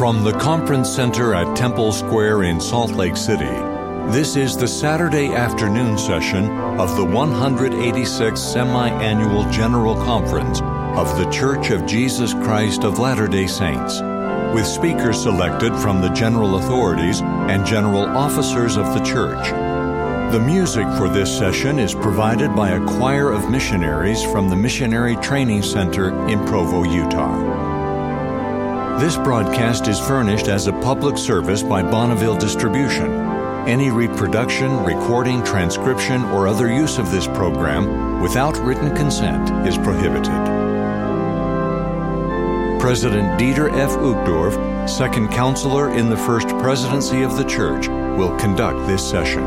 From the Conference Center at Temple Square in Salt Lake City, this is the Saturday afternoon session of the 186th Semi Annual General Conference of The Church of Jesus Christ of Latter day Saints, with speakers selected from the general authorities and general officers of the church. The music for this session is provided by a choir of missionaries from the Missionary Training Center in Provo, Utah. This broadcast is furnished as a public service by Bonneville Distribution. Any reproduction, recording, transcription, or other use of this program without written consent is prohibited. President Dieter F. Uchtdorf, second counselor in the First Presidency of the Church, will conduct this session.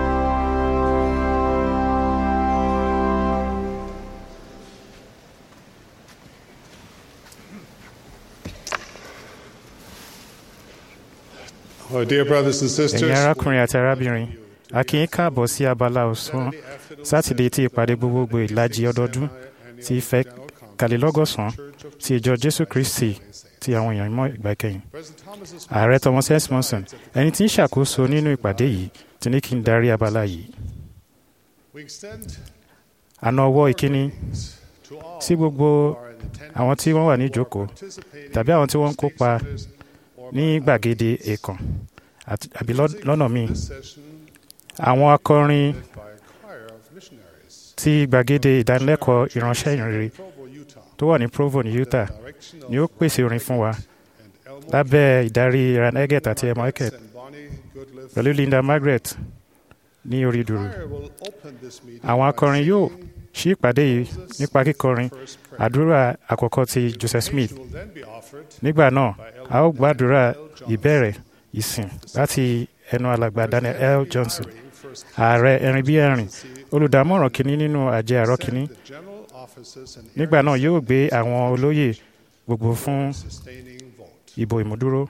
Oh, dear brothers and sisters, ẹ̀yin arákùnrin àti arábìnrin a kí yín káàbọ̀ sí abala ọ̀sán sátidé tí ìpàdé gbogbogbò ìlàjì ọdọọdún ti ìfẹ́ kàlélọ́gọ́sàn ti ìjọ jésù kristi ti àwọn èèyàn mọ́ ìgbà kẹyìn ààrẹ thomas s monson ẹni tí ń ṣàkóso nínú ìpàdé yìí ti ní kí n darí abala yìí we extend àna ọwọ́ ìkíní to all sí gbogbo àwọn tí wọ́n wà ní ìjókòó tàbí àwọn tí wọ́n ń kópa ní gbàgede èèkàn àti- àbí lọ́- lọ́nà míì session àwọn akọrin by a choir of missionaries ti gbàgede ìdánilẹ́kọ̀ọ́ ìránṣẹ́ ìrìnrere Provo, Utah, tó wà ní provo ní utah direction of ni ó pèsè orin fún wa and Elmo lábẹ́ ìdarí ran eggett àti emma eckett and Bonnie Goodliff. pẹ̀lú linda margaret ní orí dùrù choir will open this meeting àwọn by akọrin yóò singing ṣí ìpàdé yìí nípa kíkọrin first prayer. àdúrà àkọ́kọ́ ti joseph smith It will then be offered nígbà náà a ó gbàdúrà ìbẹ̀rẹ̀ ìsìn láti ẹnu alàgbà daniel l johnson first ààrẹ ẹ̀rin bí ẹ̀rìn olùdámọ̀ràn kínní nínú àjẹ àárọ̀ kínní the general offices and nígbà náà yóò gbé àwọn olóyè gbogbo fún sustaining vote. ìbò ìmúdúró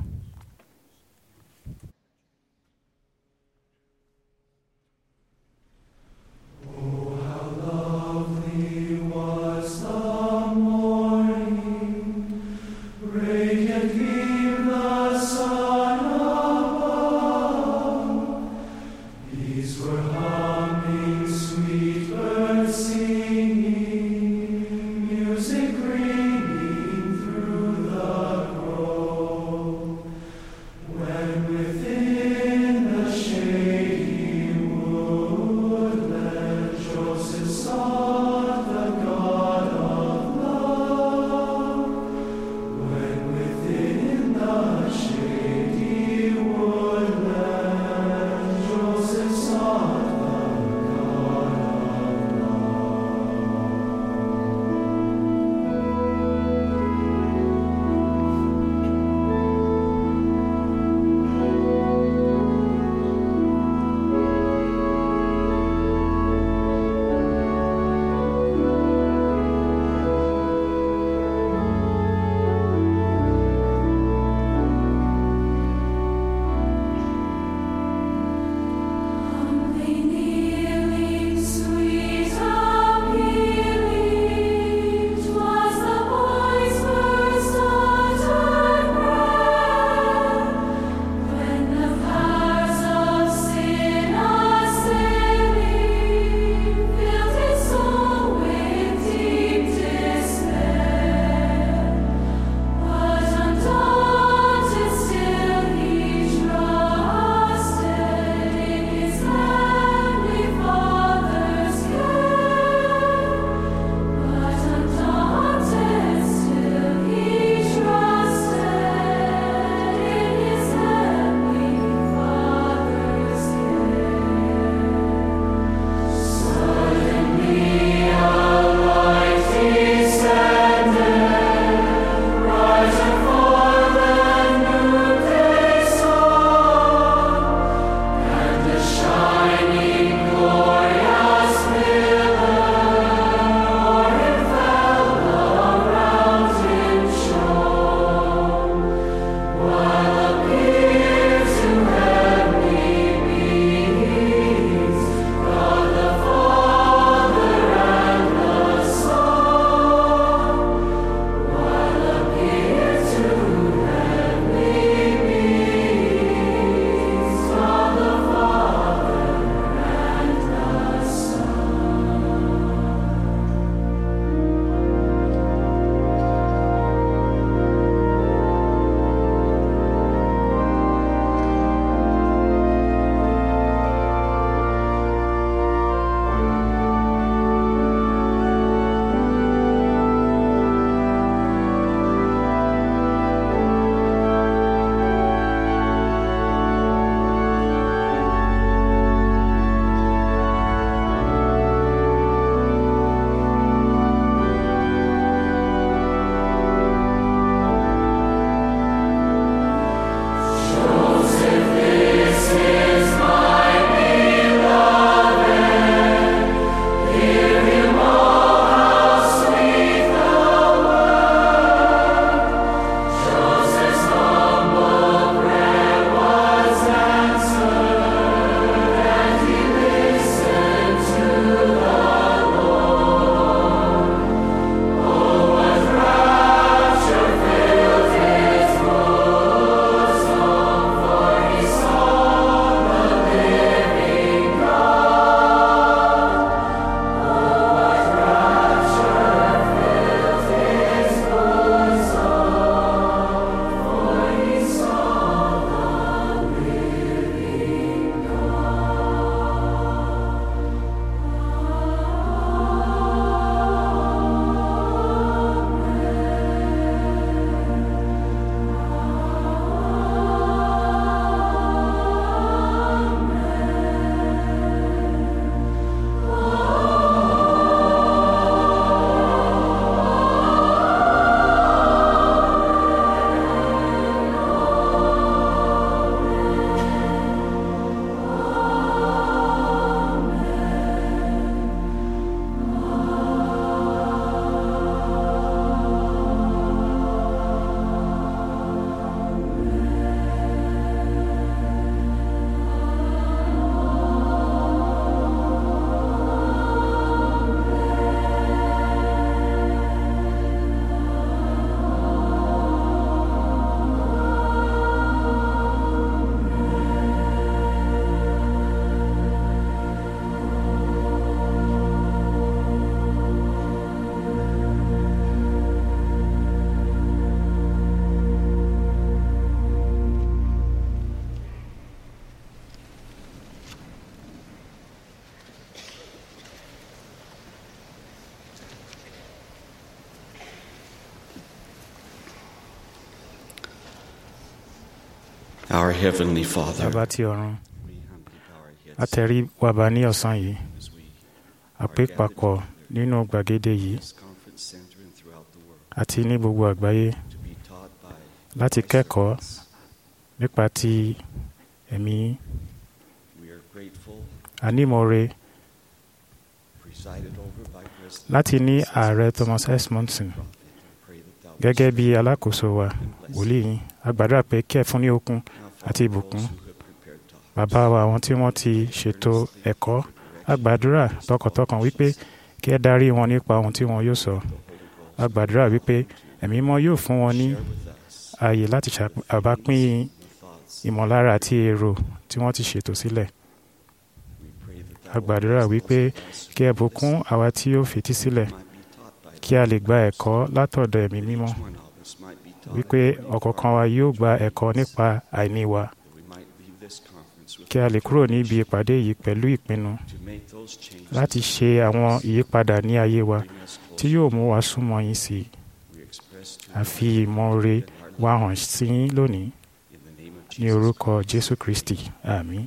Music ringing through the grove. Our Heavenly Father, bàbá tí ọ̀run we humbly bow our heads àtẹ̀rí wàbá ní ọ̀sán yìí as we àpé papọ̀ nínú gbàgede yìí this conference center and throughout the world àti ní gbogbo àgbáyé to be taught by láti kẹ́kọ̀ọ́ nípa ti ẹ̀mí we are grateful, anímọ̀ọ́re presided over by President láti ní ààrẹ Thomas S. Monson Prophet. I pray that thou gẹ́gẹ́ bí alákòóso wa wòlíì yín a gbàdúrà pé kí ẹ fún ní okun Now, Father, àti ìbùkún those who have prepared topics, bàbá wa àwọn tí wọ́n ti ṣètò ẹ̀kọ́ a gbàdúrà tọkàntọkàn wípé kí ẹ darí wọn nípa ohun tí wọn yóò sọ a gbàdúrà wípé ẹ̀mí mọ́ yóò fún wọn ní share with us ààyè láti ṣàbápín the thoughts. ìmọ̀lára àti èrò tí wọ́n ti ṣètò sílẹ̀ We pray that a thou gbàdúrà will wípé bless us kí ẹ bùkún àwa tí ó fetí sílẹ̀ might be taught by kí a lè gba ẹ̀kọ́ látọ̀dọ̀ ẹ̀mí mímọ́ each one of us might be taught wípé ọ̀kọ̀ọ̀kan wa yóò gba ẹ̀kọ́ nípa àìní wa that we might leave this conference with kí a lè kúrò níbi ìpàdé yìí pẹ̀lú ìpinnu to make those changes láti ṣe àwọn ìyípadà ní ayé wa bring us tí closer. yóò mú wa súnmọ́ yín sí i We express to a you fi ìmọ̀ọ́re wa hàn sí yín lónìí in the name of ní Jesus. orúkọ Jésù Kristi àmín.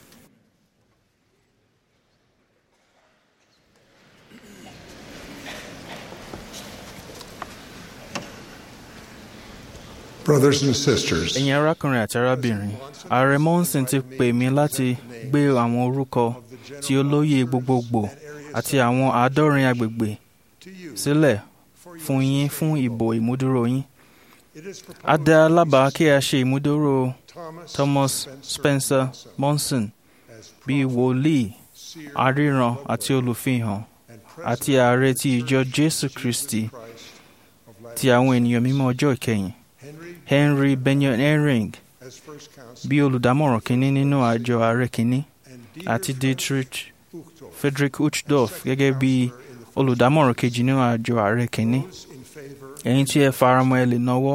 Brothers and sisters, ẹ̀yin arákùnrin àti arábìnrin ààrẹ monson ti pè mí láti gbé àwọn orúkọ tí olóyè gbogbogbò àti àwọn àádọ́rin agbègbè sílẹ̀ fún yín fún ìbò ìmúdúró yín a dá a lábàá kí a ṣe ìmúdúró Thomas Spencer Monson bíi wòlíì aríran àti olùfihàn àti ààrẹ ti ìjọ Jésù Kristi ti àwọn ènìyàn mímọ́ ọjọ́ ìkẹyìn Henry Benyon Ehring bí olùdámọ̀ràn kínní nínú àjọ ààrẹ kínní àti Dietrich Friedrich Uchtdorf gẹ́gẹ́ bí olùdámọ̀ràn kejì nínú àjọ ààrẹ kínní ẹ̀yin tí ẹ faramọ́ ẹ lè nawọ́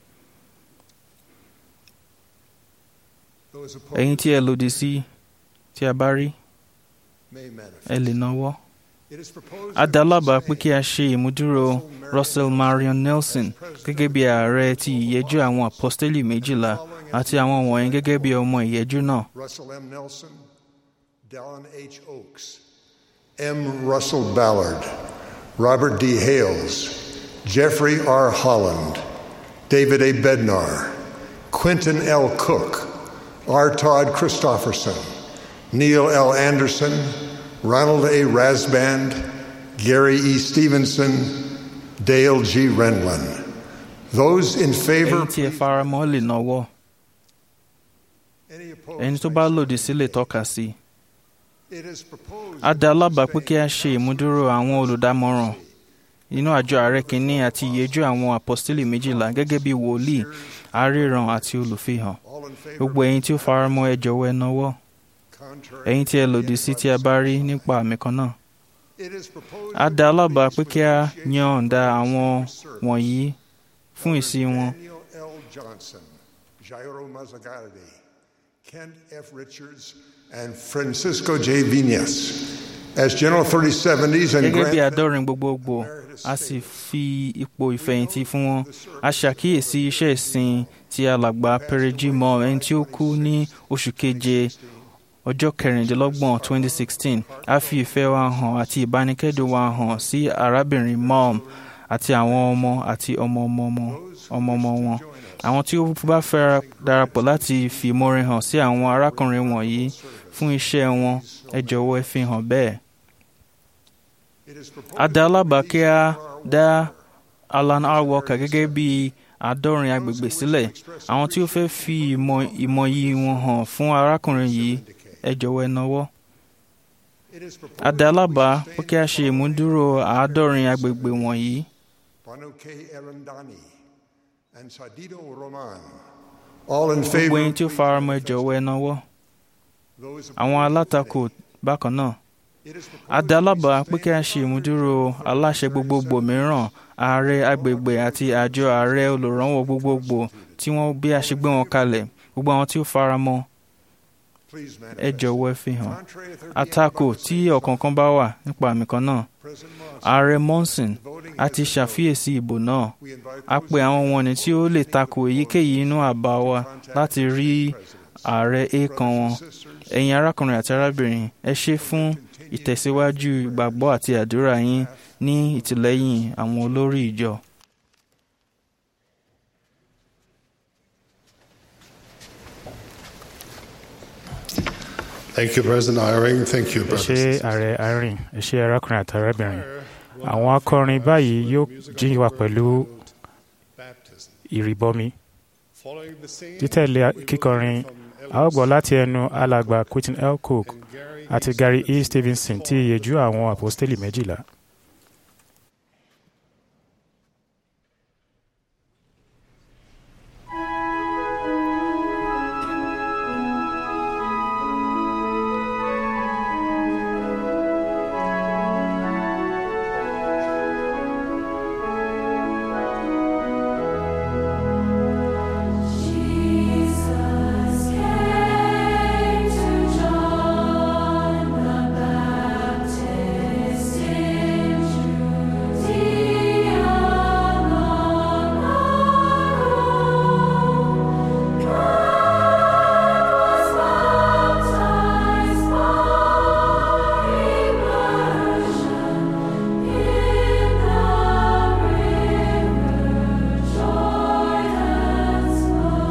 ẹ̀yin tí ẹ lòdì sí tí a bá rí ẹ lè nawọ́ a dá lábàá pé kí a ṣe ìmúdúró Russell Marion Nelson gẹ́gẹ́ bí ààrẹ ti ìyẹ́jú àwọn apọ́stélì méjìlá àti àwọn wọ̀nyí gẹ́gẹ́ bí ọmọ ìyẹ́jú náà Russell M. Nelson, Dallin H. Oaks, M. Russell Ballard, Robert D. Hales, Jeffrey R. Holland, David A. Bednar, Quentin L. Cook, R. Todd Christofferson, Neil L. Anderson, Ronald A. Rasband, Gary E. Stevenson, Dale G. Renlin. Those in favor, ẹ̀yin tí ẹ faramọ́ lè nawọ́ Any opposed? ẹni tó bá lòdì sí lè tọ́ka sí i. It is proposed a dá lábàá pé kí a ṣe ìmúdúró àwọn olùdámọ̀ràn inú àjọ ààrẹ kìíní àti ìyẹ́jú àwọn apọ́stélì méjìlá gẹ́gẹ́ bí wòlíì aríran àti olùfihàn all in favor, gbogbo ẹ̀yin tí ó faramọ́ ẹ jọ̀wọ́ ẹ nawọ́ contrary. ẹ̀yin tí ẹ lòdì sí tí a bá rí nípa àmì kan náà It is proposed a dá lábàá pé kí a yànda àwọn wọ̀nyí fún ìsí wọn Daniel L. Johnson, Jairo Mazzagardi, Kent F. Richards, and Francisco J. Vinas as General 3070s and gẹ́gẹ́ bí grant àádọ́rin gbogbogbò a sì fi ipò ìfẹ̀yìntì fún wọn a ṣàkíyèsí iṣẹ́ ìsìn tí alàgbà Pereji mọ ẹni tí ó kú ní oṣù keje ọjọ́ kẹrìndínlọ́gbọ̀n 2016 a fi ìfẹ́ wa hàn àti ìbánikẹ́dùn wa hàn sí arábìnrin mom àti àwọn ọmọ àti ọmọ ọmọ ọmọ ọmọ ọmọ wọn àwọn tí ó bá fẹ́ darapọ̀ láti fi ìmoore hàn sí àwọn arákùnrin wọ̀nyí fún iṣẹ́ wọn ẹ jọ̀wọ́ ẹ fi hàn bẹ́ẹ̀ it is proposed a dá lábàá kí a dá Alan R. Walker gẹ́gẹ́ bí àádọ́rin agbègbè sílẹ̀ àwọn tí ó fẹ́ fi ìmọ̀ ìmọ̀ yìí wọn hàn fún arákùnrin yìí ẹ jọ̀wọ́ ẹ nawọ́ it is proposed a dá lábàá pé kí a ṣe ìmúdúró àádọ́rin agbègbè wọ̀nyí Banu K. Arundani and Sadido Roman, all in gbogbo favor. ẹ̀yin tí ó faramọ́ ẹ jọ̀wọ́ ẹ nawọ́ Those àwọn opposed, alátakò bákan náà it is proposed a dá lábàá pé kí a ṣe ìmúdúró aláṣẹ gbogbogbò mìíràn ààrẹ agbègbè àti àjọ ààrẹ olùrànwọ́ gbogbogbò tí wọ́n bí a ṣe gbé wọn kalẹ̀ gbogbo àwọn tí ó faramọ́ please ẹ manifest. jọ̀wọ́ ẹ fi hàn Contrary to 38 àtakò tí ọ̀kọ̀ọ̀kan bá wà nípa àmì kan náà ààrẹ monson a ti ṣàfiyèsí ìbò náà a pe àwọn wọ̀nnì tí ó lè takò èyíkéyìí inú àbá wa láti rí ààrẹ èèkàn wọn ẹ̀yin arákùnrin àti arábìnrin ẹ ṣé fún ìtẹ̀síwájú ìgbàgbọ́ àti àdúrà yín ní ìtìlẹ́yìn àwọn olórí ìjọ. Thank you, President Iring. Thank you, ẹ ṣé brothers. ààrẹ irene ẹ ṣé arákùnrin àti arábìnrin àwọn akọrin báyìí yóò jí wa pẹ̀lú Baptism. ìrìbọmi Following the same títẹ̀lé kíkọrin a ó gbọ́ láti ẹnu alàgbà quentin l cook Gary àti gary e stevenson tí ìyèjú àwọn àpọ́stélì méjìlá. Jesus came to John the Baptist in Judea long ago. God was baptized by immersion in the river Jordan's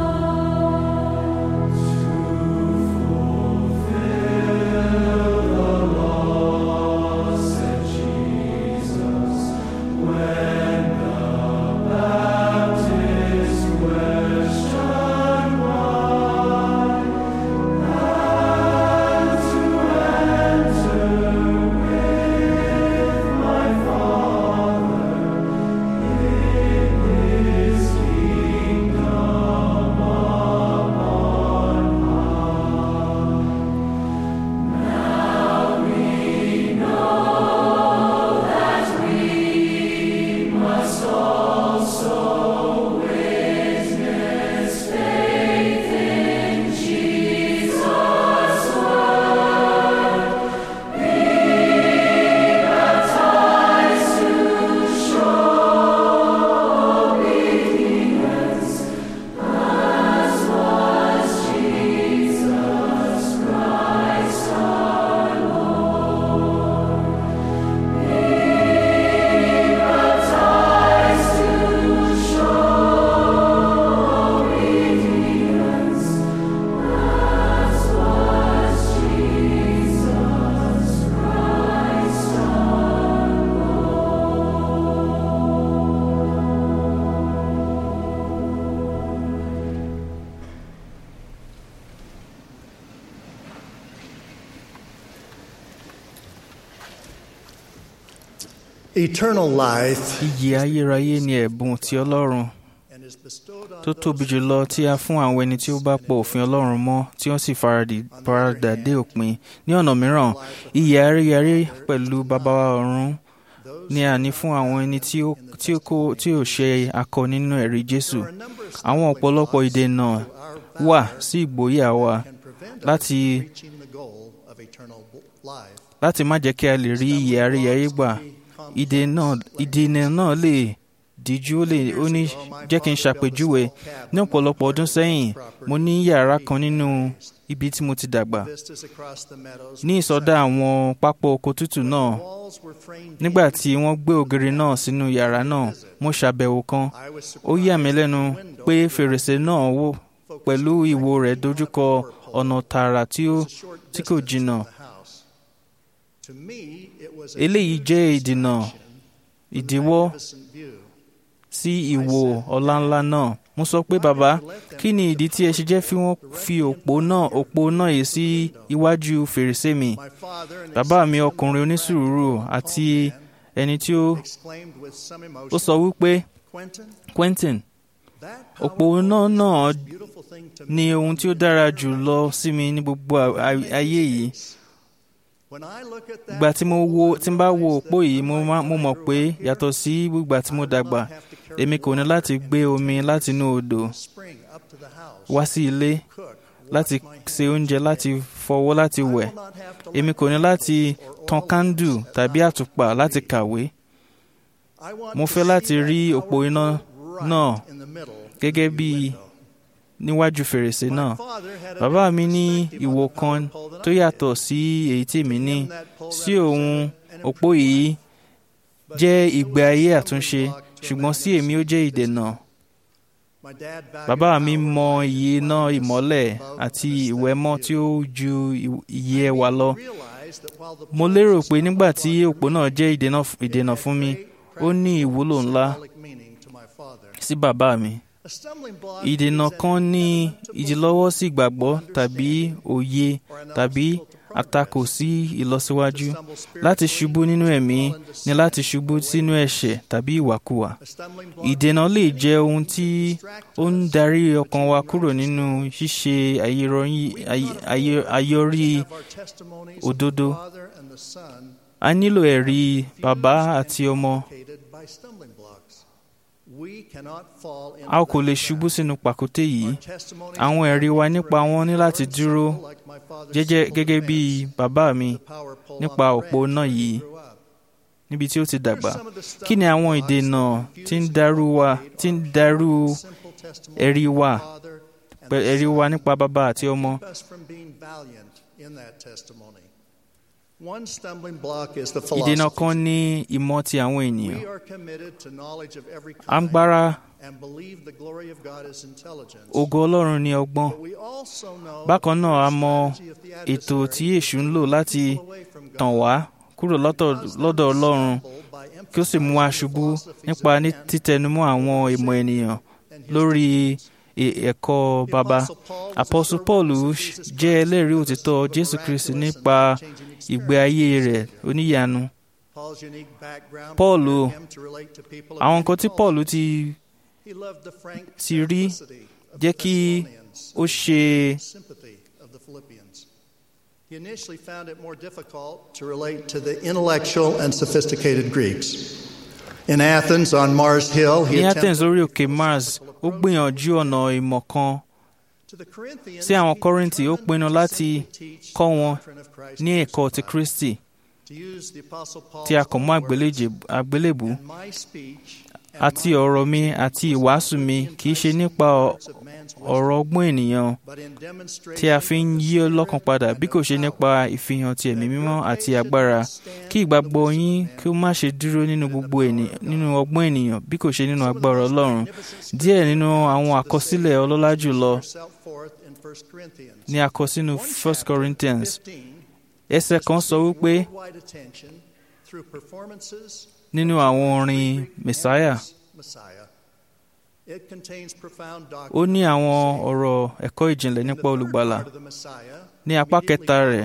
Eternal life Iyì ayérayé ni ẹ̀bùn ti Ọlọ́run and is bestowed on tó tóbi jùlọ tí a fún àwọn ẹni tí ó bá pọ̀ òfin Ọlọ́run mọ́ tí wọ́n sì faradì- faradà dé òpin. Ní ọ̀nà mìíràn, iyì ayérayé pẹ̀lú bàbá wa ọ̀run ni a ní fún àwọn ẹni tí ó tí ó kó tí ò ṣe akọ nínú ẹ̀rí Jésù. Àwọn ọ̀pọ̀lọpọ̀ ìdènà wà sí ìgboyà wa can prevent us láti from reaching the goal of eternal life. láti má jẹ́ kí a lè rí iyì ayérayé gbà. Ìdènà ìdènà náà lè díjú ó lè ó ní jẹ́ kí n ṣàpèjúwe ní ọ̀pọ̀lọpọ̀ ọdún sẹ́yìn mo ní yàrá kan nínú ibi tí mo ti dàgbà Vistas across the meadows ní ìsọdá àwọn pápá oko tútù náà walls were framed nígbà tí wọ́n gbé ògiri náà sínú yàrá náà mo ṣàbẹ̀wò kan I was ó yà mí lẹ́nu surprised pé fèrèsé náà wò pẹ̀lú ìwo rẹ̀ dojúkọ ọ̀nà tààrà tí ó tí kò jìnnà To me, it was a eléyìí jẹ́ ìdènà ìdíwọ́ magnificent view. sí ìwò ọláńlá náà mo sọ pé bàbá kí ni ìdí tí ẹ ṣe jẹ́ fi wọ́n fi òpó náà òpó náà yìí sí iwájú fèrèsé mi My father, an bàbá mi ọkùnrin onísùúrù àti ẹni tí ó exclaimed with some ó emotion, sọ wípé Quentin, Quentin that òpó náà náà beautiful thing to ni me. ohun tí ó dára jù lọ sí mi ní gbogbo a- a- ayé yìí When I look at that ìgbà tí mo wo tí n bá wo realize òpó that yìí mo má- mo mọ̀ pé yàtọ̀ sí ìgbà tí mo dàgbà èmi kò ní láti gbé omi láti inú odò spring up to the house, wá sí ilé cook, láti se oúnjẹ láti fọwọ́ láti wẹ̀ èmi kò ní láti tan kándù tàbí àtùpà láti kàwé mo fẹ́ láti rí òpó iná náà gẹ́gẹ́ bí níwájú fèrèsé náà bàbá mi ní ìwò kan tó yàtọ̀ sí èyí tí èmi ní sí òun òpó yìí jẹ́ ìgbé ayé àtúnṣe ṣùgbọ́n sí èmi ó jẹ́ ìdènà bàbá mi mọ iye iná ìmọ́lẹ̀ àti ìwẹ̀mọ́ tí ó ju iye ẹwà lọ mo lérò pé nígbà tí òpó náà jẹ́ ìdènà fún mi ó ní ìwúlò ńlá sí bàbá mi ìdènà kan ní ìdílọ́wọ́ sí ìgbàgbọ́ tàbí òye tàbí àtakò sí ìlọsíwájú láti ṣubú nínú ẹ̀mí ni láti ṣubú sínú ẹ̀ṣẹ̀ tàbí ìwàkuwà ìdènà lè jẹ́ ohun tí ó ń darí ọkàn wa kúrò nínú ṣíṣe àyọrí òdodo a nílò ẹ̀rí bàbá àti ọmọ a kò lè ṣubú sínú pàkúté yìí àwọn ẹ̀rí wa nípa wọn ní láti dúró jẹ́jẹ́ gẹ́gẹ́ bí bàbá mi nípa òpó náà yìí níbi tí ó ti dàgbà kí ni àwọn ìdènà tí ń darú wa tí ń darú ẹ̀rí wa ẹ̀rí wa nípa bàbá àti ọmọ ìdènà kan ní ìmọ̀ ti àwọn ènìyàn à ń gbára ògo ọlọ́run ní ọgbọ́n bákan náà a mọ ètò tí èṣù ń lò láti tàn wá kúrò lọ́dọ̀ ọlọ́run kí ó sì mú wa ṣubú nípa títẹnumọ́ àwọn ìmọ̀ ènìyàn lórí ẹ̀kọ́ baba apọ́sù paul jẹ́ ẹlẹ́rìí òtítọ́ jésù kristi nípa ìgbé ayé rẹ̀ oníyanu paul àwọn nǹkan tí paul ti ti rí jẹ́ kí ó ṣe He initially found it more difficult to relate to the intellectual and sophisticated Greeks. In Athens, on Mars Hill, he ní athens lórí òkè mars ó gbìyànjú ọ̀nà ìmọ̀ kan sí àwọn kọ́rìntì ó pinnu láti kọ́ wọn ní ẹ̀kọ́ ti kristi tí a kò mú àgbélébù àti ọ̀rọ̀ mi àti ìwàásù mi kì í ṣe nípa ọ̀rọ̀ ọgbọ́n ènìyàn tí a fi ń yí ọlọ́kàn padà bí kò ṣe nípa ìfihàn ti ẹ̀mí mímọ́ àti agbára kí ìgbàgbọ́ yín kí ó má ṣe dúró nínú gbogbo nínú ọgbọ́n ènìyàn bí kò ṣe nínú agbára ọlọ́run díẹ̀ nínú àwọn àkọsílẹ̀ ọlọ́lá jùlọ ni a kọ sínú first corinthians ẹsẹ̀ kan sọ wípé nínú àwọn orin messiah ó ní àwọn ọ̀rọ̀ ẹ̀kọ́ ìjìnlẹ̀ nípa olùgbàlà ní apá kẹta rẹ̀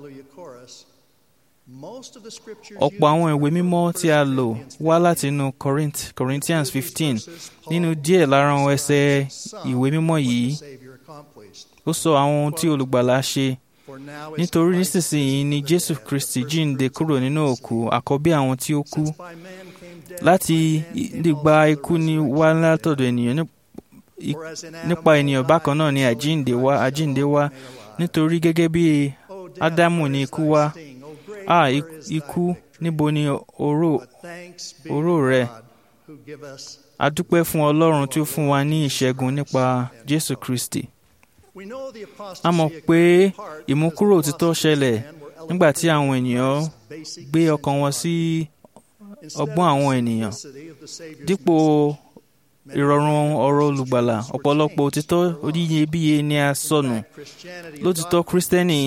ọ̀pọ̀ àwọn ìwé mímọ́ tí a lò wá láti inú Corinthians fifteen nínú díẹ̀ lára àwọn ẹsẹ̀ ìwé mímọ́ yìí ó sọ àwọn ohun tí olùgbàlà ṣe nítorí nísinsìnyí ni Jésù Kristi jíǹde kúrò nínú òkú àkọ́bí àwọn tí ó kú láti lè gba ikú ní wá látọ̀dọ̀ ènìyàn nípa ènìyàn bákan náà ni àjíǹde wá àjíǹde wá nítorí gẹ́gẹ́ bí Ádámù ni ikú wá a ikú níbo ni oró oró rẹ a dúpẹ́ fún Ọlọ́run tí ó fún wa ní ìṣẹ́gun nípa Jésù Kristi a mọ̀ pé ìmúkúrò òtítọ́ ṣẹlẹ̀ nígbà tí àwọn ènìyàn gbé ọkàn wọn sí ọgbọ́n àwọn ènìyàn dípò ìrọ̀rùn ọ̀rọ̀ olùgbàlà ọ̀pọ̀lọpọ̀ òtítọ́ oníyebíye ni a sọnù lótìtọ́ kírísítẹ́nì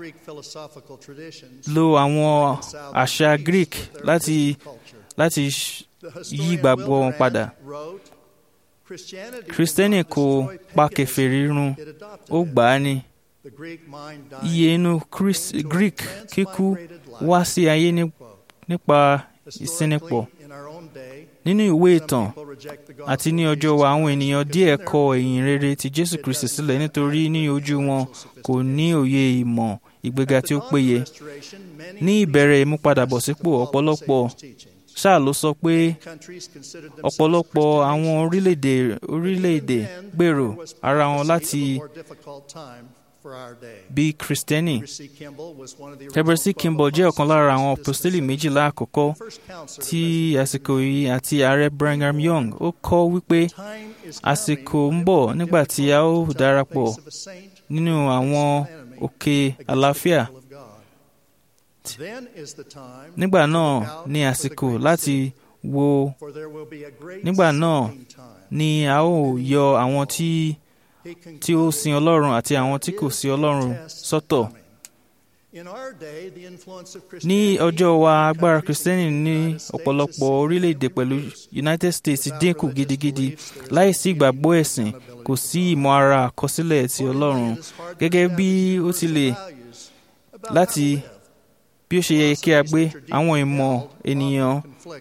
lo àwọn àṣà Greek láti láti yí ìgbàgbọ́ wọn padà kírísítẹ́nì kò pa kèfèrí run ó gbà á ní iye inú Greek kíkú wá sí ayé nípa ìsínipọ̀ nínú ìwé ìtàn àti ní ọjọ́ wa àwọn ènìyàn díẹ̀ kọ ìyìn rere ti Jésù Kristi sílẹ̀ nítorí ní ojú wọn kò ní òye ìmọ̀ ìgbéga tí ó péye ní ìbẹ̀rẹ̀ ìmúpadàbọ̀sípò ọ̀pọ̀lọpọ̀ ṣáà ló sọ pé ọ̀pọ̀lọpọ̀ àwọn orílẹ̀-èdè orílẹ̀-èdè gbèrò ara wọn láti for our day. bí kristẹni Heber C. Kimball was one of the Heber C. original Kimball jẹ́ ọ̀kan lára àwọn apostles apostoli méjìlá àkọ́kọ́ First counselor tí àsìkò yìí àti ààrẹ Brigham Young ó kọ́ wípé Time is àsìkò coming ń bọ̀ when nígbà tí a ó difficult darapọ̀ face of a saint nínú àwọn òkè against the àlàáfíà people of God. Then is the time nígbà to náà look out ní for the àsìkò great láti city, wo for there will be a great nígbà náà saving time. ni a ó yọ àwọn tí He tí ó sin Ọlọ́run àti àwọn tí kò sin Ọlọ́run sọ́tọ̀. In our day, the influence of ní Christianity ọjọ́ wa in agbára countries kristẹni like the ní United States ọ̀pọ̀lọpọ̀ is orílẹ̀-èdè pẹ̀lú United States dínkù gidigidi láìsí ìgbàgbọ́ ẹ̀sìn kò sí ìmọ̀ ara àkọsílẹ̀ ti Ọlọ́run gẹ́gẹ́ bí ó ti lè láti bí ó ṣe yẹ kí a gbé àwọn ìmọ̀ ènìyàn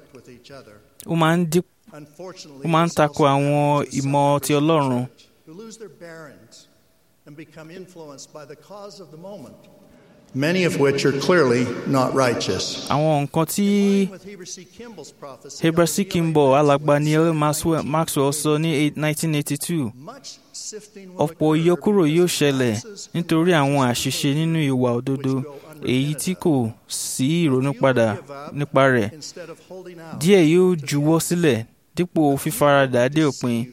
ó máa ń dín ó máa ń tako àwọn ìmọ̀ ti Ọlọ́run who lose their bearings and become influenced by the cause of the moment, many of which are clearly not righteous. àwọn nǹkan tí With Heber C. Kimball's prophecy Heber of C. the Kimball Neolithic alàgbà Neil West Maxwell, Maxwell sọ ní 1982 much sifting will ọ̀pọ̀ occur ìyọkúrò yóò because ṣẹlẹ̀ vices and nítorí àwọn vices àṣìṣe nínú ìwà òdodo èyí tí kò sí ìrònúpadà nípa rẹ̀ instead of holding out díẹ̀ yóò juwọ́ sílẹ̀ dípò fífaradà dé òpin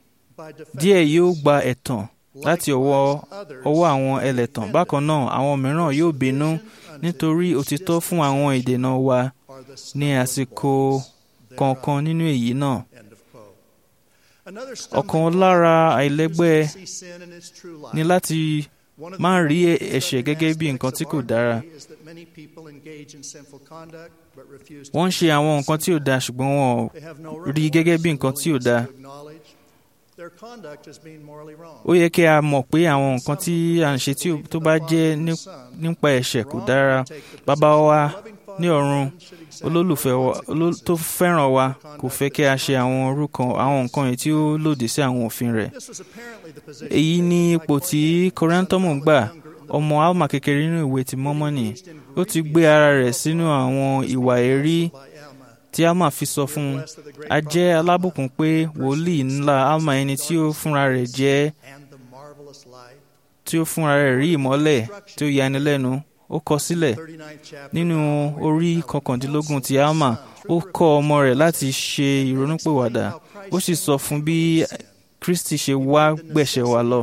by defense, díẹ̀ yóò gba ẹ̀tàn láti ọwọ́ ọwọ́ àwọn ẹlẹ́tàn bákan náà àwọn mìíràn yóò bínú nítorí òtítọ́ fún àwọn ìdènà wa are the ní àsìkò kọ̀ọ̀kan nínú èyí náà End of quote. Another ọ̀kan stumbling lára block àìlẹ́gbẹ́ is to see sin in its true light. ni láti One of the máa rí most ẹ̀ṣẹ̀ gẹ́gẹ́ bí nǹkan tí kò aspects of dára our day is that many people engage in sinful conduct but refuse to wọ́n ń ṣe àwọn nǹkan tí ò dáa ṣùgbọ́n wọn ò They have no rí remorse gẹ́gẹ́ bí or nǹkan tí ò willingness dáa to acknowledge their conduct as being morally wrong. ó yẹ kí a mọ̀ pé àwọn nǹkan tí à ń ṣe tí ó- tó bá jẹ́ ní- nípa ẹ̀ṣẹ̀ kò dára bàbá wa ní ọ̀run olólùfẹ́ wa oló- tó fẹ́ràn wa kò fẹ́ kí a ṣe àwọn orúkọ àwọn nǹkan yìí tí ó lòdì sí àwọn òfin rẹ̀ This was apparently the position èyí ni taken by ipò tí Coriantumr kọ́rẹ́ńtọ́mù when gbà he was younger in the ọmọ alma kékeré nínú ìwé ti mọ́mọ́nì ó ti gbé ara rẹ̀ sínú àwọn ìwà èrí by Alma. tí alma fi sọ fún un a jẹ́ alábùkún pé wòlíì ńlá alma ẹni tí ó fúnra rẹ̀ jẹ́ and the marvelous light. tí ó fúnra rẹ̀ rí ìmọ́lẹ̀ tí ó yani lẹ́nu ó kọ sílẹ̀ 39th chapter nínú of Alma, orí where he kọkàndínlógún ti counsels his alma son ó through kọ́ ọmọ rẹ̀ láti ṣe ìrònúpìwàdà ó sì sọ fún bí kristi ṣe wá gbẹ̀ṣẹ̀ wa lọ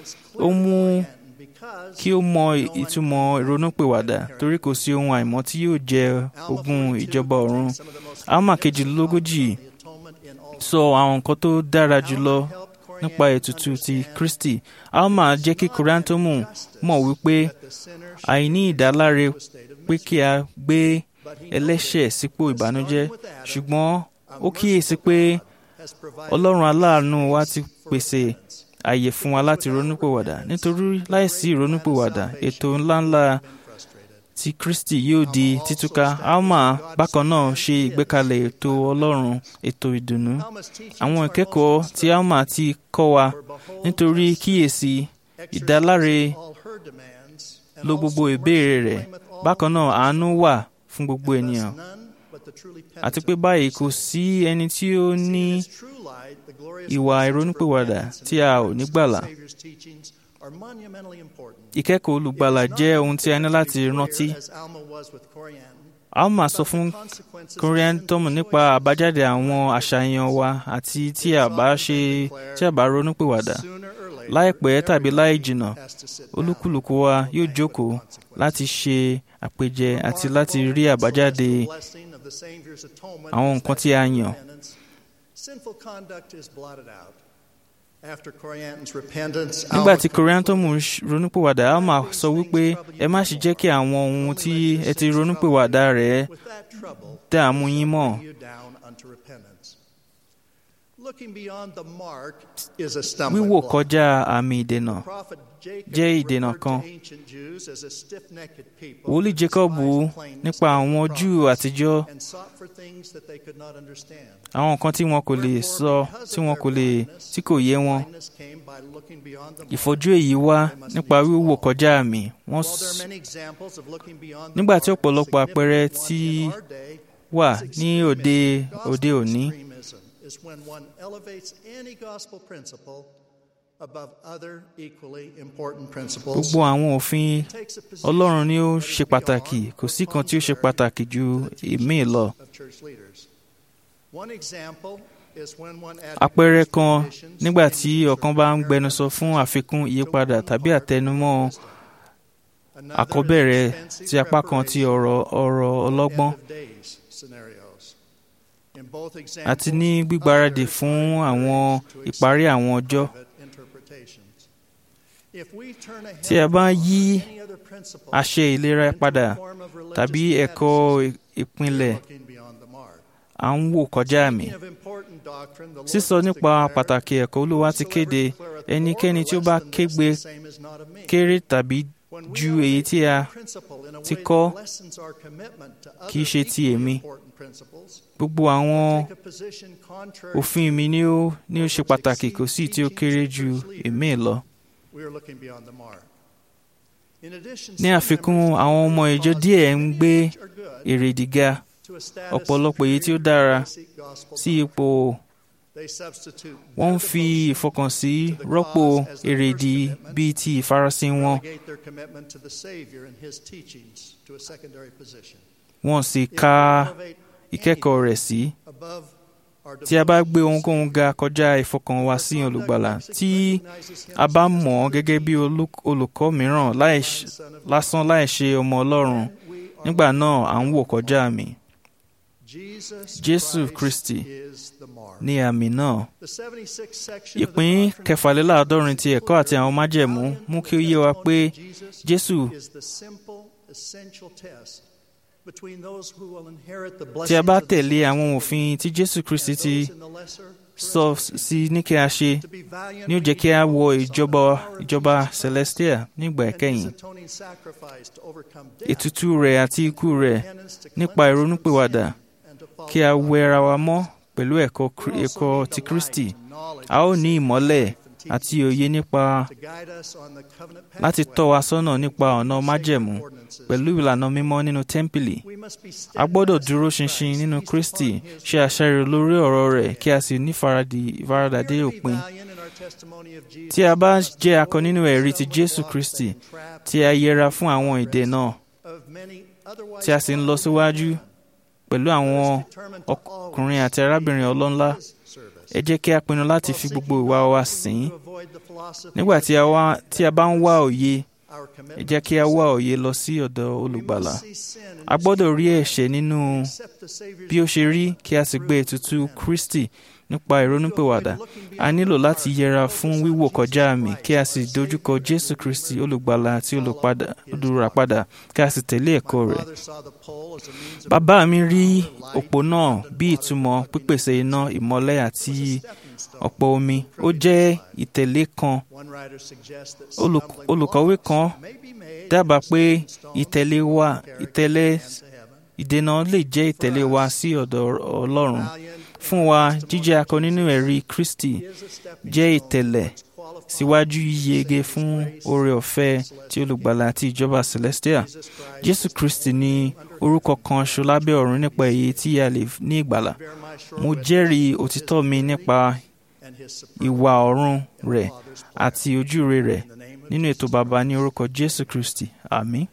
ó mú kí ó mọ ìtumọ̀ ìrònúpìwàdà torí kò sí ohun àìmọ́ tí yóò jẹ ogún ìjọba ọ̀run alma kejìlélógójì sọ àwọn nǹkan tó dára jùlọ nípa ètùtù ti kristi alma jẹ́ kí kúrántọ́mù mọ̀ wípé àìní ìdáláre pé kí a gbé ẹlẹ́ṣẹ̀ sípò ìbànújẹ́ ṣùgbọ́n ó kíyèsí pé ọlọ́run aláàánú wa ti pèsè àyè fún wa láti ronúpìwàdà nítorí láìsí ìrònúpìwàdà ètò ńláńlá tí kristi yóò di títúká alma bákan náà ṣe ìgbékalẹ̀ ètò ọlọ́run ètò ìdùnnú àwọn ìkẹ́kọ̀ọ́ tí alma ti kọ́ wa nítorí kíyèsí ìdáláre lo gbogbo ìbéèrè rẹ̀ bákan náà àánú wà fún gbogbo ènìyàn àti pé báyìí kò sí ẹni tí ó ní ìwà ìrònúpìwàdà tí a ò ní gbàlà ìkẹ́kọ̀ọ́ olùgbàlà jẹ́ ohun tí a ní láti rántí alma sọ fún koriantum nípa àbájáde àwọn àṣàyàn wa àti tí a bá ṣe tí a bá ronúpìwàdà láìpẹ́ tàbí láì jìnnà olúkúlùkù wa yóò jókòó láti ṣe àpèjẹ àti láti rí àbájáde àwọn nǹkan tí a yàn. nígbà tí koriantum ronúpìwàdà alma sọ wípé ẹ má ṣe jẹ́ kí àwọn ohun tí ẹ ti ronúpìwàdà rẹ̀ dààmú yín mọ́. wíwò kọjá àmì ìdènà jẹ́ ìdènà kan. wòlíì jacobu nípa àwọn júù àtijọ́ àwọn nǹkan tí wọn kò lè sọ tí wọn kò lè tí kò yé wọn ìfọ́jú èyí wá nípa wíwò kọjá àmì wọn nígbà tí ọ̀pọ̀lọpọ̀ àpẹẹrẹ tí wà ní òde òde òní above other equally important principles. gbogbo àwọn òfin takes a position ọlọ́run ni ó that ṣe is pàtàkì beyond kò or sí kan tí ó ṣe contrary pàtàkì ju to the teachings ìmíì lọ. of church leaders. One example is when one àpẹẹrẹ advocates kan for conditions nígbà in tí the ọ̀kan bá ń church gbẹnusọ fún àfikún ìyípadà tàbí àtẹnumọ́ Another àkọ́bẹ̀rẹ̀ is expensive ti apá kan ti preparation ọ̀rọ̀ ọ̀rọ̀ for ọlọ́gbọ́n end-of-days scenarios. In both àti examples, ní gbígbáradì others fún are àwọn encouraged to ìparí accept àwọn ọjọ́. private interpretations. If we turn ahead Tí a bá from yí any other principle àṣẹ ìlera into a padà form of religious tàbí ẹ̀kọ́ fanaticism, ìpínlẹ̀ looking beyond the mark. à ń wò kọjá àmì. Speaking of important doctrine, the Lord sísọ has nípa declared, pàtàkì ẹ̀kọ́ olúwa ti kéde "Whosoever declareth more ẹnikẹ́ni or tí ó less bá than this, kégbe the same is not of me." kéré tàbí When we ju are èyí tí a making principle in a ti way kọ́ that lessens our commitment to kì í other ṣe ti equally èmi. important principles, gbogbo àwọn take a position contrary òfin mi ni ó ní ó ṣe pàtàkì kò sí tí ó kéré ju èmi lọ. we are looking beyond the mark. In addition, ní some àfikún members àwọn ọmọ of ìjọ the díẹ̀ ń cause gbé are good èrèdí ga to a status ọ̀pọ̀lọpọ̀ èyí tí ó superior dára to basic gospel sí doctrine. ipò They substitute wọ́n ń their fi devotion ìfọkànsí to the rọ́pò cause as their èrèdí first commitment, bíi ti ìfarasìn wọn relegate their commitment to the Savior and His teachings to a secondary position. wọ́n sì If we ka elevate ìkẹ́kọ̀ọ́ rẹ̀ sí. above our tí a bá gbé devotions, ohunkóhun ga kọjá ìfọkàn wa sí olùgbàlà tí a bá mọ̀ ọ́ gẹ́gẹ́ bí olú- olùkọ́ mìíràn láì ṣ- lásán láì ṣe ọmọ ọlọ́run nígbà náà à ń wò kọjá àmì Jésù Kristi ní àmì náà. ìpín kẹfàléláàádọ́rin ti ẹ̀kọ́ àti àwọn májẹ̀mú mú kí ó yé wa pé Jésù tí a bá tẹ̀lé àwọn òfin tí Jésù Kristi ti sọ sí ní kí a ṣe ní ó jẹ́ kí a wọ ìjọba ìjọba celestia nígbà ìkẹyìn ètùtù rẹ̀ àti ikú rẹ̀ nípa ìrònúpìwàdà kí a wẹ ara wa mọ́ pẹ̀lú ẹ̀kọ́ Kri- ẹ̀kọ́ ti Kristi a ó ní ìmọ́lẹ̀ àti òye nípa láti tọ́ wa sọ́nà nípa ọ̀nà májẹ̀mú pẹ̀lú ìlànà mímọ́ nínú tẹ́ḿpìlì a gbọ́dọ̀ dúró ṣinṣin nínú Kristi ṣe àṣàrò lórí ọ̀rọ̀ rẹ̀ kí a sì ní ìfaradì- ìfaradà dé òpin tí a bá jẹ́ akọ nínú ẹ̀rí ti Jésù Kristi tí a yẹra fún àwọn ìdè náà tí a sì ń lọ síwájú pẹ̀lú àwọn ọkùnrin àti arábìnrin ọlọ́lá ẹ jẹ́ kí a pinnu láti fi gbogbo ìwà wa sìn ín nígbà tí a wá- tí a bá ń wá òye ẹ jẹ́ kí a wá òye lọ sí ọ̀dọ̀ olùgbàlà a gbọ́dọ̀ rí ẹ̀ṣẹ̀ nínú bí ó ṣe rí kí a sì gbé ètùtù Kristi nípa ìrònúpìwàdà a nílò láti yẹra fún wíwò kọjá àmì kí a sì dojúkọ Jésù Kristi olùgbàlà àti olùpadà- olùràpadà kí a sì tẹ̀lé ẹ̀kọ́ rẹ̀ bàbá mi rí òpó náà bí ìtumọ̀ pípèsè iná ìmọ́lẹ̀ àti ọ̀pọ̀ omi ó jẹ́ ìtẹ̀lé kan Olùk- olùkọ́wé kan dábàá pé ìtẹ̀lé wa ìtẹ̀lé ìdènà lè jẹ́ ìtẹ̀lé wa sí ọ̀dọ̀ Ọlọ́run fún wa jíjẹ́ akọ nínú ẹ̀rí Kristi jẹ́ ìtẹ̀lẹ̀ síwájú yíyege fún oore ọ̀fẹ́ tí olùgbàlà àti ìjọba celestia Jésù Kristi ní orúkọ kan ṣo lábẹ́ ọ̀run nípa èyí tí a lè ní ìgbàlà mo jẹ́rìí òtítọ́ mi nípa ìwà ọ̀run rẹ̀ àti ojúure rẹ̀ nínú ètò bàbá ní orúkọ Jésù Kristi àmín.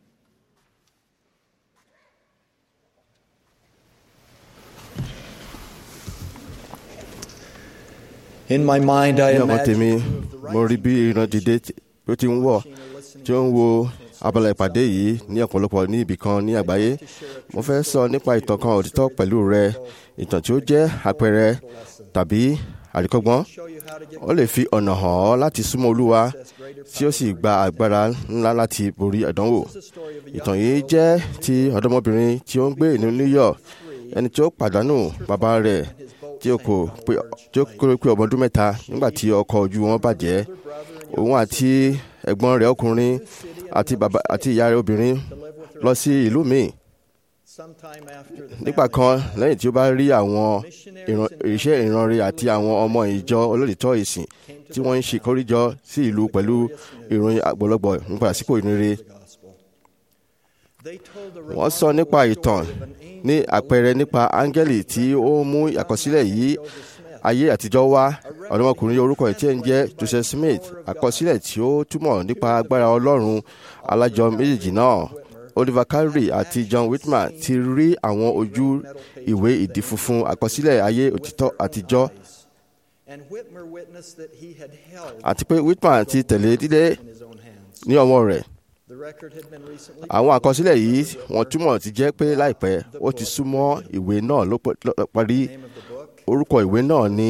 In my mind, I ní ọkàn imagine tèmi two of the mo rí bí ìran dìde tí ó ti ń wọ̀ tí ó ń wo abala ìpàdé yìí ní ọ̀pọ̀lọpọ̀ ní ibì kan ní àgbáyé mo fẹ́ sọ nípa ìtàn kan òtítọ́ pẹ̀lú rẹ ìtàn tí ó jẹ́ àpẹẹrẹ tàbí àríkọ́gbọ́n ó lè fi ọ̀nà hàn ọ́ láti súnmọ́ Olúwa tí ó sì gba agbára ńlá láti borí ìdánwò ìtàn yìí jẹ́ ti ọ̀dọ́mọbìnrin tí ó ń gbé ní New York ẹni tí ó pàdánù bàbá rẹ̀ tí ó kò pé tí ó kéré pé ọmọ ọdún mẹ́ta nígbà tí ọkọ̀ ojú wọn bàjẹ́ òun àti ẹ̀gbọ́n rẹ̀ ọkùnrin àti bàbá àti ìyá rẹ̀ obìnrin lọ sí ìlú míì nígbà kan lẹ́yìn tí ó bá rí àwọn ìran- iṣẹ́ ìrànre àti àwọn ọmọ ìjọ olóòtítọ́ ìsìn tí wọ́n ń ṣe kórìjọ sí ìlú pẹ̀lú ìròyìn àgbọ̀lọgbọ̀ nípa àsìkò ìrere wọ́n sọ nípa ìtàn ní àpẹẹrẹ nípa áńgẹ́lì tí ó mú àkọsílẹ̀ yìí ayé àtijọ́ wá ọ̀dọ́mọkùnrin orúkọ ẹ̀ tí ẹ̀ ń jẹ́ joseph smith àkọsílẹ̀ tí ó túmọ̀ nípa agbára ọlọ́run alájọ méjèèjì náà oliver carey àti john whitman ti rí àwọn ojú ìwé ìdí funfun àkọsílẹ̀ ayé òtítọ́ àtijọ́ And Whitmer witnessed that he had held àti pé whitman ti tẹ̀lé dídé in his own hands. ní ọwọ́ rẹ̀ The record had been recently àwọn àkọsílẹ̀ yìí wọ́n túmọ̀ ti jẹ́ pé láìpẹ́ ó ti súnmọ́ ìwé náà ló pẹ́- ló parí name of the book orúkọ ìwé náà ní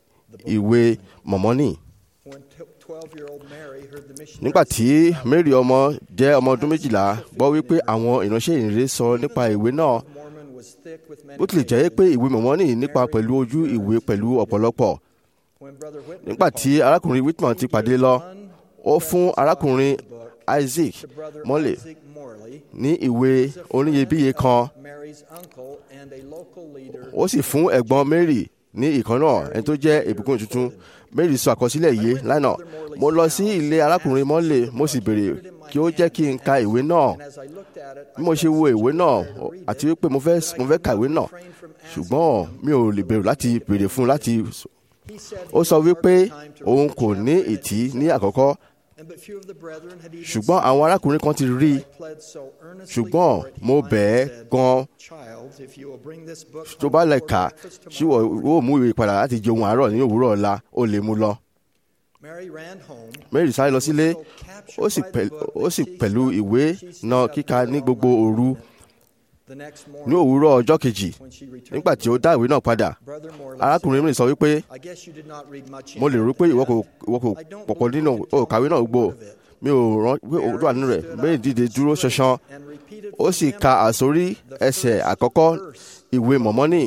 ìwé mọ̀mọ́nì when 12-year-old Mary heard the missionary nígbà tí mary ọmọ jẹ́ ọmọ ọdún méjìlá gbọ́ wípé àwọn ìránṣẹ́ ìrere sọ nípa ìwé náà Mormon was thick with many bó tilẹ̀ jẹ́ pé ìwé mọ̀mọ́nì nípa pẹ̀lú ojú ìwé pẹ̀lú ọ̀pọ̀lọpọ̀ when brother Whitmer nígbà tí arákùnrin whitman ti pàdé lọ ó fún arákùnrin isaac to brother mọ́lẹ̀ Isaac Morley, ní ìwé oníyebíye kan Mary's uncle and a local leader ó sì fún ẹ̀gbọ́n mary ní ìkan náà ẹni tó jẹ́ ìbùkún tuntun mary sọ àkọsílẹ̀ yìí lánàá mo lọ sí ilé arákùnrin mọ́lẹ̀ mo sì béèrè kí ó jẹ́ kí n ka ìwé náà and as I looked at it bí mo ṣe wo ìwé náà àti wípé mo fẹ́ mo fẹ́ ka ìwé náà refrained from asking ṣùgbọ́n mi ò lè bẹ̀rù láti béèrè fún un láti he said ó he sọ had wípé hardly time to òun read kò the ní chapter ìtì in ní àkọ́kọ́ and but few of the brethren had even ṣùgbọ́n àwọn arákùnrin kan ti rí i I pled so earnestly ṣùgbọ́n for it, he mo finally bẹ̀ ẹ́ said, gan Child, if you will bring this book tó home bá lè before kà breakfast ṣé wọ́n tomorrow." ó mú ìwé padà láti jẹ ohun àárọ̀ ní òwúrọ̀ ọ̀la ó lè mú lọ. Mary ran home. mary sáré lọ sílé so captured ó sì by the pẹ̀- book ó that sì she pẹ̀lú stopped- ìwé she stayed náà up kíka very ní long gbogbo night. òru The next ní morning, òwúrọ̀ ọjọ́ kejì when she returned nígbà tí ó dá ìwé náà padà Brother Morley arákùnrin mi sọ wípé said, "I guess you did not read much in mo lè rò it." pé ìwọ kò ìwọ kò I don't pọ̀pọ̀ believe nínú you can ó kàwé tell náà me gbò one of it. mi ò rán pé òwúrọ̀ wà nínú rẹ̀ mary dìde dúró ṣanṣan And repeated ó from sì him ka àsórí ẹsẹ̀ àkọ́kọ́ ìwé mọ̀mọ́nì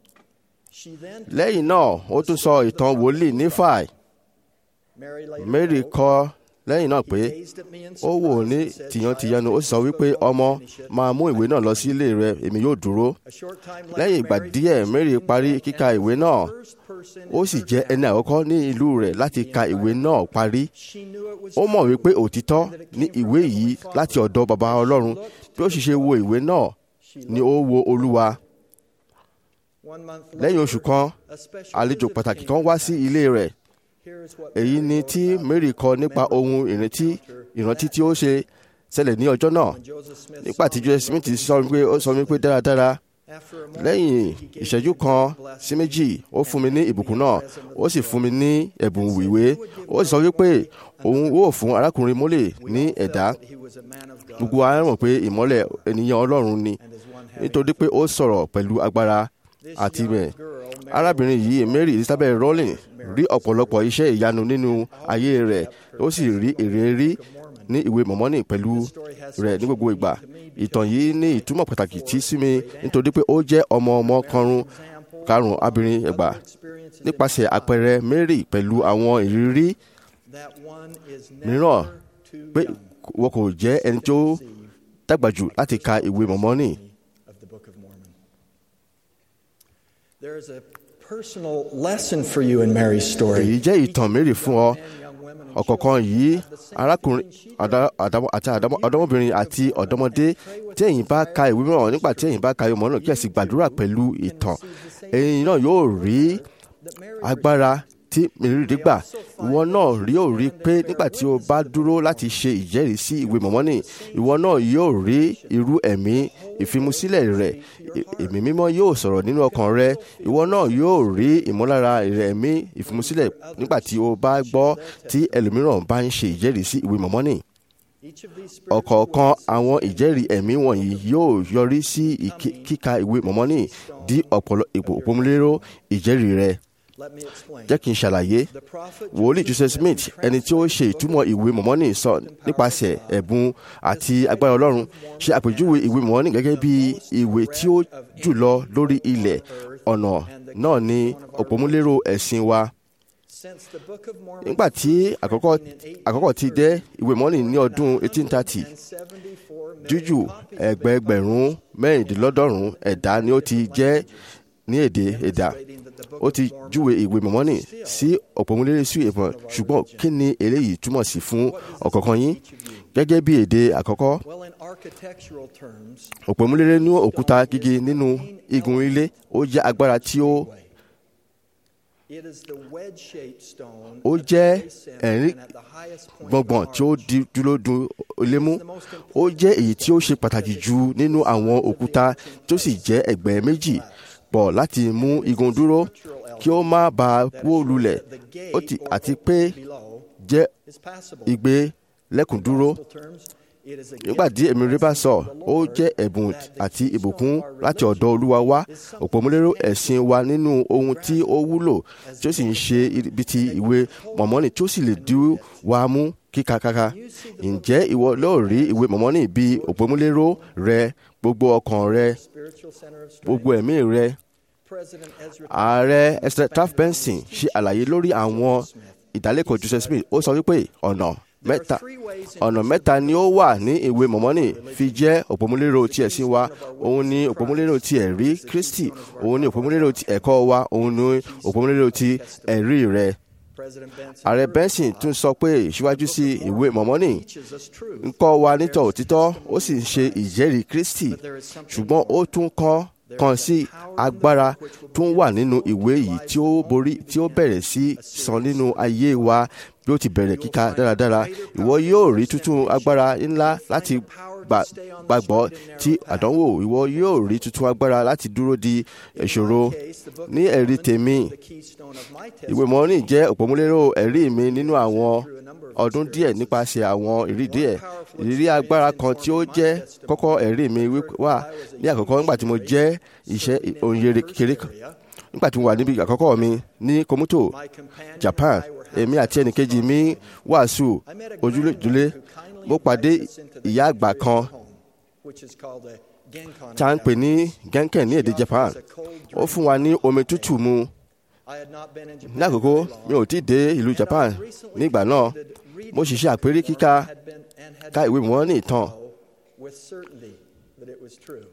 She then lẹ́yìn náà ó tún sọ ìtàn wòlíì nífàì Mary later mary wrote, kọ lẹ́yìn náà pé gazed at me in ó wò surprise ní and said, tìyàntìyànnu ó sì sọ "Child, wípé take this book ọmọ home and finish it." máa mú ìwé náà lọ sí ilé rẹ èmi yóò dúró A short time later, lẹ́yìn ìgbà Mary díẹ̀ finished mary reading parí the book kíka and ìwé was náà the first person in ó sì her jẹ́ town. ẹni àkọ́kọ́ ní ìlú rẹ̀ láti ka ìwé náà parí She knew it was ó mọ̀ true, wípé òtítọ́ and that it ní came from ìwé the yìí Heavenly Father. láti ọ̀dọ̀ baba ọlọ́run bí ó sì ṣe wo ìwé náà She ni ó wo olúwa One month lẹ́yìn oṣù later, kan a special àlejò visit pàtàkì came kan to wá the sí house. ilé rẹ̀ Here is what èyí Mary ni wrote tí about mary the kọ nípa memorable ohun ìrántí encounter ìrántí that tí ó ṣe ṣẹlẹ̀ ní ọjọ́ náà when Joseph Smith nígbà tí saw me joseph smith looking sọ wípé ó sọ wípé dáradára After a moment, lẹ́yìn he gave ìṣẹ́jú me kan God's blessing sí méjì ó fún mi ní and ìbùkún gave me náà a present of ó sì the fún mi book. ní ẹ̀bùn And said ìwé he would give ó sì sọ Brother wípé Morley òun another ó fún arákùnrin mólè We ní all felt ẹ̀dá that he was a man of God gbogbo wa mọ̀ pé ìmọ́lẹ̀ ènìyàn ọlọ́run ni and as one having nítorí pé ó sọ̀rọ̀ pẹ̀lú agbára This àti young bẹ́ẹ̀ girl, Mary arábìnrin yìí mary elizabeth rowling rí ọ̀pọ̀lọpọ̀ iṣẹ́ ìyanu nínú ayé rẹ̀ ó sì rí èrè rí ní ìwé mọ̀mọ́nì pẹ̀lú rẹ̀ ní gbogbo ìgbà ìtàn yìí ní ìtumọ̀ pàtàkì tí sí mi nítorí pé ó jẹ́ ọmọ ọmọ karùn karùn abirin ẹgbà nípasẹ̀ àpẹẹrẹ mary pẹ̀lú àwọn ìrírí that one is mìíràn never too pé young wọn kò jẹ́ ẹni tó dàgbà jù láti ka ìwé mọ̀mọ́nì of the Book of Mormon. There is a personal lesson for you in Mary's story. èyí jẹ́ ìtàn mary fún ọ ọ̀kọ̀ọ̀kan yìí arákùnrin àdá- àdámọ́- àti àdámọ́- ọ̀dọ́mọbìnrin àti ọ̀dọ́mọdé tí ẹ̀yin bá ka ìwé mìíràn nígbà tí ẹ̀yin bá ka ìwé mìíràn kí ẹ sì gbàdúrà pẹ̀lú ìtàn ẹ̀yin náà yóò rí agbára tí mèrìdì gbà ìwọ náà rí ò rí pé nígbà tí o bá dúró láti ṣe ìjẹ́rìí sí ìwé mọ̀mọ́nì ìwọ náà yóò rí irú ẹ̀mí ìfimusílẹ̀ rẹ̀ Ẹ- ẹ̀mí mímọ́ yóò sọ̀rọ̀ nínú ọkàn rẹ ìwọ náà yóò rí ìmúlára rẹ̀ ẹ̀mí ìfimusílẹ̀ nígbà tí o bá gbọ́ tí ẹlòmíràn bá ń ṣe ìjẹ́rìí sí ìwé mọ̀mọ́nì Each of these spiritual ọ̀kọ̀ọ̀kan witnesses àwọn ìjẹ́rìí ẹ̀mí wọ̀nyí yóò yọrí sí ìkí- kíka ìwé mọ̀mọ́nì di ọ̀pọ̀lọ ipò òpómúléró ìjẹ́rìí rẹ Let me explain. jẹ́ kí n ṣàlàyé The prophet wòlíì joseph smith ẹni tí ó ṣe ìtumọ̀ ìwé mọ̀mọ́nì sọ nípasẹ̀ ẹ̀bùn àti agbára ọlọ́run ṣe àpèjúwe ìwé mọ̀mọ́nì gẹ́gẹ́ bí ìwé tí ó jùlọ lórí ilẹ̀ ọ̀nà náà ni òpómúléró ẹ̀sìn wa since the Book of Mormon nígbà tí àkọ́kọ́ àkọ́kọ́ ti dé ìwé mọ̀mọ́nì ní ọdún 1830 and 74 million jújù copies ẹgbẹẹgbẹ̀rún mẹ́rìndínlọ́dọ́rùn ẹ̀dá ni ó ti jẹ́ ní èdè ẹ̀dà demonstrating that the Book ó of ti Mormon júwe ìwé mọ̀mọ́nì sí òpómúléré sí ìbọn ṣùgbọ́n kí ni eléyìí túmọ̀ sí fún ọ̀kọ̀ọ̀kan yín gẹ́gẹ́ bí èdè àkọ́kọ́ Well, in architectural terms, òpómúléré ní òkúta gígé nínú igun ilé ó jẹ́ agbára tí ó It is the wedge-shaped stone ó at the jẹ́ very center ẹ̀rín and at the highest point gbọ̀ngbọ̀n tí ó of di- dúró dun ilé mú ó jẹ́ èyí tí ó ṣe pàtàkì jù nínú àwọn òkúta tó sì jẹ́ ẹ̀gbẹ́ méjì pọ̀ láti mú igun dúró kí ó má bàa wó lulẹ̀ ó ti àti pé below jẹ́ is passable. igbe lẹ́kùn dúró Simple terms, it is a nígbà gift tí èmi rí bá sọ ó jẹ́ ẹ̀bùn àti ìbùkún láti ọ̀dọ̀ olúwa wá òpómúlérò ẹ̀sìn wa nínú ohun tí ó wúlò tí ó sì ń ṣe ibi ti ìwé mọ̀mọ́nì tí ó sì lè dí wa mú kíkakaka ǹjẹ́ ìwọ lóò rí ìwé mọ̀mọ́nì bí òpómúlérò rẹ gbogbo ọkàn rẹ spiritual center of strength. gbogbo ẹ̀mí rẹ President Ezra ààrẹ esther taft benson ṣe àlàyé lórí àwọn ìdálẹ́kọ̀ọ́ joseph smith ó sọ wípé ọ̀nà mẹ́ta ọ̀nà mẹ́ta ni ó wà ní ìwé mọ̀mọ́nì fi jẹ́ òpómúlérò ti ẹ̀sìn wa òun ni òpómúlérò ti ẹ̀rí kristi òun ni òpómúlérò ti ẹ̀kọ́ wa òun ni òpómúlérò ti ẹ̀rí rẹ President Benson ààrẹ benson tún sọ pé síwájú sí ìwé mọ̀mọ́nì teaches us truth. ń kọ́ wa nítọ̀ òtítọ́ ó sì ń ṣe ìjẹ́rìí kristi ṣùgbọ́n ó tún kọ́ kan sí agbára tó ń wà nínú ìwé yìí tí ó borí tí ó bẹ̀rẹ̀ sí san nínú ayé wa bí ó ti bẹ̀rẹ̀ kíka dáradára ìwọ yóò rí tuntun agbára ńlá láti gbà- gbàgbọ́ tí àdánwò ìwọ yóò rí tuntun agbára láti dúró di ìṣòro ní ẹ̀rí tèmi The keystone of my ìwé mọ́rin jẹ́ òpómúlérò ẹ̀rí mi nínú àwọn ọdún díẹ̀ nípasẹ̀ àwọn ìrírí díẹ̀ ìrírí agbára kan tí ó jẹ́ kọ́kọ́ ẹ̀rí mi wí- wà ní àkọ́kọ́ nígbà tí mo jẹ́ iṣẹ́ òǹyere kékeré kan nígbà tí mo wà níbi àkọ́kọ́ mi ní Komuto Japan èmi àti ẹnìkejì mi wàásù ojúlé mo pàdé ìyá àgbà kan which is called a Genkan. tá à ń pè ní Genken ní èdè Japan ó fún wa ní omi tútù mu I had not been in Japan ní àkókò mi ò tí ì dé ìlú Japan nígbà náà mo sì ṣe àpérí kíka had been and had ká ìwé mọ́ ní ìtàn with certainty that it was true.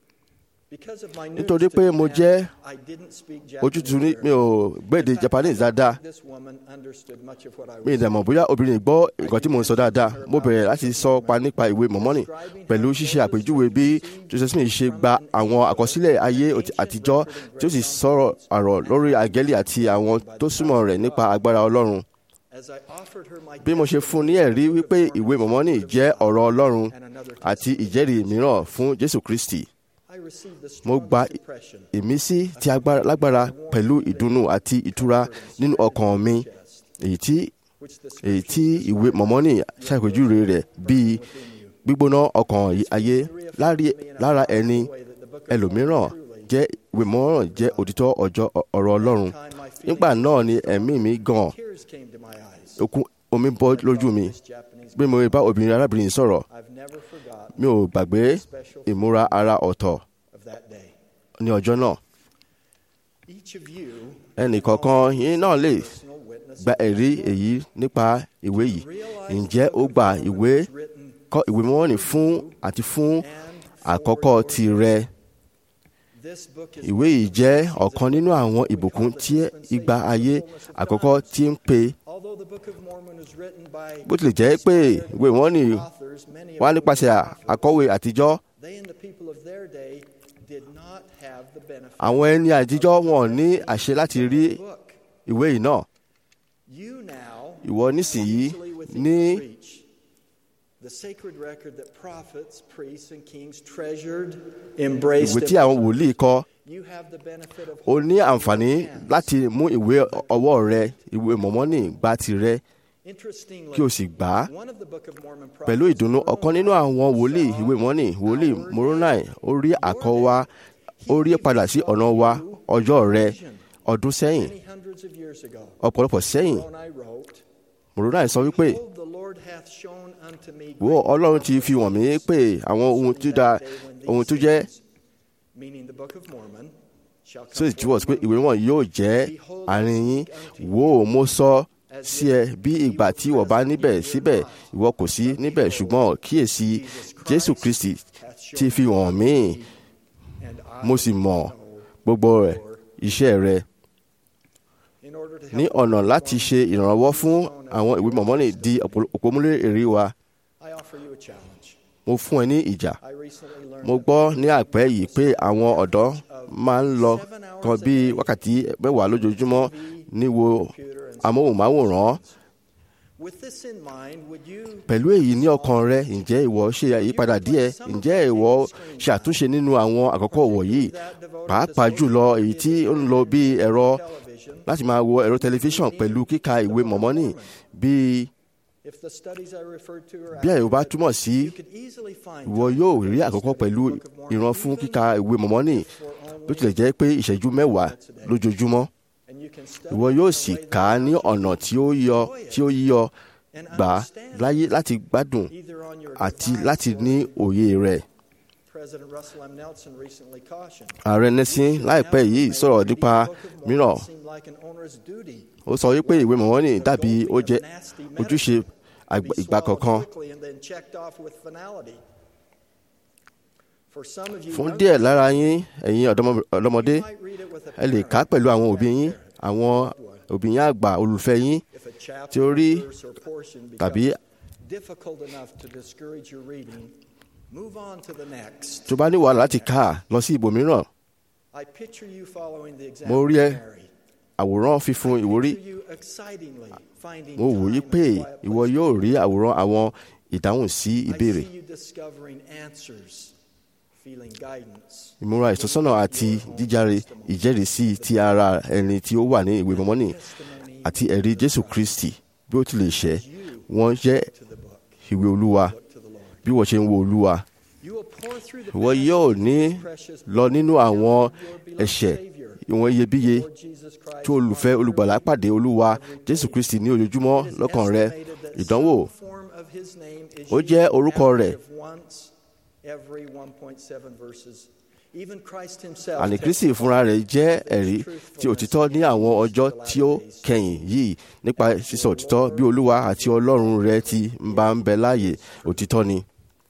Because of my nítorí pé mo jẹ́ I didn't speak ojútùú ní Japanese mi ò gbèdè Japanese dáadáa This woman understood much of what I mi was ì dẹ̀ mọ̀ bóyá obìnrin yìí gbọ́ nǹkan tí mò ń sọ dáadáa mo bẹ̀rẹ̀ láti sọ pa nípa ìwé mọ̀mọ́nì pẹ̀lú ṣíṣe àpèjúwe bí Joseph Smith ṣe gba àwọn àkọsílẹ̀ ayé òtí- àtijọ́ tí ó sì sọ̀rọ̀ àrọ̀ lórí àgẹ́lì àti àwọn tó súnmọ́ rẹ̀ nípa agbára Ọlọ́run As I offered her my bí mo ṣe fún un ní ẹ̀rí wípé ìwé mọ̀mọ́nì jẹ́ ọ̀rọ̀ Ọlọ́run àti ìjẹ́rìí mìíràn fún Jésù Kristi I received the mo gba strongest impression ìmísí tí agbára lágbára pẹ̀lú ìdùnnú àti ìtura nínú ọkàn mi èyí tí which the èyí tí ìwé mọ̀mọ́nì ṣàpèjúwe rẹ̀ bíi gbígbóná ọkàn yí- ayé lárí- lára ẹni ẹlòmíràn jẹ́ ìwé mọ̀mọ́nì jẹ́ òtítọ́ ọjọ́ ọ̀rọ̀ Ọlọ́run nígbà náà ni ẹ̀mí mi gan tears came to my eyes. okun omi bọ́ lójú mi bí mo bá obìnrin arábìnrin yìí sọ̀rọ̀ I've never forgotten mi ò gbàgbé ìmúra ara ọ̀tọ̀ of that day. ní ọjọ́ náà Each of you ẹnìkọ̀ọ̀kan yín náà lè personal witness gba ẹ̀rí èyí nípa ìwé yìí ǹjẹ́ ó gba ìwé kọ́ ìwé mọ́wọ́nì fún àti fún àkọ́kọ́ tirẹ̀ this book is ìwé yìí jẹ́ ọ̀kan nínú àwọn ìbùkún tí ìgbà ayé àkọ́kọ́ tí ń pe although the Book of Mormon was written by bó tilẹ̀ jẹ́ pé ìwé mọ́wọ́nì authors, many of wá whom nípasẹ̀ àkọ́wé àtijọ́ they and the people of their day did not have the benefit àwọn ẹni àtijọ́ wọn ò ní àṣẹ láti rí of the book. ìwé yìí náà You now ìwọ nísìnyí easily within ní your reach the sacred record that prophets, priests, and kings treasured, embraced, ìwé tí and àwọn wòlíì kọ you have the benefit of o ní àǹfààní láti mú ìwé ọwọ́ rẹ ìwé mọ̀mọ́nì gba tirẹ̀ Interestingly, kí o sì gbà á one of the Book of Mormon pẹ̀lú prophets, ìdùnnú ọ̀kan nínú àwọn wòlíì ìwé mọ́nì wòlíì moronai ó rí àkọ́ wa ó rí padà sí ọ̀nà wa ọjọ́ rẹ ọdún sẹ́yìn many hundreds of years ago, ọ̀pọ̀lọpọ̀ sẹ́yìn Moroni wrote, moronai sọ wípé Behold, the Lord hath shown unto me wo great ọlọ́run ti fi wọ̀n mí pé àwọn ohun tó da ohun tó jẹ́ meaning the Book of Mormon, shall tó sì come túwọ̀ sí pé ìwé wọn yóò jẹ́ àárín yín wo mo sọ sí ẹ bí ìgbà tí ìwọ bá níbẹ̀ síbẹ̀ ìwọ kò sí níbẹ̀ ṣùgbọ́n kíyèsí jésù kristi ti fi hàn mí and I mo sì mọ̀ gbogbo rẹ̀ iṣẹ́ rẹ̀ in order to ní help ọ̀nà láti ṣe ìrànlọ́wọ́ fún àwọn ìwé mọ̀mọ́nì di òpómúlé èrè wa I offer you a challenge. mo fún ẹ ní ìjà I recently learned mo gbọ́ ní àpẹ́ yìí pé àwọn ọ̀dọ́ máa ń lọ kan bí wákàtí mẹ́wàá lójoojúmọ́ ní wo amóhùnmáwòrán With this in mind, would you pẹ̀lú èyí ní ọkàn rẹ ǹjẹ́ ìwọ ṣe àyípadà díẹ̀ ǹjẹ́ ìwọ ṣàtúnṣe nínú àwọn àkókò wọ̀nyí pàápàá jùlọ èyí tí ó ń lọ bí ẹ̀rọ láti máa wo ẹ̀rọ tẹlifíṣàn pẹ̀lú kíka ìwé mọ̀mọ́nì bí if the studies I referred to are bí àyè bá accurate, túmọ̀ sí you could easily find ìwọ yóò rí àkókò pẹ̀lú ìran fún kíka ìwé mọ̀mọ́nì bó tilẹ̀ jẹ́ pé ìṣẹ́jú mẹ́wàá lójoojúmọ́ and you can study ìwọ yóò sì kà á ní ọ̀nà tí ó yọ tí ó yíyọ gbà á láyé láti gbádùn either on your àti device láti or- ní òye rẹ̀. President Russell M. Nelson recently cautioned. ààrẹ nelson láìpẹ́ yìí sọ̀rọ̀ nípa mìíràn Seemed like an onerous duty. ó sọ wípé ìwé mọ̀mọ́nì dàbí ó jẹ́ ojúṣe àgbà- ìgbà kọ̀ọ̀kan quickly and then checked off with finality. For some of you fún young díẹ̀ lára yín ẹ̀yin ọ̀dọ́mọ- ọ̀dọ́mọdé you might read it with a ẹ lè kà á pẹ̀lú àwọn òbí yín àwọn òbí yín àgbà olùfẹ́ yín If a chapter, tí ó rí verse, or portion becomes tàbí difficult enough to discourage your reading, move on to the next. tó bá ní wàhálà láti kà á lọ sí ibòmíràn I picture you following the example mo rí ẹ of Mary. àwòrán fífún ìwúrí Picture you excitingly finding mo wò yí time pé in a quiet ìwọ place. yóò rí àwòrán àwọn ìdáhùn sí I ìbéèrè see you discovering answers, feeling guidance. ìmúra ìtọ́sọ́nà àti jíjáre ìjẹ́rìísí ti ara ẹni tí ó wà ní ìwé mọ́mọ́nì àti ẹ̀rí jésù kristi bí ó tilẹ̀ ṣẹ́ wọ́n jẹ́ ìwé olúwa bí wọ́n ṣe ń wo olúwa You will pour through the ìwọ yóò ní precious lọ nínú àwọn ẹ̀ṣẹ̀ ìwọ̀n iyebíye Lord Jesus Christ. tí olùfẹ́ olùgbàlà pàdé olúwa jésù kristi ní ojoojúmọ́ lọ́kàn rẹ ìdánwò Form of his name is ó used jẹ́ an orúkọ rẹ̀. average of once every 1.7 verses. Even Christ himself àní kristi fúnra rẹ̀ jẹ́ ẹ̀rí tí òtítọ́ ní àwọn ọjọ́ tí ó kẹyìn yìí nípa sísọ òtítọ́ bí olúwa àti ọlọ́run rẹ̀ ti ń bá ń bẹ láàyè òtítọ́ ni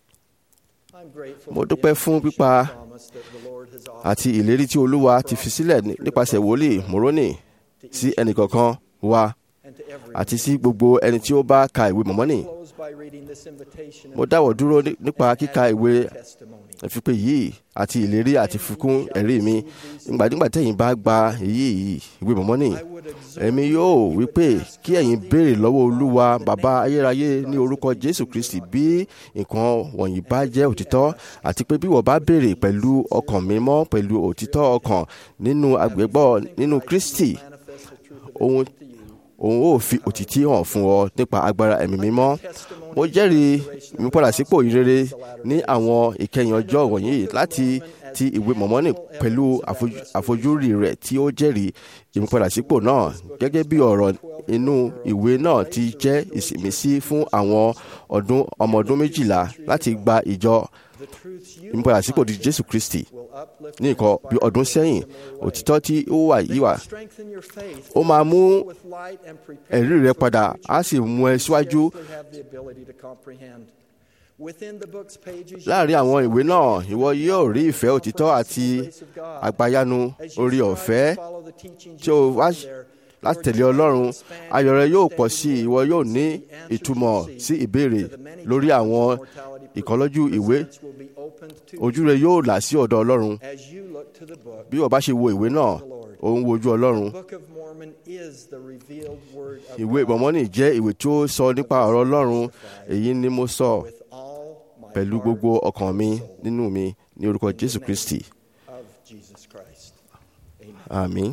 I'm grateful mo for the dúpẹ́ fún information pípa and promise that the Lord has offered àti ìlérí tí olúwa ti fi sílẹ̀ ní- nípasẹ̀ wòlíì mòrónì sí ẹnìkọ̀ọ̀kan wa and to everyone. àti sí gbogbo ẹni tí ó bá ka ìwé mọ̀mọ́nì Close by reading this invitation mo dáwọ̀ dúró ní- nípa kíka ìwé testimony. ìfipè yìí àti ìlérí àti fikún ẹ̀rí mi ìgbàdígbà tẹ̀yìn bá gba èyí yìí ìwé mọ̀mọ́nì èmi yóò wí pé kí ẹ̀yin béèrè lọ́wọ́ olúwa bàbá ayérayé ní orúkọ jésù kristi bí nǹkan wọ̀nyí bá jẹ́ òtítọ́ àti pé bí wọ́n bá béèrè pẹ̀lú ọkàn mímọ́ pẹ̀lú òtítọ́ ọkàn nínú àgbẹ̀gbọ́ nínú kristi òun òun ó fi òtítí hàn fún ọ nípa agbára ẹ̀mí mímọ́ mo jẹ́rìí ìmúpadàsípò ìrere ní àwọn ìkẹyìn ọjọ́ wọ̀nyí láti ti ìwé mọ̀mọ́nì pẹ̀lú àfojú- àfojúrí rẹ̀ tí ó jẹ́rìí ìmúpadàsípò náà gẹ́gẹ́ bí ọ̀rọ̀ inú ìwé náà ti jẹ́ ìsìmísí fún àwọn ọdún ọmọ ọdún méjìlá láti gba ìjọ ìmúpadàsípò di jésù kristi ní nǹkan bí ọdún sẹ́yìn òtítọ́ tí ó wà yìí wà Strengthen your faith. ó máa mú with light and prepare ẹ̀rí rẹ padà á sì mú ẹ síwájú scarcely have the ability to comprehend. Within the book's pages, láàrin àwọn ìwé náà ìwọ yóò rí ìfẹ́ òtítọ́ àti àgbàyanu orí ọ̀fẹ́ tí o wá láti tẹ̀lé ọlọ́run ayọ̀ rẹ yóò pọ̀ sí i ìwọ yóò ní ìtumọ̀ sí ìbéèrè lórí àwọn ìkọlọ́jú ìwé ojú rẹ yóò là sí ọ̀dọ̀ ọlọ́run as you look to the book. bí wọ́n bá ṣe wo ìwé náà ó ń wojú ọlọ́run The Book of Mormon is the revealed word of ìwé God. mọ̀mọ́nì jẹ́ ìwé tí ó sọ nípa ọ̀rọ̀ ọlọ́run èyí ni mo sọ With all my pẹ̀lú heart gbogbo ọkàn mi nínú mi ní orúkọ jésù kristi of Jesus Christ. àmín.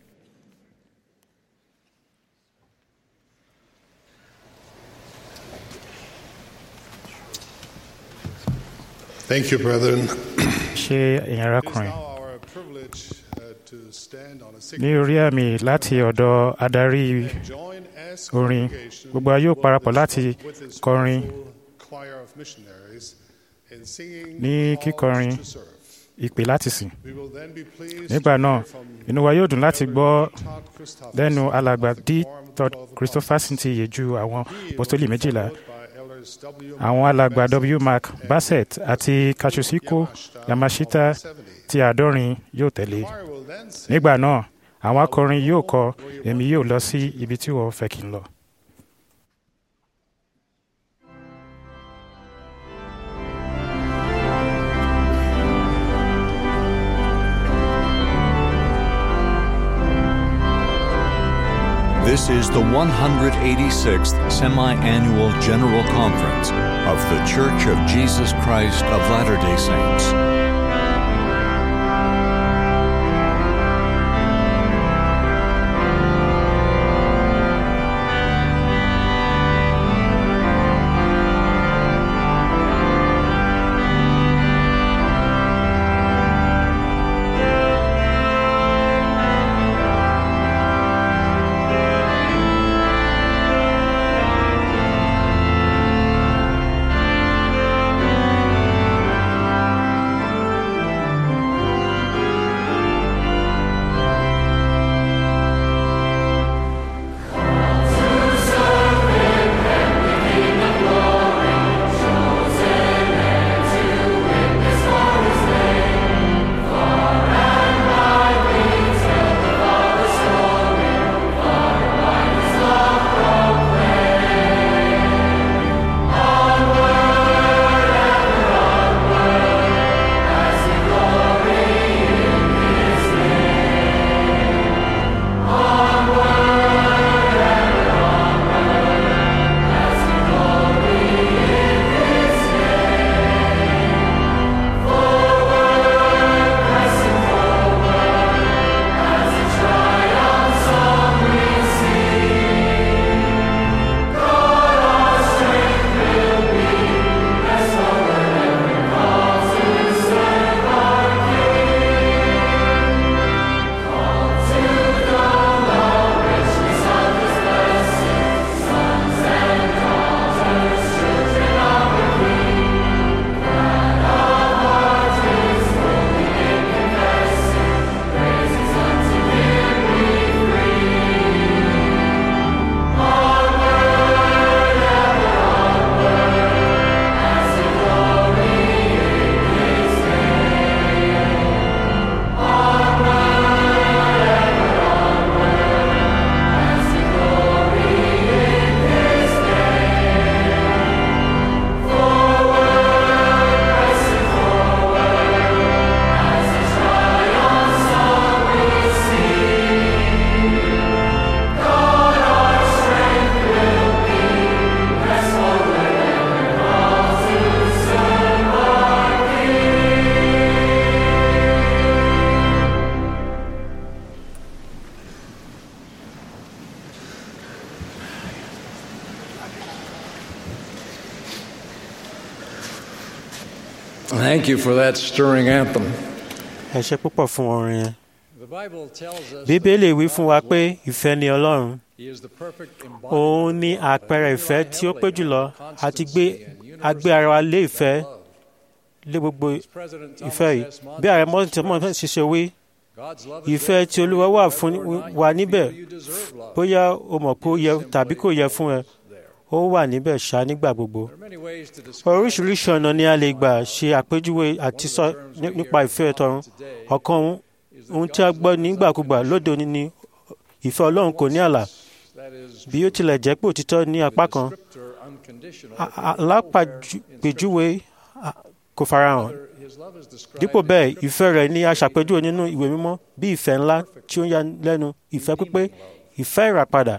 Thank you, brethren. ṣe èèyàn It is arákùnrin now our privilege uh, to stand on a ní signature orí àmì láti ọ̀dọ̀ adarí join as orin congregation gbogbo wa yóò parapọ̀ láti with this kọrin wonderful choir of missionaries in singing ní calls kíkọrin to serve. ìpè láti sìn We will then be pleased nígbà to náà hear from inú wa yóò dùn láti gbọ́ Todd Christopherson lẹ́nu alàgbà of the d Quorum of todd Twelve christopherson ti yè ju àwọn He will apostoli be méjìlá followed by elders W. àwọn Mark alàgbà Bassett w mark and bassett àti katsushiko yamashita ti àádọ́rin yóò tẹ̀lé choir will then sing nígbà náà àwọn akọrin yóò kọ èmi yóò lọ sí ibi tí wọ́n fẹ́ kí n lọ. Thank This is the 186th Semi Annual General Conference of The Church of Jesus Christ of Latter day Saints. Thank you for that stirring anthem. ẹ ṣe púpọ̀ fún orin yẹn. The Bible tells us bíbélì wí fún wa pé ìfẹ́ ni ọlọ́run He is the perfect òun ni àpẹẹrẹ ìfẹ́ tí ó pé jùlọ àti gbé agbé ara wa lé ìfẹ́ lé gbogbo ìfẹ́ yìí bí ààrẹ mọ́tò tí wọ́n ṣe ṣe wí ìfẹ́ tí olúwa wà fún wa níbẹ̀ bóyá o mọ̀ pé ó yẹ tàbí kò yẹ fún ẹ ó wà níbẹ̀ ṣá nígbà gbogbo oríṣiríṣi ọ̀nà ni a lè gbà ṣe àpèjúwe àti sọ ní- nípa ìfẹ́ tọ̀run ọ̀kan ohun- ohun tí a gbọ́ nígbàkúgbà lóde òní ni ìfẹ́ ọlọ́run kò ní ààlà bí ó tilẹ̀ jẹ́ pé òtítọ́ ní apá kan a- a- alápàpèjúwe a- kò farahàn dípò bẹ́ẹ̀ ìfẹ́ rẹ̀ ni a ṣàpèjúwe nínú ìwé mímọ́ bí ìfẹ́ ńlá tí ó ń yanilẹ́nu ìfẹ́ pípé ìfẹ́ ìràpadà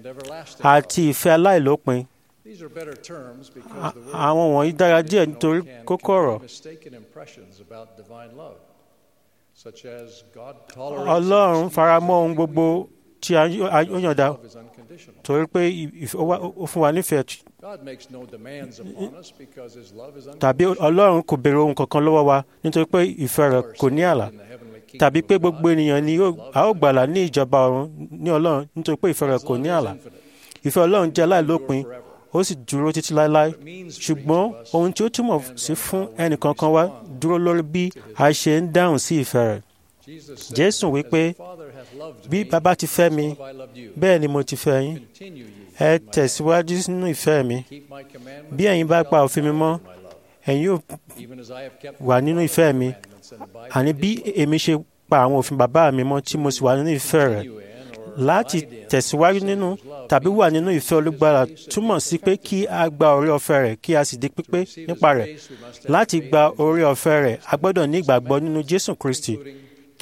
àti ìfẹ́ aláìlópin These are better terms A- because the word àwọn wọ̀nyí dára díẹ̀ nítorí can kókó convey ọ̀rọ̀ mistaken impressions about divine love, such as God tolerates ọlọ́run faramọ́ ohun gbogbo tí a yó- a ó yànda love is unconditional. torí pé ìfẹ́- ó wá- ó fún wa nífẹ̀ẹ́ God makes no demands upon us because his love is tàbí ọlọ́run kò béèrè ohun kankan lọ́wọ́ wa nítorí pé ìfẹ́ rẹ̀ kò ní ààlà tàbí pé gbogbo ènìyàn ni yóò- a ó gbàlà ní ìjọba ọ̀run ní ọlọ́run nítorí pé ìfẹ́ rẹ̀ kò ní ààlà ìfẹ́ ọlọ́run jẹ́ aláìlópin ó sì dúró títí láéláé ṣùgbọ́n ohun tí ó túmọ̀ sí fún ẹnìkankan wa dúró lórí bí a ṣe ń dáhùn sí ìfẹ́ rẹ̀ jésù wípé bí bàbá ti fẹ́ mi bẹ́ẹ̀ ni mo ti fẹ́ yín ẹ tẹ̀síwájú nínú ìfẹ́ mi bí ẹ̀yin bá pa òfin mi mọ́ ẹ̀yin yóò wà nínú ìfẹ́ mi àní bí èmi ṣe pa àwọn òfin bàbá mi mọ́ tí mo sì wà nínú ìfẹ́ rẹ̀ láti tẹ̀síwájú nínú tàbí wà nínú ìfẹ́ olùgbàlà túmọ̀ sí pé kí a gba oore ọ̀fẹ́ rẹ̀ kí a sì di pípé nípa rẹ̀ láti gba oore ọ̀fẹ́ rẹ̀ a gbọ́dọ̀ ní ìgbàgbọ́ nínú jésù kristi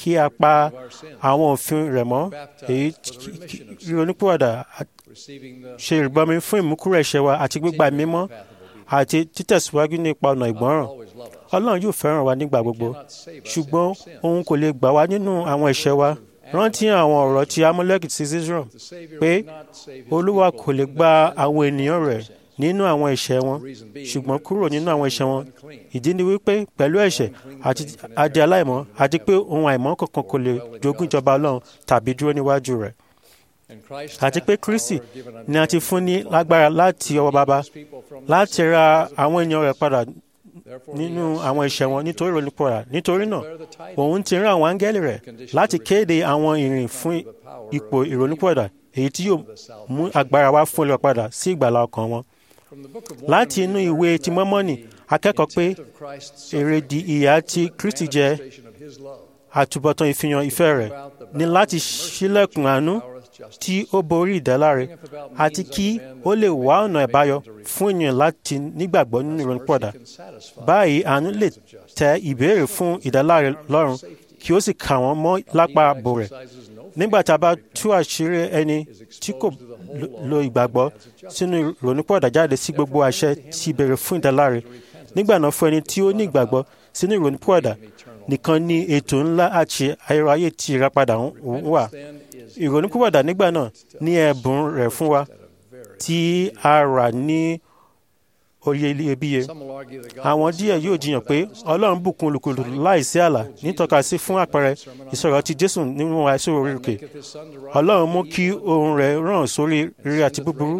kí a pa àwọn òfin rẹ̀ mọ́ èyí ríronúpìwàdà ṣe ìrìbọmi fún ìmúkúrò ẹ̀ṣẹ̀ wa àti gbígba mímọ́ àti títẹ̀síwájú nípa ọ̀nà ìgbọ́ràn ọlọ́run yóò fẹ́ràn wa nígbà gbogbo ṣùgbọ́n òun kò lè gbà wá nínú àwọn ẹ̀ṣẹ̀ wa rántí àwọn ọ̀rọ̀ tí amúlẹ́kì ti Israel pé olúwa kò lè gba àwọn ènìyàn rẹ̀ nínú àwọn ẹ̀ṣẹ̀ wọn ṣùgbọ́n kúrò nínú àwọn ẹ̀ṣẹ̀ wọn ìdí ni wípé pẹ̀lú ẹ̀ṣẹ̀ àti adé aláìmọ́ àti pé ohun àìmọ́ kankan kò lè jogún ìjọba ọlọ́run tàbí dúró níwájú rẹ̀ àti pé Kristi ni a ti fún ní lágbára láti ọwọ́ bàbá láti ra àwọn ènìyàn rẹ̀ padà nínú àwọn ẹ̀ṣẹ̀ wọn nítorí ìrònúpọ̀ra nítorí náà òun ti rán àwọn áńgẹ́lì rẹ̀ láti kéde àwọn ìrìn fún ipò ìrònúpọ̀ra èyí tí yóò mú agbára wá fún olùpadà sí ìgbàlá ọkàn wọn. láti inú ìwé ti mọ́mọ́nì akẹ́kọ̀ọ́ pé èrèdí ìyà tí Kristi jẹ́ àtúbọ̀tán ìfihàn ìfẹ́ rẹ̀ ní láti ṣílẹ̀kùn àánú tí ó borí ìdáláre àti kí ó lè wá ọ̀nà ìbáyọ fún ènìyàn láti nígbàgbọ́ nínú ìrònúpọ̀dà. báyìí àánú lè tẹ ìbéèrè fún ìdáláre lọ́rùn kí ó sì kà wọ́n mọ́ lápá ààbò rẹ̀. nígbà tí a bá tú àṣírí ẹni tí kò lo ìgbàgbọ́ sínú ìrònúpọ̀dà jáde sí gbogbo àṣẹ tí béèrè fún ìdáláre nígbà náà fún ẹni tí ó ní ìgbàgbọ́ sínú ìrònúpọ̀dà nìkan ni ètò ńlá àti ayérayé tí ìràpadà wà ìrònúpìwàdà nígbà náà ní ẹ̀bùn rẹ̀ fún wa tí a rà ní oye iyebíye. àwọn díẹ̀ yóò jiyàn pé ọlọ́run bùkún olùkùlù láìsí ààlà nítọ́ka sí fún àpẹẹrẹ ìsọ̀rọ̀ ti jésù nínú àìsí orí òkè ọlọ́run mú kí ohùn rẹ̀ ràn sórí rere àti búburú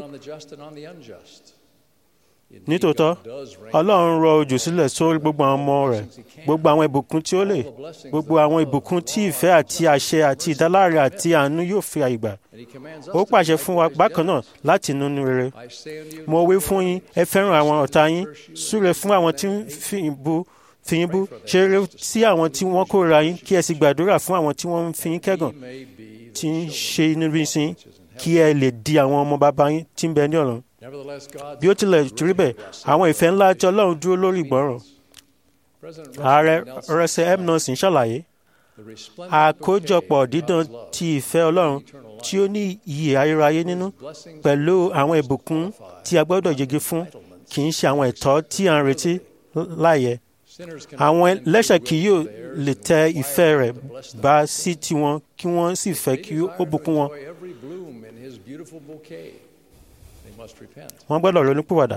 nítòótọ́ ọlọ́run rọ òjò sílẹ̀ sórí gbogbo àwọn ọmọ rẹ̀ gbogbo àwọn ìbùkún tí ó lè gbogbo àwọn ìbùkún tí ìfẹ́ àti àṣẹ àti ìdáláre àti àánú yóò fi àyè gbà ó pàṣẹ fún wa bákan náà láti nínú rere mo wí fún yín ẹ fẹ́ràn àwọn ọ̀tá yín súre fún àwọn tí ń fi bú fi yín bú ṣe rere sí àwọn tí wọ́n kórìíra yín kí ẹ sì gbàdúrà fún àwọn tí wọ́n ń fi yín kẹ́gàn tí ń ṣe inú bí sí kí ẹ lè di àwọn ọmọ bàbá yín tí ń bẹ ní ọ̀run bí ó tilẹ̀ rí bẹ́ẹ̀ àwọn ìfẹ́ ńlá tí ọlọ́run dúró lórí ìgbọ́ràn ààrẹ rẹsẹ̀ m nelson ṣàlàyé àkójọpọ̀ dídán ti ìfẹ́ ọlọ́run tí ó ní iyì ayérayé nínú pẹ̀lú àwọn ìbùkún tí a gbọ́dọ̀ yege fún kì í ṣe àwọn ẹ̀tọ́ tí à ń retí láàyè àwọn ẹlẹ́ṣẹ̀ kì yóò lè tẹ ìfẹ́ rẹ̀ bá sí tiwọn kí wọ́n sì fẹ́ kí ó bùkún wọn wọ́n gbọ́dọ̀ ronúpìwàdà.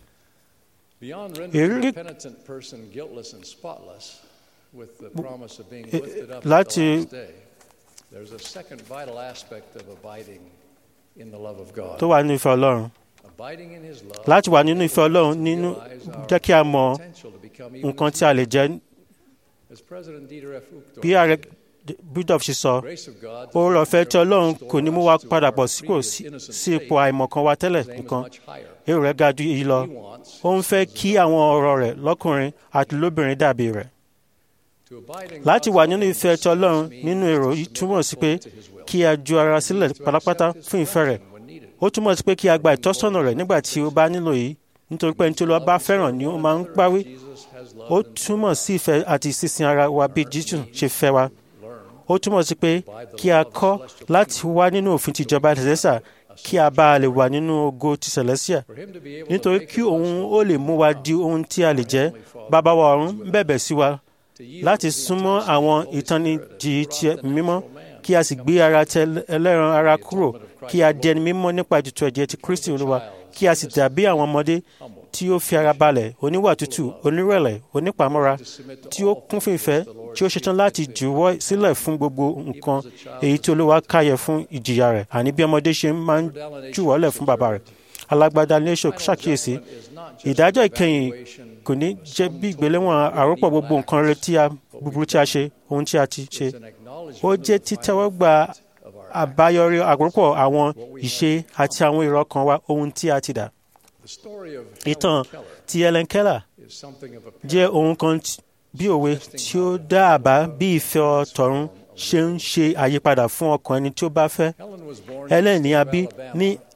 Beyond Ìrírí- rendering the penitent person guiltless and spotless with the promise of being Eh, lifted up láti- at the last day, there's a second vital aspect of abiding in the love of God. tó wà nínú ìfẹ́ ọlọ́run Abiding in His love láti wà nínú ìfẹ́ ọlọ́run nínú jẹ́ kí a mọ potential to become even nǹkan tí a lè jẹ́ As President Dieter F. Uchtdorf bí ààrẹ budov ṣe sọ Grace of God does oore not ọ̀fẹ́ tí ọlọ́run restore kò ní mú us wa to padà our pọ̀ sípò previous sí innocent sí ipò state. àìmọ̀kan wa tẹ́lẹ̀ His aim is nìkan much higher. èrò rẹ̀ ga ju èyí lọ He wants ó ń fẹ́ kí àwọn ọ̀rọ̀ rẹ̀ lọ́kùnrin àti lóbìnrin dàbí rẹ̀ to abide in láti God's wà love nínú ìfẹ́ tí ọlọ́run nínú èrò yìí túmọ̀ sí pé kí a ju ara sílẹ̀ pátápátá fún ìfẹ́ rẹ̀ ó túmọ̀ sí pé kí a gba ìtọ́sọ́nà rẹ̀ nígbà tí ó bá nílò yìí nítorí pé ẹni tí Olúwa bá fẹ́ràn ni ó máa ń páwí ó túmọ̀ sí ìfẹ́ àti sísin ara wa bí Jésù ṣe fẹ́ wa ó túmọ̀ sí pé kí a kọ́ láti wá nínú òfin ti ìjọba tẹ̀sẹ̀sà kí a bá a lè wà nínú ògo ti Celestia nítorí kí òun ó lè mú wa di ohun tí a lè jẹ́ bàbá wa ọ̀run ń bẹ̀bẹ̀ sí wa láti súnmọ́ àwọn ìtanijí ti mímọ́ kí a sì gbé ara tẹ ẹlẹ́ran ara kúrò kí a di ẹni mímọ́ nípa ètùtù ẹ̀jẹ̀ ti Kristi Olúwa kí a sì dàbí àwọn ọmọdé tí ó fi ara balẹ̀ oníwà tútù onírẹ̀lẹ̀ onípamọ́ra tí ó kún fún ìfẹ́ tí ó ṣetán láti jùwọ́ sílẹ̀ fún gbogbo nǹkan èyí tí Olúwa káyẹ fún ìjìyà rẹ̀ àní bí ọmọdé ṣe máa ń jùwọ́lẹ̀ fún bàbá rẹ̀ alágbádá ní èso ṣàkíyèsí ìdájọ́ ìkẹyìn kò ní jẹ́ bí ìgbéléwọ̀n àròpọ̀ gbogbo nǹkan rere tí a búburú tí a ṣe ohun tí a ti ṣe ó jẹ́ títẹ́wọ́gbà àbáyọrí àròpọ̀ àwọn ìṣe àti àwọn èrò ọkàn wa ohun tí a ti dà The story of ìtàn Helen Keller ti Helen Keller is something of a jẹ́ ohun kan tí- bí òwe tí ó dá àbá bí ìfẹ́ ọ̀tọ̀run ṣe ń ṣe àyípadà fún ọkàn ẹni tí ó bá fẹ́ Helen was born in Helen ní the a state bí of Alabama ní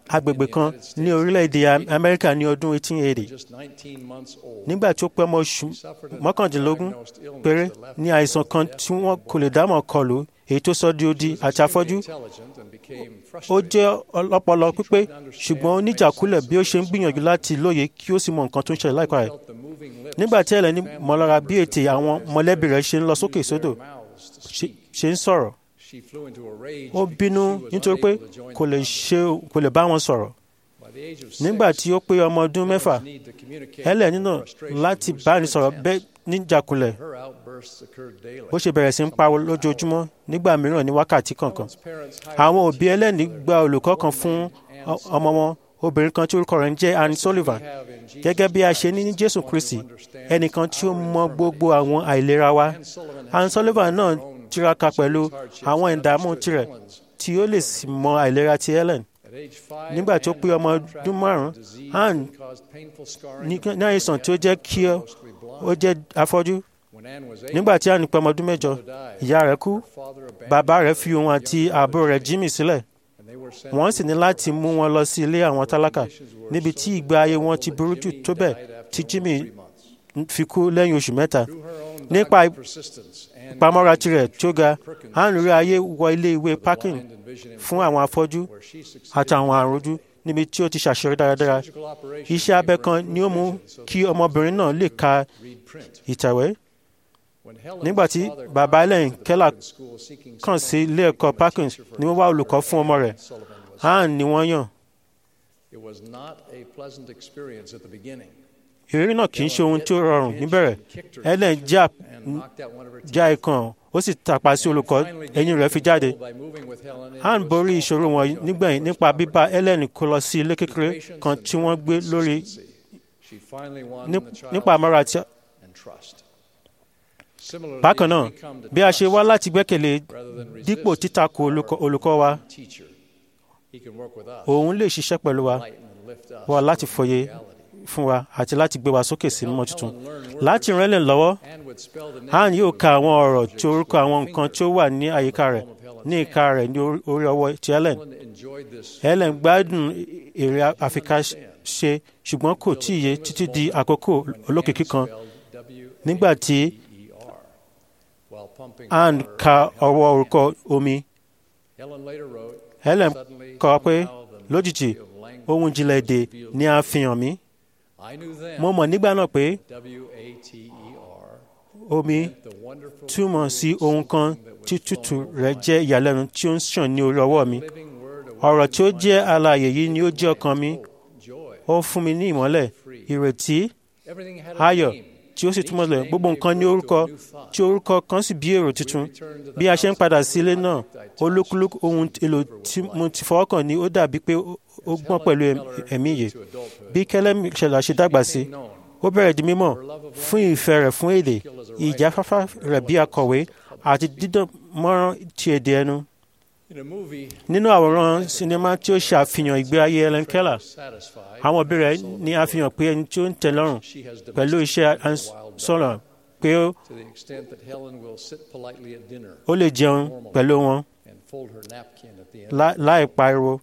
agbègbè kan ní orílẹ̀-èdè Am- Amẹ́ríkà ní ọdún 1880 just 19 months old. nígbà tí ó pé ọmọ oṣù mọ́kàndínlógún péré ní àìsàn kan tí wọ́n kò lè dámọ̀ kọlù èyí tó sọ di odi àti afọ́jú Intelligent and became ó jẹ́ ọlọ́pọlọ pípé ṣùgbọ́n ó níjàkulẹ̀ bí ó ṣe ń gbìyànjú láti lóye kí ó sì mọ nǹkan tó ń ṣẹlẹ̀ láìka rẹ̀ nígbà tí ẹlẹ́ni mọ̀lára bí ètè àwọn mọ̀lẹ́bí rẹ̀ ṣe ń lọ sókè sódò ṣe- ṣe ń sọ̀rọ̀ She flew into a rage ó bínú nítorí pé kò lè ṣe kò lè bá wọn sọ̀rọ̀ by the age of nígbà tí ó pé ọmọ ọdún mẹ́fà need to communicate ẹlẹ́ni náà láti bá ní sọ̀rọ̀ bẹ́ẹ̀ níjàkulẹ̀ her outbursts occurred daily. bó ṣe bẹ̀rẹ̀ sí ń pariwo lójoojúmọ́ nígbà mìíràn ní wákàtí kọ̀ọ̀kan àwọn òbí ẹlẹ́ni gba olùkọ́ kan fún ọ- ọmọ wọn obìnrin kan tí orúkọ rẹ̀ ń jẹ́ Anne Sullivan gẹ́gẹ́ bí a ṣe ní ní Jésù Kristi ẹnìkan tí ó mọ gbogbo àwọn àìlera wa Anne Sullivan náà tiraka pẹ̀lú àwọn ìdààmú tirẹ̀ tí ó lè sì mọ àìlera ti Helen nígbà tó pé ọmọ ọdún márùn-ún Anne ní ní àìsàn tí ó jẹ́ kí ó ó jẹ́ afọ́jú nígbà tí Anne pé ọmọ ọdún mẹ́jọ ìyá rẹ̀ kú bàbá rẹ̀ fi òun àti àbúrò rẹ̀ Jimmy sílẹ̀ wọ́n sì ní láti mú wọn lọ sí ilé àwọn tálákà níbi tí ìgbé ayé wọn ti burú jù tó bẹ́ẹ̀ tí Jimmy fi kú lẹ́yìn oṣù mẹ́ta nípa ìpamọ́ra tirẹ̀ tó ga Anne rí ayé wọ ilé ìwé parking fún àwọn afọ́jú àti àwọn àrùnjú níbi tí ó ti ṣàṣeyọrí dáradára iṣẹ́ abẹ kan ni ó mú kí ọmọbìnrin náà lè ka ìtẹ̀wé nígbà tí bàbá Helen Keller kàn sí ilé ẹ̀kọ́ Parkins ni wọ́n wá olùkọ́ fún ọmọ rẹ̀ Anne ni wọ́n yàn It was not a pleasant experience at the beginning. ìrírí náà kì í ṣe ohun tí ó rọrùn níbẹ̀rẹ̀ Helen já já ikàn ó sì tàpá sí olùkọ́ ẹ̀yìn rẹ̀ fi jáde Anne borí ìṣòro wọn nígbẹ̀yìn nípa bíbá Helen kó lọ sí ilé kékeré kan tí wọ́n gbé lórí She finally won ní- the child nípa àmọ́ra àti and trust. Similarly, bákan náà we come to bí a ṣe trust wá láti gbẹ́kẹ̀lé rather than resist dípò títakò olùkọ́ olùkọ́ wa teacher. He can work with us, òun lè ṣiṣẹ́ pẹ̀lú wa lighten and lift us wá láti to fòye reality. fún wa àti láti gbé wa sókè sí mímọ́ tuntun láti ràn Helen lọ́wọ́ Anne yóò ka àwọn ọ̀rọ̀ tí orúkọ àwọn nǹkan tí ó wà ní àyíká rẹ̀ ní ìka rẹ̀ ní orí- orí ọwọ́ ti Helen Enjoyed this Helen gbádùn èrè àfikà ṣe ṣùgbọ́n kò tí ì yé títí di àkókò olókìkí kan nígbà tí while pumping Anne ka ọwọ́ orúkọ omi Helen later wrote, Helen Suddenly, kọ pé somehow the lójijì mystery of language ohun ìjìnlẹ̀ èdè revealed ni a fi hàn mí I knew then mo mọ̀ nígbà náà pé W-A-T-E-R omi the wonderful túmọ̀ sí ohun kan tí tútù rẹ̀ jẹ́ ìyàlẹ́nu tí ó ń ṣàn ní orí ọwọ́ mi ọ̀rọ̀ tí ó jẹ́ alààyè yìí ni ó jẹ́ ọkàn mi ó fún mi ní ìmọ́lẹ̀ ìrètí Everything had a ayọ̀ name. tí ó sì túmọ̀ lẹ̀ gbogbo nǹkan ní orúkọ tí orúkọ kan sì bí èrò tuntun bí a ṣe ń padà sí ilé náà olúkúlùkù ohun èlò tí mo ti fọwọ́ kàn ní ó dàbí pé ó- ó gbọ́n pẹ̀lú ẹ̀m- ẹ̀mí yìí bí kẹlẹ́mì ṣẹlẹ̀ ṣe dàgbà sí ó bẹ̀rẹ̀ di mímọ̀ fún ìfẹ́ rẹ̀ fún èdè ìjáfáfá rẹ̀ bí akọ̀wé àti dídán mọ́rán ti èdè ẹnu In a movie, nínú àwòrán sinimá tí ó ṣàfihàn ìgbé ayé Helen Keller satisfied, àwọn òbí rẹ̀ ní àfihàn pé ẹni tí ó ń tẹ́ lọ́rùn pẹ̀lú iṣẹ́ sọ̀rọ̀ pé ó to the extent that Helen will sit politely at dinner ó lè jẹun pẹ̀lú wọn and fold her napkin at the end. lá- láì pariwo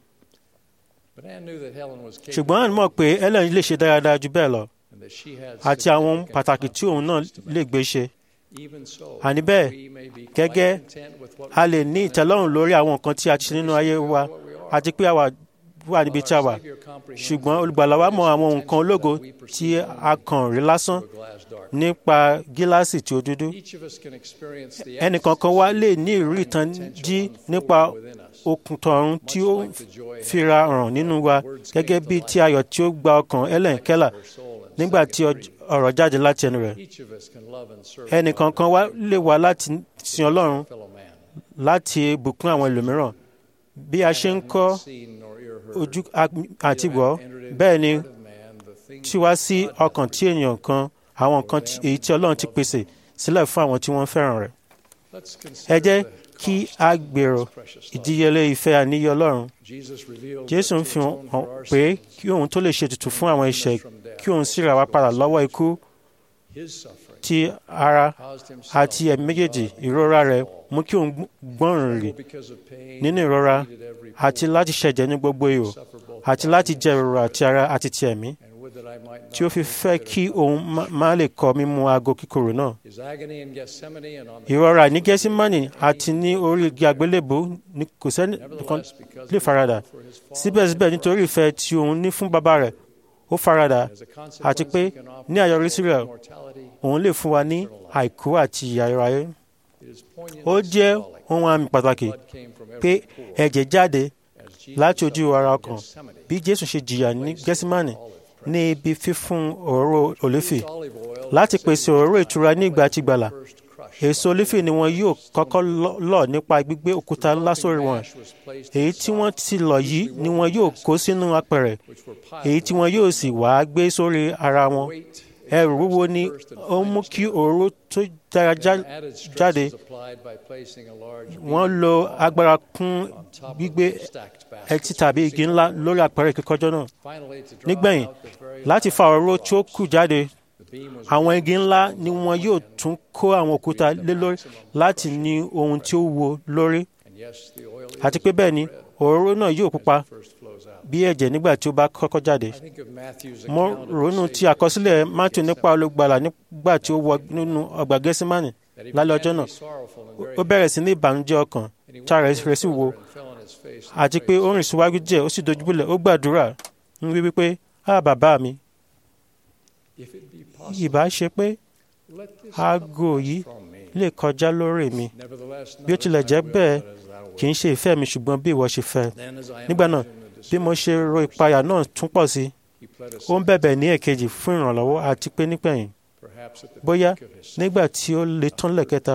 But Anne knew that Helen was capable ṣùgbọ́n Anne mọ̀ pé Helen lè ṣe dáradára jù bẹ́ẹ̀ lọ and that she had àti àwọn ohun significant pàtàkì tí òun náà lè gbé ṣe Even so, àní bẹ́ẹ̀ we may be quite gẹ́gẹ́ content with what a lè ní ìtẹ́lọ́rùn lórí àwọn nǹkan tí a ti ṣe nínú ayé wa àti pé àwa wà níbi tí a wà ṣùgbọ́n olùgbàlà wa mọ àwọn nǹkan ológo tí a kàn rí lásán nípa gíláàsì tí ó dúdú each of us can experience the ẹnìkankan wa lè ní ìrírí ìtànjí nípa okùn tọ̀run tí ó fira hàn nínú wa gẹ́gẹ́ bí tí ayọ̀ tí ó gba ọkàn Helen Keller nígbà tí ọj- ọ̀rọ̀ jáde láti ẹnu rẹ̀ each of us can love and serve ẹnìkankan wa lè wá láti sin Ọlọ́run fellow man. láti bùkún àwọn ẹlòmíràn bí a ṣe ń kọ́ Seen nor ear heard, ojú àti gbọ́ bẹ́ẹ̀ ni tí wá sí ọkàn tí ènìyàn kan àwọn nǹkan tí- èyí tí Ọlọ́run ti pèsè sílẹ̀ fún àwọn tí wọ́n fẹ́ràn rẹ̀ let's ẹ consider jẹ́ the kí a gbèrò ìdíyelé ìfẹ́ àníyé Ọlọ́run Jesus revealed Jésù ń that fi to hàn atone for our pé sins, kí òun tó lè ṣe ètùtù fún àwọn ẹ̀ṣẹ̀ kí òun sì rà wá padà lọ́wọ́ ikú his suffering ti ara àti ẹ̀mí méjèèjì ìrora rẹ̀ mú kí òun gbọ́nrìn rì nínú ìrora àti láti ṣẹ̀jẹ̀ ní gbogbo ihò àti láti jẹ ìrora àti ara àti ti ẹ̀mí tí ó fi fẹ́ kí òun má- má lè kọ mímu aago kíkorò náà His agony in Gethsemane and on ìrora ní gẹ́símánì àti ní orí igi àgbélébò ní kò sẹ́ni kan lè farada síbẹ̀síbẹ̀ nítorí ìfẹ́ tí òun ní fún bàbá rẹ̀ ó farada àti pé ní àyọrísí rẹ̀ òun lè fún wa ní àìkú àti ìyà ayérayé ó jẹ́ ohun àmì pàtàkì pé ẹ̀jẹ̀ jáde láti ojú ara ọkàn bí jésù ṣe jìyà ní gẹ́símánì ní ibi fífún òróró olífì láti pèsè òróró ìtura ní ìgbà tí gbàlà èso olífì ni wọn yóò kọ́kọ́ lọ- lọ̀ nípa gbígbé òkúta ńlá sórí wọn èyí tí wọ́n ti lọ̀ yìí ni wọn yóò kó sínú apẹ̀rẹ̀ èyí tí wọn yóò sì wá gbé sórí ara wọn ẹrù wúwo ni ó mú kí òróró tó dára já- added stress jáde is applied by placing a large wọ́n lo agbára kún gbígbé ẹtí tàbí igi ńlá lórí àpẹẹrẹ kíkọjọ́ náà Finally, to draw nígbẹ̀yìn out the very láti fa òróró tí ó kù jáde àwọn igi ńlá ni wọn yóò tún kó àwọn òkúta lé lórí láti ní ohun tí ó wo lórí and yes, the oil àti pé bẹ́ẹ̀ ni òróró náà yóò pupa bí ẹ̀jẹ̀ nígbà tí ó bá kọ́kọ́ jáde I think of Matthew's mo account of the ronú ti àkọsílẹ̀ mátù nípa olùgbàlà nígbà tí ó wọ nínú ọgbà gẹ́símánì that he lálẹ́ began ọjọ́ to náà be sorrowful and very ó bẹ̀rẹ̀ sí ní ìbànújẹ́ ọkàn tára rẹ̀ sì wo fell on his face and àti pé ó rìn síwájú díẹ̀ ó sì dojúbúlẹ̀ ó gbàdúrà ń wí wípé á bàbá mi if it be possible, ìbá ṣe pé let this aago yìí lè kọjá lórí mi nevertheless bí ó not tilẹ̀ as I jẹ́ will, bẹ́ẹ̀ but as thou kì í ṣe ìfẹ́ mi ṣùgbọ́n bí ìwọ ṣe fẹ́ Then as I nígbà náà imagined the bí mo ṣe ro ìpayà náà tún pọ̀ sí he pled a ó ń bẹ̀bẹ̀ ní èkejì fún ìrànlọ́wọ́ àti pé nígbẹ̀yìn perhaps at the bóyá peak of his nígbà tí ó le tán lẹ́kẹta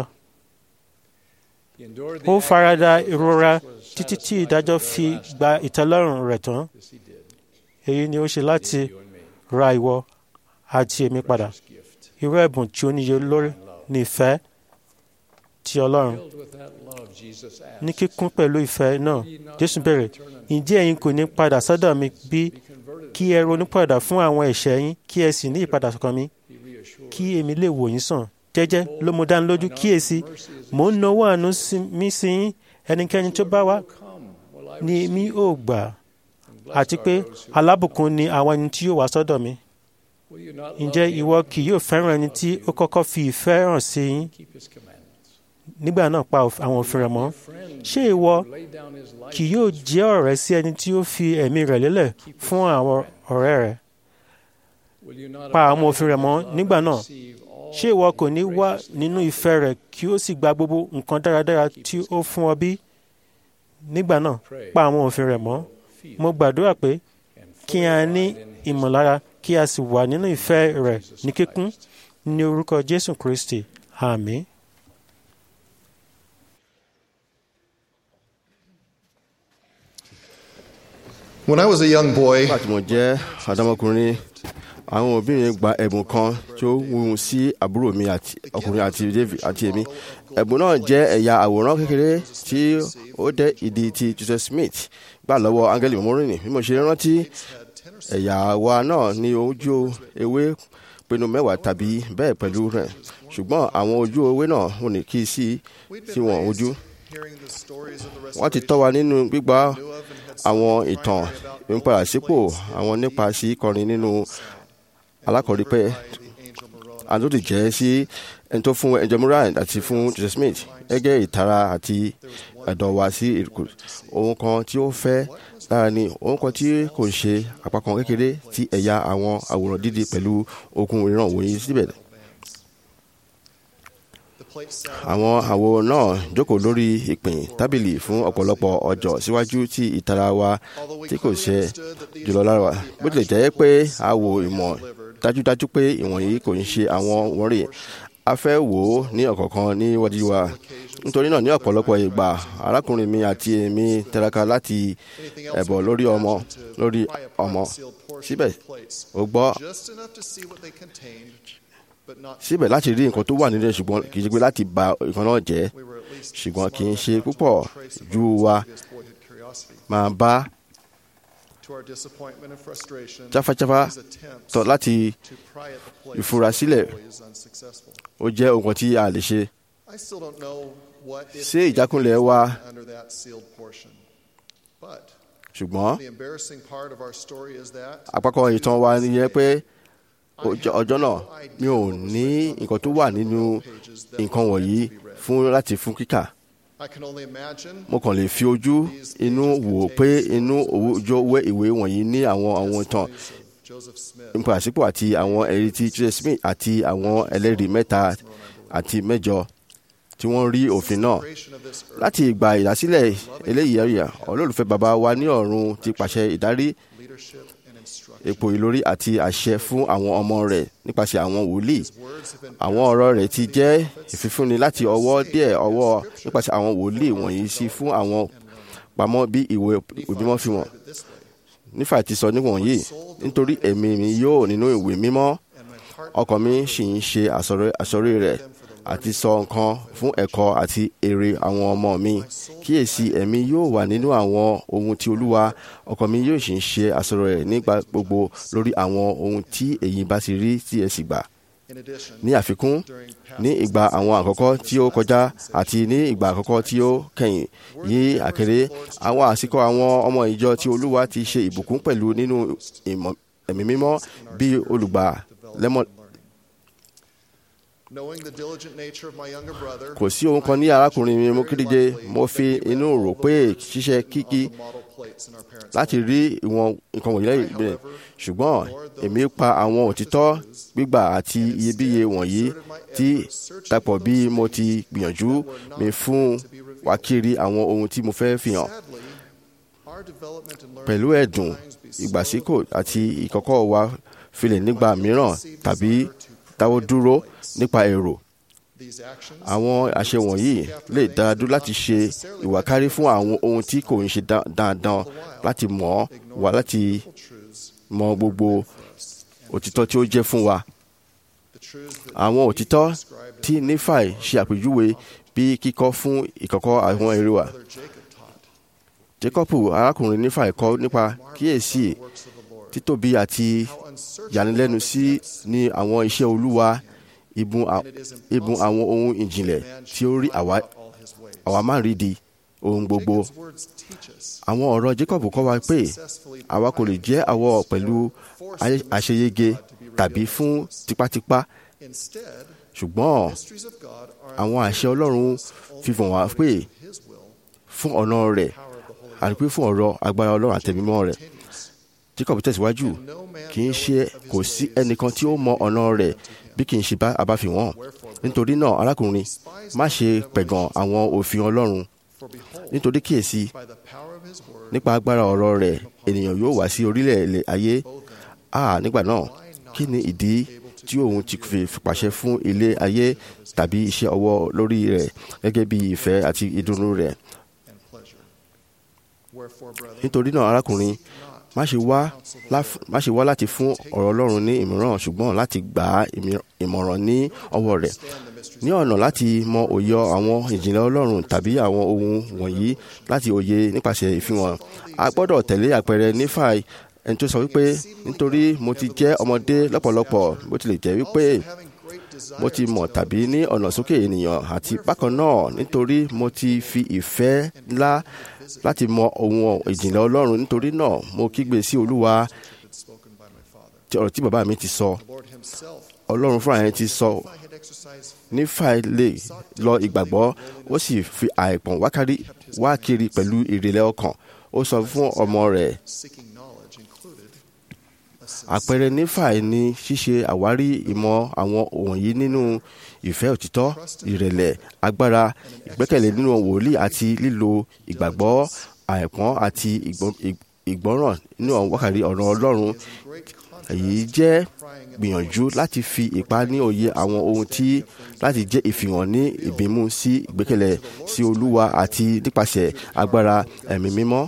He endured the ó farada agony until ìrora justice was títí tí satisfied ìdájọ́ to the fi very last. gba ìtẹ́lọ́rùn rẹ̀ tán This he did. èyí ni ó ṣe láti You and me. ra ìwọ àti èmi padà Precious gift. irú ẹ̀bùn tí ó níye lórí ní ìfẹ́ ti ọlọ́run Filled with that love, Jesus asked, ní kíkún pẹ̀lú ìfẹ́ náà jésù bẹ̀rẹ̀ ǹjẹ́ ẹ̀yin kò ní padà sọ́dọ̀ mi bí Be converted. kí ẹ ronú padà fún àwọn ẹ̀ṣẹ̀ yín kí ẹ sì ní ìpadà sọ́kàn mi Be reassured. kí èmi lè wò yín sàn jẹ́jẹ́ ló mú dání lójú kíyèsí mò ń nawọ́ àánú sí- mi sí yín ẹnikẹ́ni tó bá wá Come, will I ni mi ò gbà and blessed àti are pé those who- alábùkún ni àwọn ẹni tí yóò wá sọ́dọ̀ mi Will you not ǹjẹ́ love him ìwọ kì yóò fẹ́ràn ẹni tí ó kọ́kọ́ fi ìfẹ́ hàn sí yín keep his commandments? nígbà náà pa òf- àwọn òfin rẹ̀ mọ́ Friend, ṣé ìwọ who laid down his life kì yóò jẹ́ ọ̀rẹ́ sí ẹni tí ó fi ẹ̀mí rẹ̀ lélẹ̀ fún àwọn ọ̀rẹ́ rẹ̀ Will you not pa àwọn abide òfin rẹ̀ in mọ́ his love nígbà and náà receive all ṣé ìwọ kò ní wá graciously nínú from ìfẹ́ rẹ̀ kí ó sì gba gbogbo nǹkan dáradára tí ó fún ọ bí nígbà náà pa àwọn òfin rẹ̀ mọ́ feet mo gbàdúrà pé and kí a ní ìmọ̀lára kí a sì wà nínú ìfẹ́ rẹ̀ ní kíkún ní orúkọ jésù kristi àmín. When I was a young boy, nígbà tí mo jẹ́ ọ̀dọ́mọkùnrin àwọn òbí mi gba ẹ̀bùn kan tí ó wúwo sí àbúrò mi àti ọkùnrin àti David àti èmi ẹ̀bùn náà jẹ́ ẹ̀yà àwòrán kékeré tí ó dẹ́ ìdí ti Joseph Smith gbà lọ́wọ́ Áńgẹ́lì mọ́mọ́rìnì bí mo ṣe rántí ẹ̀yà wa náà ní ojú ewé pinnu mẹ́wàá tàbí bẹ́ẹ̀ pẹ̀lú rẹ̀ ṣùgbọ́n àwọn ojú ewé náà ò ní kí sí sí wọn ojú wọ́n ti tọ́ wa nínú gbígba àwọn ìtàn ìmúpadàsípò àwọn nípa sí kọrin nínú alákọ̀ọ́rípẹ́ àtúntò jẹ́ sí ẹni tó fún ẹjọ́ Moran àti fún Joseph Smith gẹ́gẹ́ ìtara àti ẹ̀dọ̀ wa sí ìrìkù ohun kan tí ó fẹ́ lára ni ohun kan tí kò ń ṣe àpapọ̀ kékeré ti ẹ̀yà àwọn àwòrán dídì pẹ̀lú okùn ìran wòye síbẹ̀ àwọn àwo náà jókòó lórí ìpín tábìlì fún ọ̀pọ̀lọpọ̀ ọjọ́ síwájú tí ìtara wa tí kò ṣe jùlọ lára wa bó tilẹ̀ jẹ́ pé a wo ìmọ̀ dájúdájú pé ìwọ̀nyí kò ń ṣe àwọn wọ̀nyí a fẹ́ wò ó ní ọ̀kọ̀ọ̀kan níwájú wa nítorí náà ní ọ̀pọ̀lọpọ̀ ìgbà arákùnrin mi àti èmi tẹ̀raka láti ẹ̀bọ̀ lórí ọmọ lórí ọmọ síbẹ̀ ó gbọ́ síbẹ̀ láti rí nǹkan tó wà nínú ẹ̀ ṣùgbọ́n kì í ṣe pé láti ba nǹkan náà jẹ́ ṣùgbọ́n kì í ṣe púpọ̀ ju wa máa bá jáfájáfá tọ̀ láti ìfurasílẹ̀ ó jẹ́ ohun tí a lè ṣe. ṣé ìjákulẹ̀ wa ṣùgbọ́n àpapọ̀ ìtàn wa nìyẹn pé ọjọ́ náà mi ò ní nǹkan tó wà nínú nǹkan wọ̀nyí fún láti fún kíkà mo kàn lè fi ojú inú wò pé inú òwújọ ìwé wọ̀nyí ní àwọn àwọn ìtàn nípa àsìkò àti àwọn ẹ̀rí ti Joseph Smith àti àwọn ẹlẹ́rìí mẹ́ta àti mẹ́jọ tí wọ́n rí òfin náà láti ìgbà ìdásílẹ̀ eléyìí ẹ̀yà olólùfẹ́ bàbá wa ní ọ̀run ti pàṣẹ ìdarí epo ìlórí àti àṣẹ fún àwọn ọmọ rẹ̀ nípasẹ̀ àwọn wòlíì àwọn ọ̀rọ̀ rẹ̀ ti jẹ́ ìfifúnni láti ọwọ́ díẹ̀ ọwọ́ nípasẹ̀ àwọn wòlíì wọ̀nyí sí fún àwọn pamọ́ bí ìwé òbímọ́ fi wọ̀n nífà ti sọ níwọ̀nyí nítorí ẹ̀mí mi yóò nínú ìwé mímọ́ ọkàn mi sì ń ṣe àsọrí rẹ̀ àti sọ nǹkan fún ẹ̀kọ́ àti èrè àwọn ọmọ mi kíyèsí ẹ̀mí yóò wà nínú àwọn ohun tí olúwa ọkàn mi yóò sì ń ṣe àsọ̀rọ̀ rẹ̀ nígbà gbogbo lórí àwọn ohun tí èyí bá ti rí tí ẹ sì gbà. ní àfikún ní ìgbà àwọn àkọ́kọ́ tí ó kọjá àti ní ìgbà àkọ́kọ́ tí ó kẹ́yìn yí àkèrè àwọn àsìkò àwọn ọmọ ìjọ tí olúwa ti ṣe ìbùkún pẹ̀lú nínú ẹ̀mí mímọ́ bí olùgbà lẹ́mọ̀ kò sí ohun kan ní arákùnrin mi mo kéde mo fi inú rò pé ṣíṣe kíkí láti rí ìwọ̀n nǹkan wọ̀nyí lẹ́yìn ìbílẹ̀ ṣùgbọ́n èmi pa àwọn òtítọ́ gbígbà àti iyebíye wọ̀nyí tí dàpọ̀ bí mo ti gbìyànjú mi fún wa kiri àwọn ohun tí mo fẹ́ fi hàn pẹ̀lú ẹ̀dùn ìgbàsíkò àti ìkọ̀kọ̀ wa filẹ̀ nígbà mìíràn tàbí dáwọ́ dúró nípa èrò. Àwọn àṣẹ wọ̀nyí lè dá dúró láti ṣe ìwàkárí fún àwọn ohun tí kò ń ṣe dandan láti mọ̀ wá láti mọ gbogbo òtítọ́ tí ó jẹ́ fún wa. Àwọn òtítọ́ tí Nífàì ṣe àpèjúwe bí kíkọ́ fún ìkọ̀kọ̀ àwọn èrè wa. Jacobu arákùnrin Nífàì kọ́ nípa kíyèsí títóbi àti yanilẹ́nu sí ní àwọn iṣẹ́ olúwa ibùn àwọn ohun ìjìnlẹ̀ tí ó rí àwa máa rí di ohun gbogbo. Àwọn ọ̀rọ̀ Jacob kọ́ wa pé àwa kò lè jẹ́ àwọ̀ pẹ̀lú àṣeyege tàbí fún tipátipá. Ṣùgbọ́n àwọn àṣẹ Ọlọ́run fi hàn wá pé fún ọ̀nà rẹ̀ àti pé fún ọ̀rọ̀ agbára Ọlọ́run àtẹ̀mímọ́ rẹ̀. Jacob tẹ̀síwájú kì í ṣe kò sí ẹnìkan tí ó mọ ọ̀nà rẹ̀ bí kì í ṣe bá abáfihàn nítorí náà arákùnrin má ṣe pẹ̀gàn àwọn òfin Ọlọ́run nítorí kíyèsí nípa agbára ọ̀rọ̀ rẹ̀ ènìyàn yóò wá sí orílẹ̀ èlé ayé a nígbà náà kí ni ìdí tí òun ti fi pàṣẹ fún ilé ayé tàbí iṣẹ́ ọwọ́ lórí rẹ̀ gẹ́gẹ́ bí ìfẹ́ àti ìdùnnú rẹ̀ nítorí náà arákùnrin má ṣe wá má ṣe wá láti fún ọ̀rọ̀ Ọlọ́run ní ìmọ̀ràn ṣùgbọ́n láti gbà á ìmọ̀ràn ní ọwọ́ rẹ̀ ní ọ̀nà láti mọ òye àwọn ìjìnlẹ̀ Ọlọ́run tàbí àwọn ohun wọ̀nyí láti òye nípasẹ̀ ìfihàn a gbọ́dọ̀ tẹ̀lé àpẹẹrẹ Nífàì ẹni tó sọ wípé nítorí mo ti jẹ́ ọmọdé lọ́pọ̀lọpọ̀ bó tilẹ̀ jẹ́ wípé mo ti mọ̀ tàbí ní ọ̀nà sókè ènìyàn àti bákan náà nítorí mo ti fi ìfẹ́ ńlá láti mọ ohun ìjìnlẹ̀ Ọlọ́run nítorí náà mo kígbe sí Olúwa ọ̀rọ̀ tí bàbá mi ti sọ Ọlọ́run fúnra yẹn ti sọ Nífàì lè lọ ìgbàgbọ́ ó sì fi àìpọ̀n wá kiri pẹ̀lú ìrẹ̀lẹ̀ ọkàn ó sọ fún ọmọ rẹ̀ àpẹẹrẹ Nífàì ni ṣíṣe àwárí ìmọ̀ àwọn wọ̀nyí nínú ìfẹ́ òtítọ́ ìrẹ̀lẹ̀ agbára ìgbẹ́kẹ̀lé nínú wòlíì àti lílo ìgbàgbọ́ àìpọ́n àti ìgbọ́ràn nínú wákàrí ọ̀rọ̀ Ọlọ́run èyí jẹ́ gbìyànjú láti fi ipá ní òye àwọn ohun tí láti jẹ́ ìfihàn ní ìbímú sí ìgbẹ́kẹ̀lé sí Olúwa àti nípasẹ̀ agbára ẹ̀mí mímọ́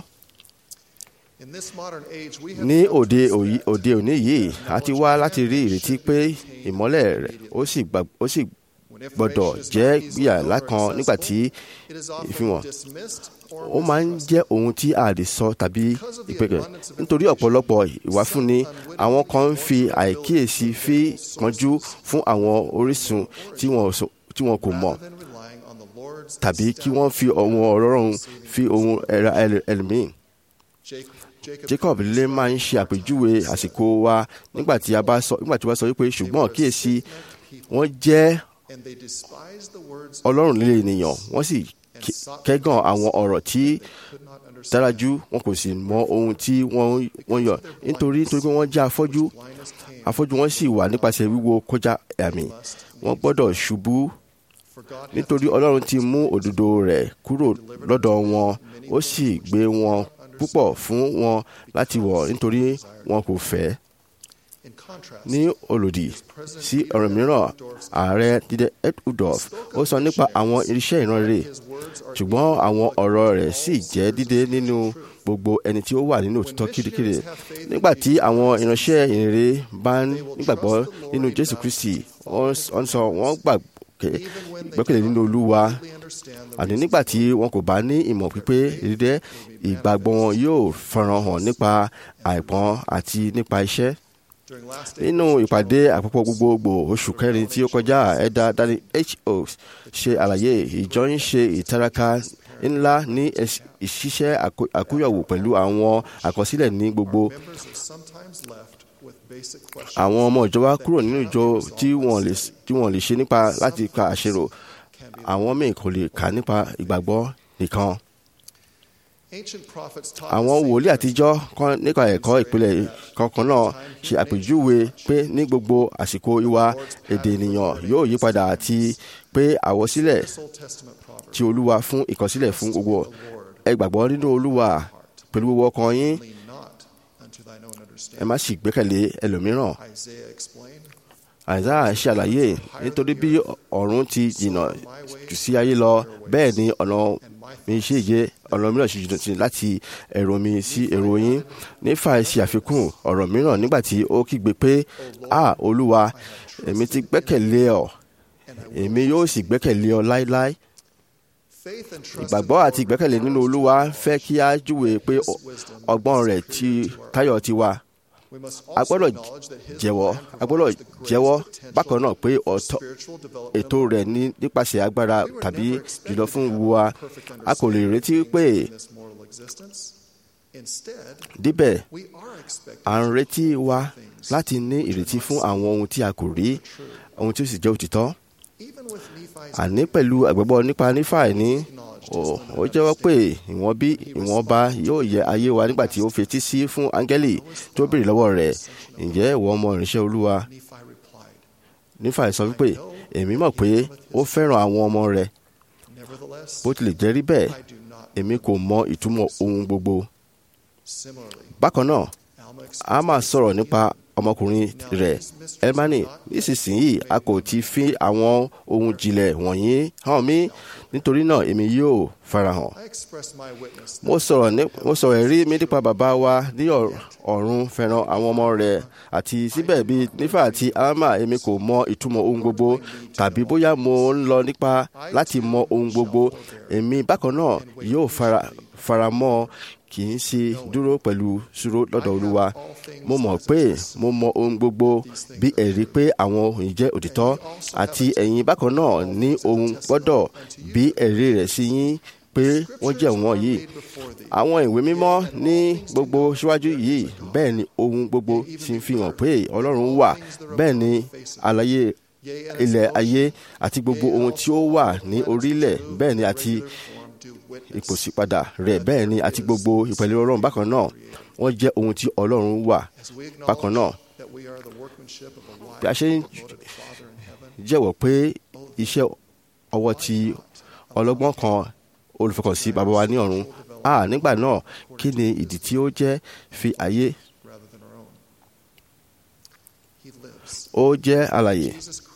ní òde òde òní yìí a ti wá láti rí ìrètí pé ìmọ́lẹ̀ rẹ̀ ó sì gbọ́dọ̀ jẹ́ yàrá kan nígbà tí ìfihàn ó máa ń jẹ́ ohun tí a lè sọ tàbí ìpẹ́kẹ̀ nítorí ọ̀pọ̀lọpọ̀ ìwáfúnni àwọn kan ń fi àìkíyèsí fi kánjú fún àwọn orísun tí wọn sọ- tí wọn kò mọ̀ tàbí kí wọ́n fi ohun ọ̀rọ̀ fi ohun ẹ̀ra ẹl- ẹlòmíì. Jacob lè máa ń ṣe àpèjúwe àsìkò wa nígbà tí a bá sọ nígbà tí wọ́n sọ wípé ṣùgbọ́n kíyèsí wọ́n jẹ́ ọlọ́run líle ènìyàn wọ́n sì ké- kẹ́gàn àwọn ọ̀rọ̀ tí dárájú wọn kò sì mọ ohun tí wọ́n wọ́n yọ nítorí nítorí pé wọ́n jẹ́ afọ́jú afọ́jú wọn sì wà nípasẹ̀ wíwo kọjá àmì wọ́n gbọ́dọ̀ ṣubú nítorí ọlọ́run ti mú òdodo rẹ̀ kúrò lọ́dọ̀ wọn ó sì gbé wọn púpọ̀ fún wọn láti wọ̀ nítorí wọn kò fẹ́ ní olòdì sí ọ̀rọ̀ mìíràn ààrẹ dídẹ ed udolf ó sọ nípa àwọn irinṣẹ́ ìránre ṣùgbọ́n àwọn ọ̀rọ̀ rẹ̀ sì jẹ́ dídé nínú gbogbo ẹni tí ó wà nínú òtítọ́ kirikiri nígbà tí àwọn ìránṣẹ́ ìrere bá ń nígbàgbọ́ nínú jésù kristi wọ́n sọ wọ́n gbàgbé gbẹ́kẹ̀lé nínú olúwa àní nígbà tí wọn kò bá ní ìmọ̀ pípé dídẹ́ ìgbàgbọ́ wọn yóò farahàn nípa àìpọ́n àti nípa iṣẹ́ nínú ìpàdé àpapọ̀ gbogbogbò oṣù kẹrin tí ó kọjá ẹ̀dá dani ho ṣe àlàyé ìjọ ń ṣe ìtaraka ńlá ní ẹs- ìṣiṣẹ́ àkó- àkóyọ̀wò pẹ̀lú àwọn àkọsílẹ̀ ní gbogbo àwọn ọmọ ìjọba kúrò nínú ìjọ tí wọ́n lè tí wọ́n lè ṣe nípa láti ka àṣerò àwọn míì kò lè kà nípa ìgbàgbọ́ nìkan àwọn wòlíì àtijọ́ kan nípa ẹ̀kọ́ ìpìlẹ̀ kankan náà ṣe àpèjúwe pé ní gbogbo àsìkò ìwà èdè ènìyàn yóò yí padà àti pé àwọsílẹ̀ tí olúwa fún ìkọsílẹ̀ fún gbogbo ẹ gbàgbọ́ nínú olúwa pẹ̀lú gbogbo ọkàn yín ẹ má sì gbẹ́kẹ̀lé ẹlòmíràn àìsáà ṣàlàyé nítorí bí ọ̀run ti jìnnà jù sí ayé lọ bẹ́ẹ̀ ni ọ̀nà mi ṣe yé ọ̀nà mìíràn ṣe jìnnà sí láti èrò mi sí èrò yín nífà ṣe àfikún ọ̀rọ̀ mìíràn nígbà tí ó kígbe pé a olúwa èmi ti gbẹ́kẹ̀lé ọ èmi yóò sì gbẹ́kẹ̀lé ọ láéláé ìgbàgbọ́ àti ìgbẹ́kẹ̀lé nínú olúwa fẹ́ kí a júwe pé ọ- ọgbọ́n rẹ̀ ti táyọ̀ ti wà a gbọ́dọ̀ jẹ́wọ́ a gbọ́dọ̀ jẹ́wọ́ bákan náà pé ọ̀tọ̀ ètò rẹ̀ ní nípasẹ̀ agbára tàbí jùlọ fún wa a kò lè retí pé díbẹ̀ à ń retí wa láti ní ìrètí fún àwọn ohun tí a kò rí ohun tí ó sì jẹ́ òtítọ́ àní pẹ̀lú àgbẹ̀bọ̀ nípa nífàì ní ó- ó jẹ́wọ́ pé ìwọ̀n bí ìwọ̀nba yóò yẹ ayé wa nígbà tí ó fetí sí fún áńgẹ́lì tó béèrè lọ́wọ́ rẹ̀ ǹjẹ́ ìwọ ọmọ ìránṣẹ́ olúwa nífàì sọ wípé èmi mọ̀ pé ó fẹ́ràn àwọn ọmọ rẹ̀ bó tilẹ̀ jẹ́ rí bẹ́ẹ̀ èmi kò mọ ìtumọ̀ ohun gbogbo bákan náà a máa sọ̀rọ̀ nípa ọmọkùnrin rẹ̀ elmani nísinsìnyí a kò ti fi àwọn ohun jìnlẹ̀ wọ̀nyí hàn mí nítorí náà èmi yóò farahàn mo sọ̀rọ̀ ní mo sọ̀rọ̀ ẹ̀rí mi nípa bàbá wa ní ọ̀r- ọ̀run fẹ́ràn àwọn ọmọ rẹ̀ àti síbẹ̀ bí nífà àti alama èmi kò mọ ìtumọ̀ ohun gbogbo tàbí bóyá mo ń lọ nípa láti mọ ohun gbogbo èmi bákan náà yóò fara faramọ́ kì í ṣe dúró pẹ̀lú ṣúró lọ́dọ̀ olúwa mo mọ̀ pé mo mọ ohun gbogbo bí ẹ̀rí pé àwọn òyìn jẹ́ òtítọ́ àti ẹ̀yin bákan náà ní ohun gbọ́dọ̀ bí ẹ̀rí rẹ̀ sí yín pé wọ́n jẹ́ wọn yìí àwọn ìwé mímọ́ ní gbogbo síwájú yìí bẹ́ẹ̀ ni ohun gbogbo sì ń fi hàn pé ọlọ́run wà bẹ́ẹ̀ ni àlàyé ilẹ̀ ayé àti gbogbo ohun tí ó wà ní orílẹ̀ bẹ́ẹ̀ ni àti ìpòsípadà rẹ̀ bẹ́ẹ̀ ni àti gbogbo ìpẹ̀lẹ̀ ọlọ́run bákan náà wọ́n jẹ́ ohun tí ọlọ́run wà bákan náà bí a ṣe ń jẹ́wọ́ pé iṣẹ́ ọwọ́ ti ọlọ́gbọ́n kan olùfọkànsí bàbá wa ní ọ̀run a nígbà náà kí ni ìdí tí ó jẹ́ fi ayé ó jẹ́ alàyè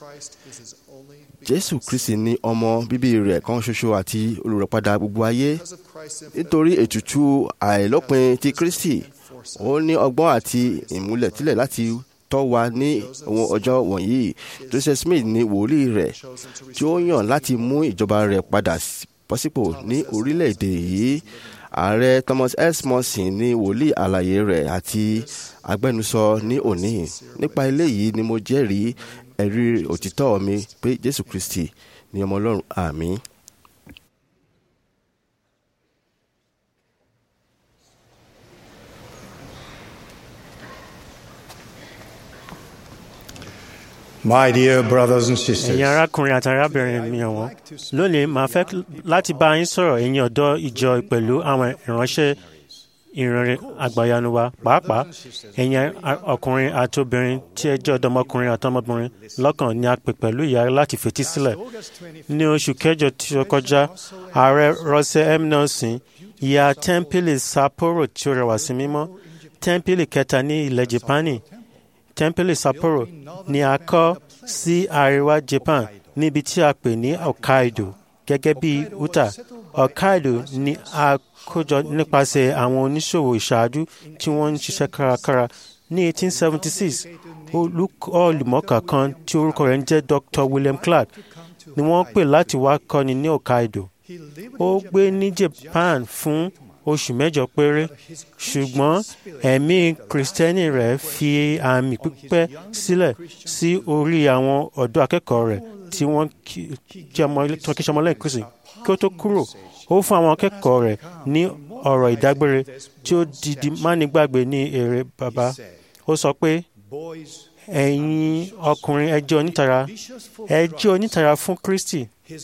jésù kristi ní ọmọ bíbí rẹ̀ kan ṣoṣo àti olùràpadà gbogbo ayé nítorí ètùtù àìlópin ti kristi ó ní ọgbọ́n àti ìmúlẹ̀tílẹ̀ láti tọ́ wa ní àwọn ọjọ́ wọ̀nyí joseph smith ní wòlíì rẹ̀ tí ó yàn láti mú ìjọba rẹ̀ padà bọ́sípò ní orílẹ̀-èdè yìí ààrẹ thomas s morrison ní wòlíì àlàyé rẹ̀ àti agbẹnusọ ní òní nípa eléyìí ni mo jẹ́rìí ẹ̀rí òtítọ́ mi pé jésù kristi ni ọmọ ọlọ́run àmín. My dear brothers and ẹ̀yin sisters, arákùnrin àti arábìnrin mi ọ̀wọ́n lónìí màá fẹ́ láti bá yín sọ̀rọ̀ ẹ̀yin ọ̀dọ́ ìjọ pẹ̀lú àwọn ìránṣẹ́ ìrìnrìn àgbàyanu wa pàápàá ẹ̀yin ọkùnrin àti obìnrin tí ẹ jẹ́ ọ̀dọ́mọkùnrin àti ọmọbìnrin lọ́kàn ni a pè pẹ̀lú ìyára láti fetí sílẹ̀ ní oṣù kẹjọ tí ó kọjá ààrẹ Russell M. Nelson ìyá tẹ́ḿpìlì Sapporo tí ó rẹwà sí mímọ́ tẹ́ḿpìlì kẹta ní ilẹ̀ Japani tẹ́ḿpìlì Sapporo ni a kọ́ sí àríwá Japan níbi tí a pè ní Hokkaido gẹ́gẹ́ bí Utah Hokkaido ni a kójọ nípasẹ̀ àwọn oníṣòwò ìṣáájú tí wọ́n ń ṣiṣẹ́ kárakára ní 1876 olùmọ̀ọ́kà kan tí orúkọ rẹ̀ ń jẹ́ Dr. William Clark ni wọ́n pè láti wá kọ́ni ní Hokkaido ó gbé ní Japan fún oṣù mẹ́jọ péré ṣùgbọ́n ẹ̀mí kristẹni rẹ̀ fi àmì pípẹ́ sílẹ̀ sí orí àwọn ọ̀dọ́ akẹ́kọ̀ọ́ rẹ̀ tí wọ́n kí ṣe ọmọlẹ́yìn kristi kí ó tó kúrò ó fún àwọn akẹ́kọ̀ọ́ rẹ̀ ní ọ̀rọ̀ ìdágbére tí ó di mánigbàgbé ní èrè bàbá ó sọ pé ẹ̀yin ọkùnrin ẹ jẹ́ onítara ẹ jẹ́ onítara fún kristi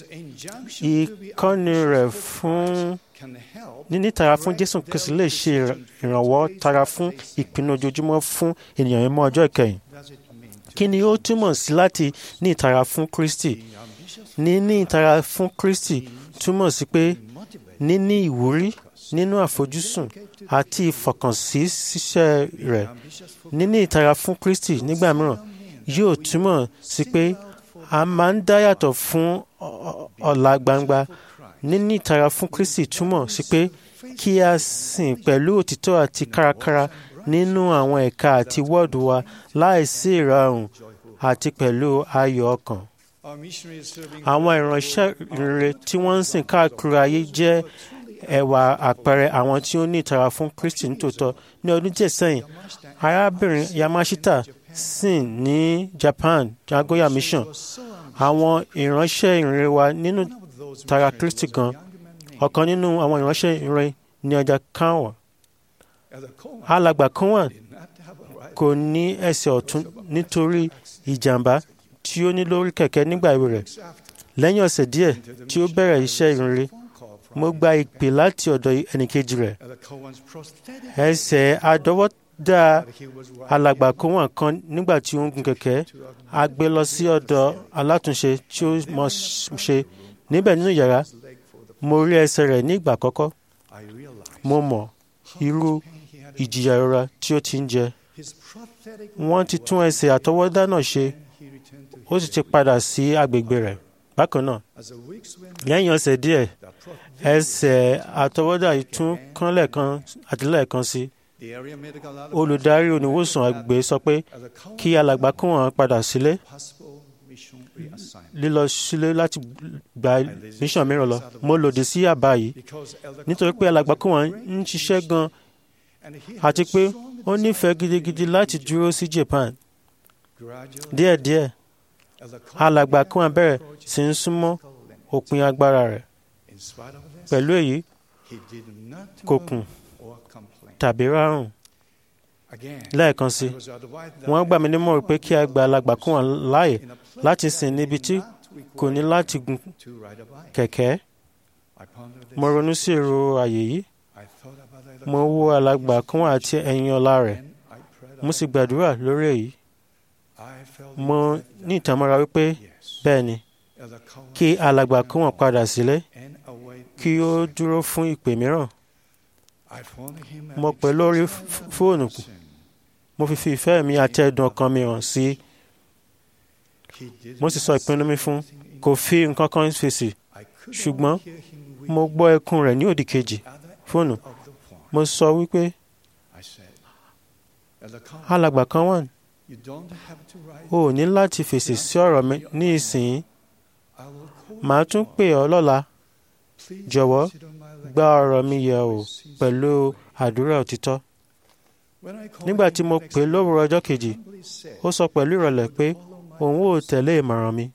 ìkọ́ni rẹ̀ fún nínítara fún jésù kristi lè ṣe ìrànwọ́ tara fún ìpinnu ojoojúmọ́ fún ènìyàn mímọ́ ọjọ́ ìkẹyìn kí ni ó túmọ̀ sí láti ní ìtara fún kristi níní ìtara fún kristi túmọ̀ sí pé níní ìwúrí nínú àfojúsùn àti ìfọkànsí ṣiṣẹ́ rẹ̀ níní ìtara fún kristi nígbà mìíràn yóò túmọ̀ sí pé a máa ń dá yàtọ̀ fún ọ̀la gbangba níní ìtara fún kristi túmọ̀ sí pé kí a sìn pẹ̀lú òtítọ́ àti kárakára nínú àwọn ẹ̀ka àti wọ́ọ̀dù wa láìsí ìrarùn àti pẹ̀lú ayọ̀ ọkàn. àwọn ìránṣẹ́ rere tí wọ́n ń sìn káàkiri ayé jẹ́ ẹwà àpẹẹrẹ àwọn tí ó ní ìtara fún kristi nítòótọ́ ní ọdún díẹ̀ sẹ́yìn arábìnrin yamashita sìn ní japan jagoya mission àwọn ìránṣẹ́ ìrere wa nínú tara kristi gan ọ̀kan nínú àwọn ìránṣẹ́ ìrìn ní ọjà kanwa alàgbà kanwa kò ní ẹsẹ̀ ọ̀tún nítorí ìjàmbá tí ó ní lórí kẹ̀kẹ́ nígbà èwe rẹ̀ lẹ́yìn ọ̀sẹ̀ díẹ̀ tí ó bẹ̀rẹ̀ iṣẹ́ ìrìnrere mo gba ìpè láti ọ̀dọ̀ ẹnìkejì rẹ̀ ẹsẹ̀ àdọ́wọ́dá alàgbà kanwa kan nígbà tí ó ń gun kẹ̀kẹ́ a gbé lọ sí ọ̀dọ̀ alátúnṣe tí ó mọ̀ ṣe níbẹ̀ nínú yàrá mo rí ẹsẹ̀ rẹ̀ ní ìgbà àkọ́kọ́ mo mọ̀ irú ìjìyà ìrora tí ó ti ń jẹ wọ́n ti tún ẹsẹ̀ àtọwọ́dá náà ṣe ó sì ti padà sí agbègbè rẹ̀ bákan náà lẹ́yìn ọ̀sẹ̀ díẹ̀ ẹsẹ̀ àtọwọ́dá yìí tún kán lẹ́ẹ̀kan àti lẹ́ẹ̀kan sí olùdarí oníwòsàn àgbè sọ pé kí alàgbà kó wọn padà sílé lílọ sílé láti gba mission mìíràn lọ mo lòdì sí àbá yìí nítorí pé alàgbà kó wọn ń ṣiṣẹ́ gan àti pé ó nífẹ̀ẹ́ gidigidi láti dúró sí Japan díẹ̀díẹ̀ alàgbà kó wọn bẹ̀rẹ̀ sí ń súnmọ́ òpin agbára rẹ̀ pẹ̀lú èyí kò kùn tàbí rárùn lẹ́ẹ̀kan sí wọ́n gbà mí nímọ̀ràn pé kí a gba alàgbà kó wọn láàyè láti sìn níbi tí kò ní láti gun kẹ̀kẹ́ mo ronú sí èrò àyè yìí mo wo alàgbà kún àti ẹ̀yìn ọlá rẹ̀ mo sì gbàdúrà lórí èyí mo ní ìtàmọ́ra wípé bẹ́ẹ̀ ni kí alàgbà kún wọn padà sílé kí ó dúró fún ìpè mìíràn mo pè lórí fóònù mo fi fi ìfẹ́ mi àti ẹ̀dùn ọkàn mi hàn sí mo sì sọ ìpinnu mi fún kò fi nǹkan kan fèsì ṣùgbọ́n mo gbọ́ ẹkún rẹ̀ ní òdì kejì fóònù mo sọ wípé alàgbà kan wà You don't have to write. o ò ní láti fèsì sí ọ̀rọ̀ mi ní ìsìn màá tún pè ọ́ lọ́la jọ̀wọ́ gba ọ̀rọ̀ mi yẹ̀ wò pẹ̀lú àdúrà òtítọ́ nígbà tí mo pè é lówùrọ̀ ọjọ́ kejì ó sọ pẹ̀lú ìrọ̀lẹ́ pé òun ò tẹ̀lé ìmọ̀ràn mi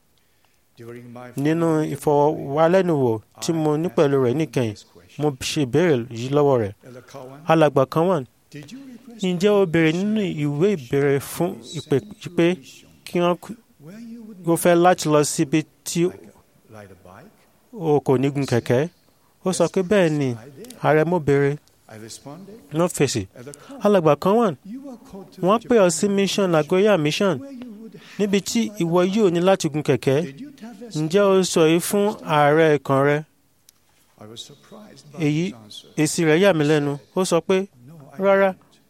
nínú ìfọwọ́wálẹ́nuwò tí mo ní pẹ̀lú rẹ̀ níkẹyìn mo ṣe ìbéèrè yìí lọ́wọ́ rẹ̀ alàgbà kan wà ǹjẹ́ o béèrè nínú ìwé ìbéèrè fún ìpè pé kí wọ́n kó fẹ́ láti lọ síbi tí Ride a bike? o kò ní gun kẹ̀kẹ́ ó sọ pé bẹ́ẹ̀ ni ààrẹ mo béèrè I responded. wọ́n fèsì alàgbà kan wà wọ́n pè ọ́ sí mission Nagoya mission níbi tí ìwọ yóò ní láti gun kẹ̀kẹ́ ǹjẹ́ o sọ èyí fún ààrẹ ìkan rẹ I was surprised by èyí his answer. èsì rẹ̀ yà mí lẹ́nu ó sọ pé rárá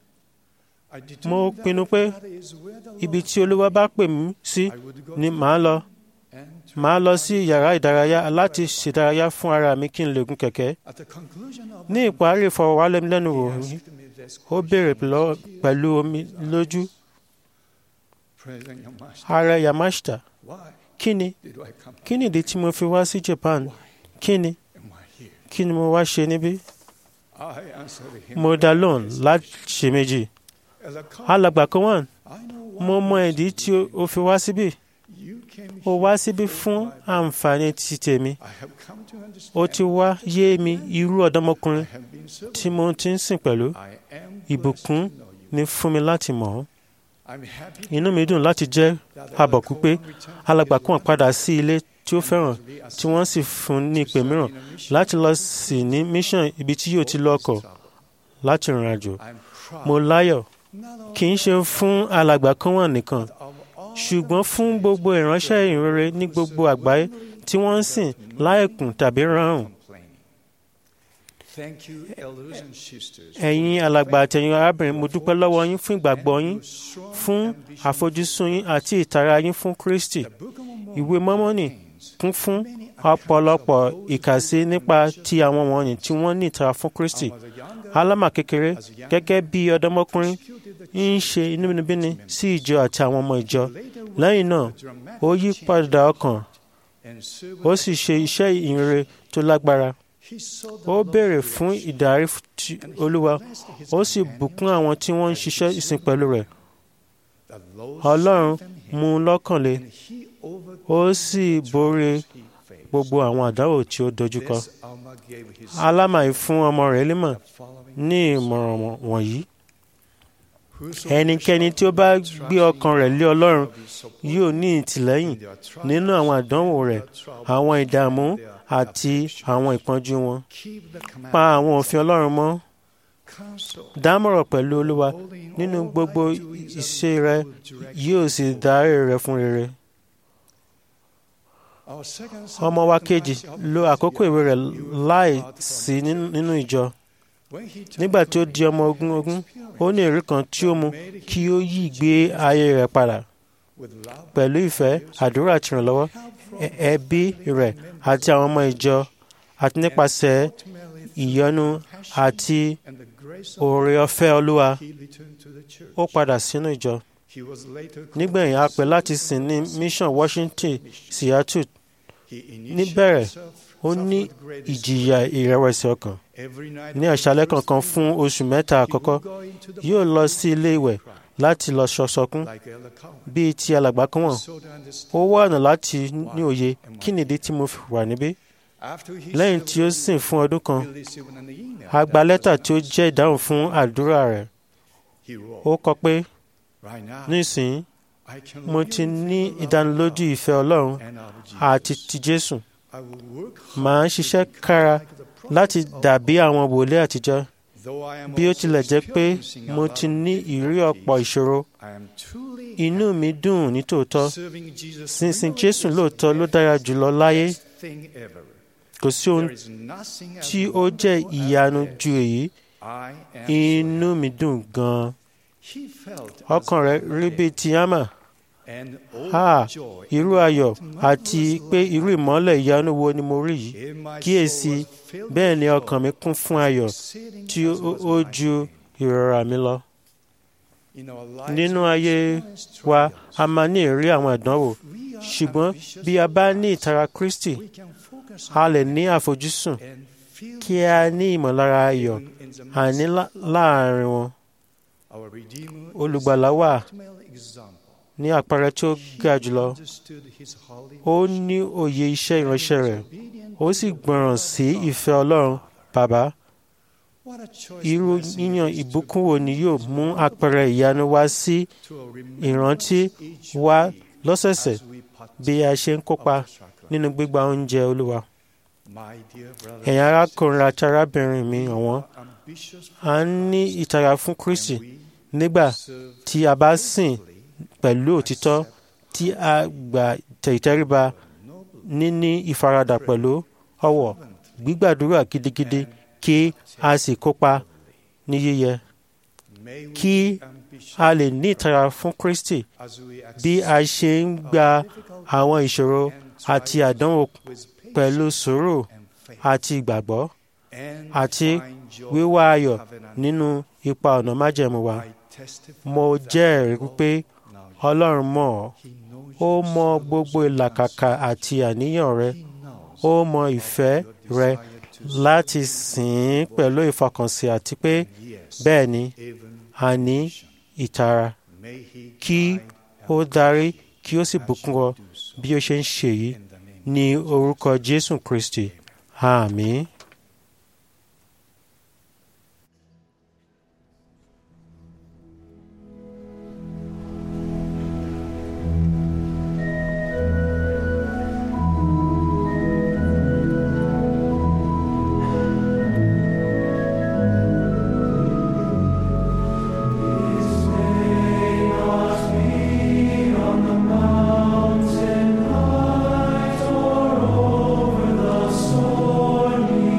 I determined mo that pinnu pé that is where the ibi tí olúwa bá pè mí sí ni màá lọ màá lọ sí yàrá ìdárayá láti ṣèdárayá fún ara mi kí n lè gun kẹ̀kẹ́ At the conclusion of ní ìparí ìfọwọ́wálẹ́nuwò yìí ó béèrè lọ- pẹ̀lú omi lójú President Yamashita, ààrẹ Yamashita why kí ni did I come? kí ni ìdí tí mo fi wá sí Japan kí ni Am I here? kí ni mo wá ṣe níbí I answered him. mo dá lóhùn láti ṣe méjì As a cop, alàgbà kan wà I know mo mọ ìdí tí o- o fi wá síbí you came o wá síbí fún àǹfààní ti tèmi I have come to understand. ó ti wá yé mi irú ọ̀dọ́mọkùnrin have been so tí mo ti ń sìn pẹ̀lú I am ìbùkún ni fún mi láti mọ̀ ọ́ I'm happy inú mi dùn láti jẹ́ àbọ̀kú pé alàgbà kan padà sí ilé tí ó fẹ́ràn tí wọ́n sì fún ní ìpè mìíràn láti lọ sí ní mission ibi tí yóò ti lọ́kọ̀ láti rìnrìn àjò mo láyọ̀ kì í ṣe fún alàgbà kan wà nìkan ṣùgbọ́n fún gbogbo ìránṣẹ́ ìrere ní gbogbo àgbáyé tí wọ́n ń sìn láìkùn tàbí ráhùn Thank you, elders and sisters. ẹ̀yin alàgbà àtẹ̀yin arábìnrin mo dúpẹ́ lọ́wọ́ yín fún ìgbàgbọ́ yín fún àfojúsùn yín àti ìtara yín fún Kristi ìwé mọ́mọ́nì kún fún ọ̀pọ̀lọpọ̀ ìkàsí nípa ti àwọn wọ̀nyí tí wọ́n ní ìtara fún Kristi alámà kékeré gẹ́gẹ́ bí ọ̀dọ́mọkùnrin ń ṣe inúnibíni sí ìjọ àti àwọn ọmọ ìjọ lẹ́yìn náà ó yí padà ọkàn ó sì ṣe iṣẹ́ ìhìnrere tó lágbára ó béèrè fún ìdarí ti Olúwa ó sì bùkún àwọn tí wọ́n ń ṣiṣẹ́ ìsìn pẹ̀lú rẹ̀ Ọlọ́run mú un lọ́kàn le ó sì borí gbogbo àwọn àdáwò tí ó dojúkọ Alma gave his alámàí fún ọmọ rẹ̀ Límọ̀ ní ìmọ̀ràn wọ̀nyí ẹnikẹ́ni tí ó bá gbé ọkàn rẹ̀ lé Ọlọ́run yóò ní ìtìlẹ́yìn nínú àwọn àdánwò rẹ̀ àwọn ìdààmú àti àwọn ìpọ́njú wọn pa àwọn òfin Ọlọ́run mọ́ dámọ̀ràn pẹ̀lú Olúwa nínú gbogbo ìṣe rẹ̀ yóò sì darí rẹ̀ fún rere Our second ọmọ wa kejì lo àkókò ìwé rẹ̀ láì sí nínú nínú ìjọ nígbà tí ó di ọmọ ogún ogún ó ní èrè kan tí ó mú kí ó yí ìgbé ayé rẹ̀ padà pẹ̀lú ìfẹ́ àdúrà àti ìrànlọ́wọ́ ẹ- ẹbí rẹ̀ àti àwọn ọmọ ìjọ àti nípasẹ̀ ìyọ́nú àti oore ọ̀fẹ́ Olúwa he returned to the church. ó padà sínú ìjọ He was later nígbẹ̀yìn a pè láti sìn ní mission Washington Seattle he níbẹ̀rẹ̀ ó ní ìjìyà ìrẹ̀wẹ̀sì ọkàn every night ní àṣálẹ́ kankan fún oṣù mẹ́ta àkọ́kọ́ yóò lọ sí ilé ìwẹ̀ láti lọ ṣọṣọkún like Elder Cowan. bíi ti alàgbà kan wọ̀n So to understand. ó wá ọ̀nà láti ní òye kí nìdí tí mo fi wà níbí After he lẹ́yìn served tí ó sìn fún ọdún kan he received an email a gba lẹ́tà tí ó jẹ́ ìdáhùn fún àdúrà rẹ̀ he wrote, ó kọ pé Right now, nísìnyí I can mo live ti in ní the love of ìdánilójú God ìfẹ́ Ọlọ́run and of Jesus. àti ti Jésù I will work màá ń ṣiṣẹ́ kára láti dàbí àwọn wòlíì àtijọ́ Though I am bí ó also tilẹ̀ jẹ́ pé experiencing a mo lot ti of ní ìrírí ọ̀pọ̀ ìṣòro I am truly inú mi dùn ní tòótọ́ serving Jesus sínsìn really Jésù is lóòótọ́ ló dára jùlọ láyé best thing ever. kò sí ohun There is nothing I tí would ó want jẹ́ more ìyanu than ju èyí I am inú mi dùn gan-an He felt ọkàn rẹ̀ rí bíi ti hámà an ha overjoy irú ayọ̀ àti pé irú ìmọ́lẹ̀ ìyanu wo ni mo rí yìí in my kíyèsí soul was filled bẹ́ẹ̀ with ni joy, ọkàn mi kún fún ayọ̀ exceeding tí as ó was ó my ju pain. ìrora mi lọ nínú ayé wa a máa ní ìrírí àwọn ìdánwò ṣùgbọ́n bí a bá ní ìtara Kristi a lè ní àfojúsùn kí a ní ìmọ̀lára ayọ̀ àní lá- láàrin wọn olùgbàlà wà ní àpẹẹrẹ tí ó ga jùlọ ó ní òye iṣẹ́ ìránṣẹ́ rẹ̀ ó sì gbọ́ràn sí ìfẹ́ Ọlọ́run bàbá irú yíyan ìbùkún wo ni yóò mú àpẹẹrẹ ìyanu wá sí ìrántí wa lọ́sẹ̀ẹ̀sẹ̀ bí a ṣe ń kópa nínú gbígba oúnjẹ Olúwa ẹ̀yin arákùnrin àti arábìnrin mi ọ̀wọ́n a ń ní ìtara fún Kristi nígbà tí a bá sìn pẹ̀lú òtítọ́ tí a gbà tẹ̀tẹ̀ríba níní ìfaradà pẹ̀lú ọ̀wọ̀ gbígbàdúrà gidigidi kí a sì kópa ní yíyẹ kí a lè ní ìtara fún Kristi bí a ṣe ń gba àwọn ìṣòro àti àdánwò pẹ̀lú sùúrù àti ìgbàgbọ́ àti wíwá ayọ̀ nínú ipa ọ̀nà májẹ̀mú wa. Mo jẹ́rìí wípé Ọlọ́run mọ̀ ọ́. Ó mọ gbogbo ìlàkàkà àti àníyàn rẹ. Ó mọ ìfẹ́ rẹ láti sìn ín pẹ̀lú ìfọkànsìn àti pé bẹ́ẹ̀ ni a ní ìtara. Kí ó darí kí ó sì bùkún ọ bí ó ṣe ń ṣe yìí ní orúkọ Jésù Kristi. Àmín. Mountain height or over the stormy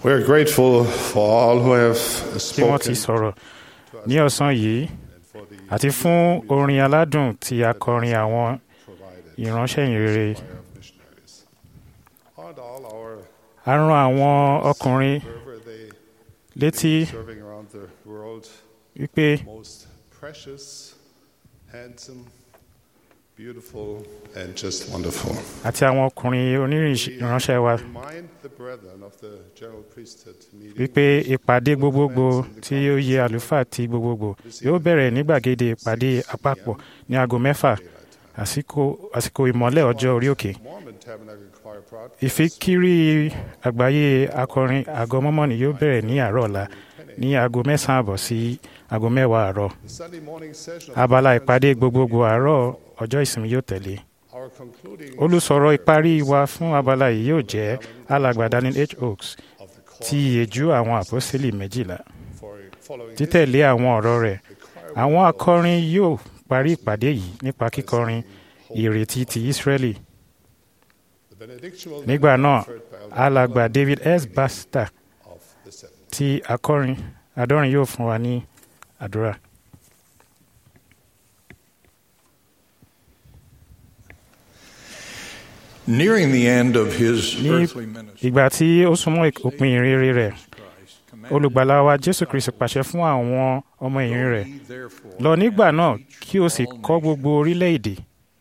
We are grateful for all who have tí wọ́n ti spoken sọ̀rọ̀ ní ọ̀sán yìí àti fún orin aládùn tí akọrin àwọn ìránṣẹ́ ìrere and all our a rán àwọn ọkùnrin wherever they létí serving around the world wípé most precious, handsome, beautiful, and just wonderful. àti àwọn ọkùnrin onírìn ìránṣẹ́ wa Remind the brethren of the general priesthood meeting wípé ìpàdé gbogbogbò tí ó yẹ àlùfáà ti gbogbogbò yóò bẹ̀rẹ̀ ní gbàgede ìpàdé àpapọ̀ ní aago mẹ́fà àsìkò àsìkò ìmọ́lẹ̀ ọjọ́ orí òkè Mormon Tabernacle Choir broadcast ìfikiri àgbáyé akọrin àgọ́ mọ́mọ́nì yóò bẹ̀rẹ̀ ní àárọ̀ ọ̀la ní aago mẹ́sàn-án àbọ̀ sí aago mẹ́wàá àárọ̀ the Sunday morning session of abala ìpàdé gbogbogbò àárọ̀ ọjọ́ ìsinmi yóò tẹ̀lé our concluding olùsọ̀rọ̀ ìparí wa fún abala yìí yóò jẹ́ alàgbà Daniel H. Oaks of the choir ti ìyèjú àwọn àpọ́sítélì méjìlá for following títẹ̀lé àwọn ọ̀rọ̀ rẹ̀ àwọn akọrin yóò parí ìpàdé yìí nípa kíkọrin ìrètí ti Ísírẹ́lì the benediction will nígbà be náà offered by Elder alàgbà David S. Baxter of the seven. tí akọrin adọ́rin yóò fún wa ní àdúrà. Nearing the end of his ní earthly ministry, ìgbà tí ó súnmọ́ òpin ìrere rẹ̀ olùgbàlà wa Jésù Kristi pàṣẹ fún àwọn ọmọ ẹ̀yìn rẹ̀ lọ nígbà náà kí o sì kọ́ gbogbo orílẹ̀-èdè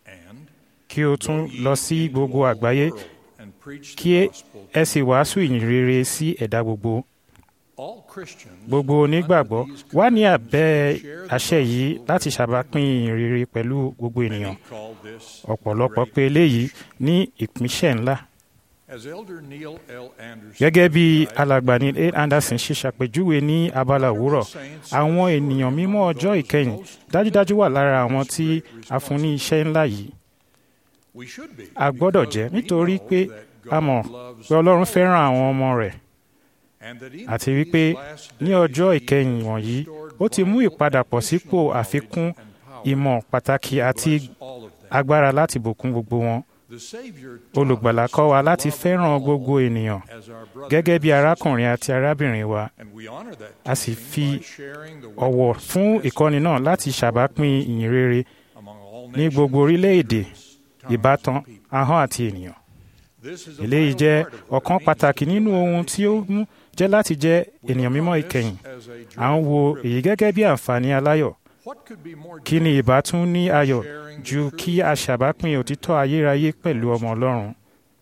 kí o tún lọ sí gbogbo àgbáyé and preach kí the ẹ- gospel ẹ sì wàásù ìyìn rere sí ẹ̀dá gbogbo all Christians gbogbo onígbàgbọ́ wà ní abẹ́ àṣẹ yìí láti ṣàbápín ìyìn rere pẹ̀lú gbogbo ènìyàn call this ọ̀pọ̀lọpọ̀ pé eléyìí ní ìpínṣẹ̀ ńlá as Elder Neil L. Anderson gẹ́gẹ́ bí alàgbà ní A. Anderson ṣe ṣàpèjúwe ní abala òwúrọ̀ àwọn ènìyàn mímọ́ ọjọ́ ìkẹyìn dájúdájú wà lára àwọn tí a fún ní iṣẹ́ ńlá yìí we should be a gbọ́dọ̀ jẹ́ nítorí pé a mọ̀ pé Ọlọ́run fẹ́ràn àwọn ọmọ rẹ̀ and that even àti wípé ní ọjọ́ ìkẹyìn wọ̀nyí ó ti mú ìpadàpọ̀ sípò àfikún ìmọ̀ pàtàkì àti all of them agbára láti bùkún gbogbo wọn the Savior olùgbàlà kọ́ wa láti fẹ́ràn gbogbo ènìyàn as our brother gẹ́gẹ́ bí arákùnrin àti arábìnrin wa and we honor that a sì teaching fi by sharing the ọ̀wọ̀ witness fún as ìkọ́ni náà láti ṣàbápín ìyìn rere among all ní nations, gbogbo orílẹ̀-èdè tongues, ìbátan and people. ahọ́n àti ènìyàn This is a eléyìí vital jẹ́ part of what ọ̀kan it means pàtàkì to nínú be ohun tí ó mú jẹ́ láti jẹ́ ènìyàn mímọ́ ìkẹyìn as a à ń wo èyí gẹ́gẹ́ bí àǹfààní aláyọ̀ What could be more kí ni ìbá tún ní ayọ̀ ju kí a ṣàbápín òtítọ́ ayérayé pẹ̀lú ọmọ Ọlọ́run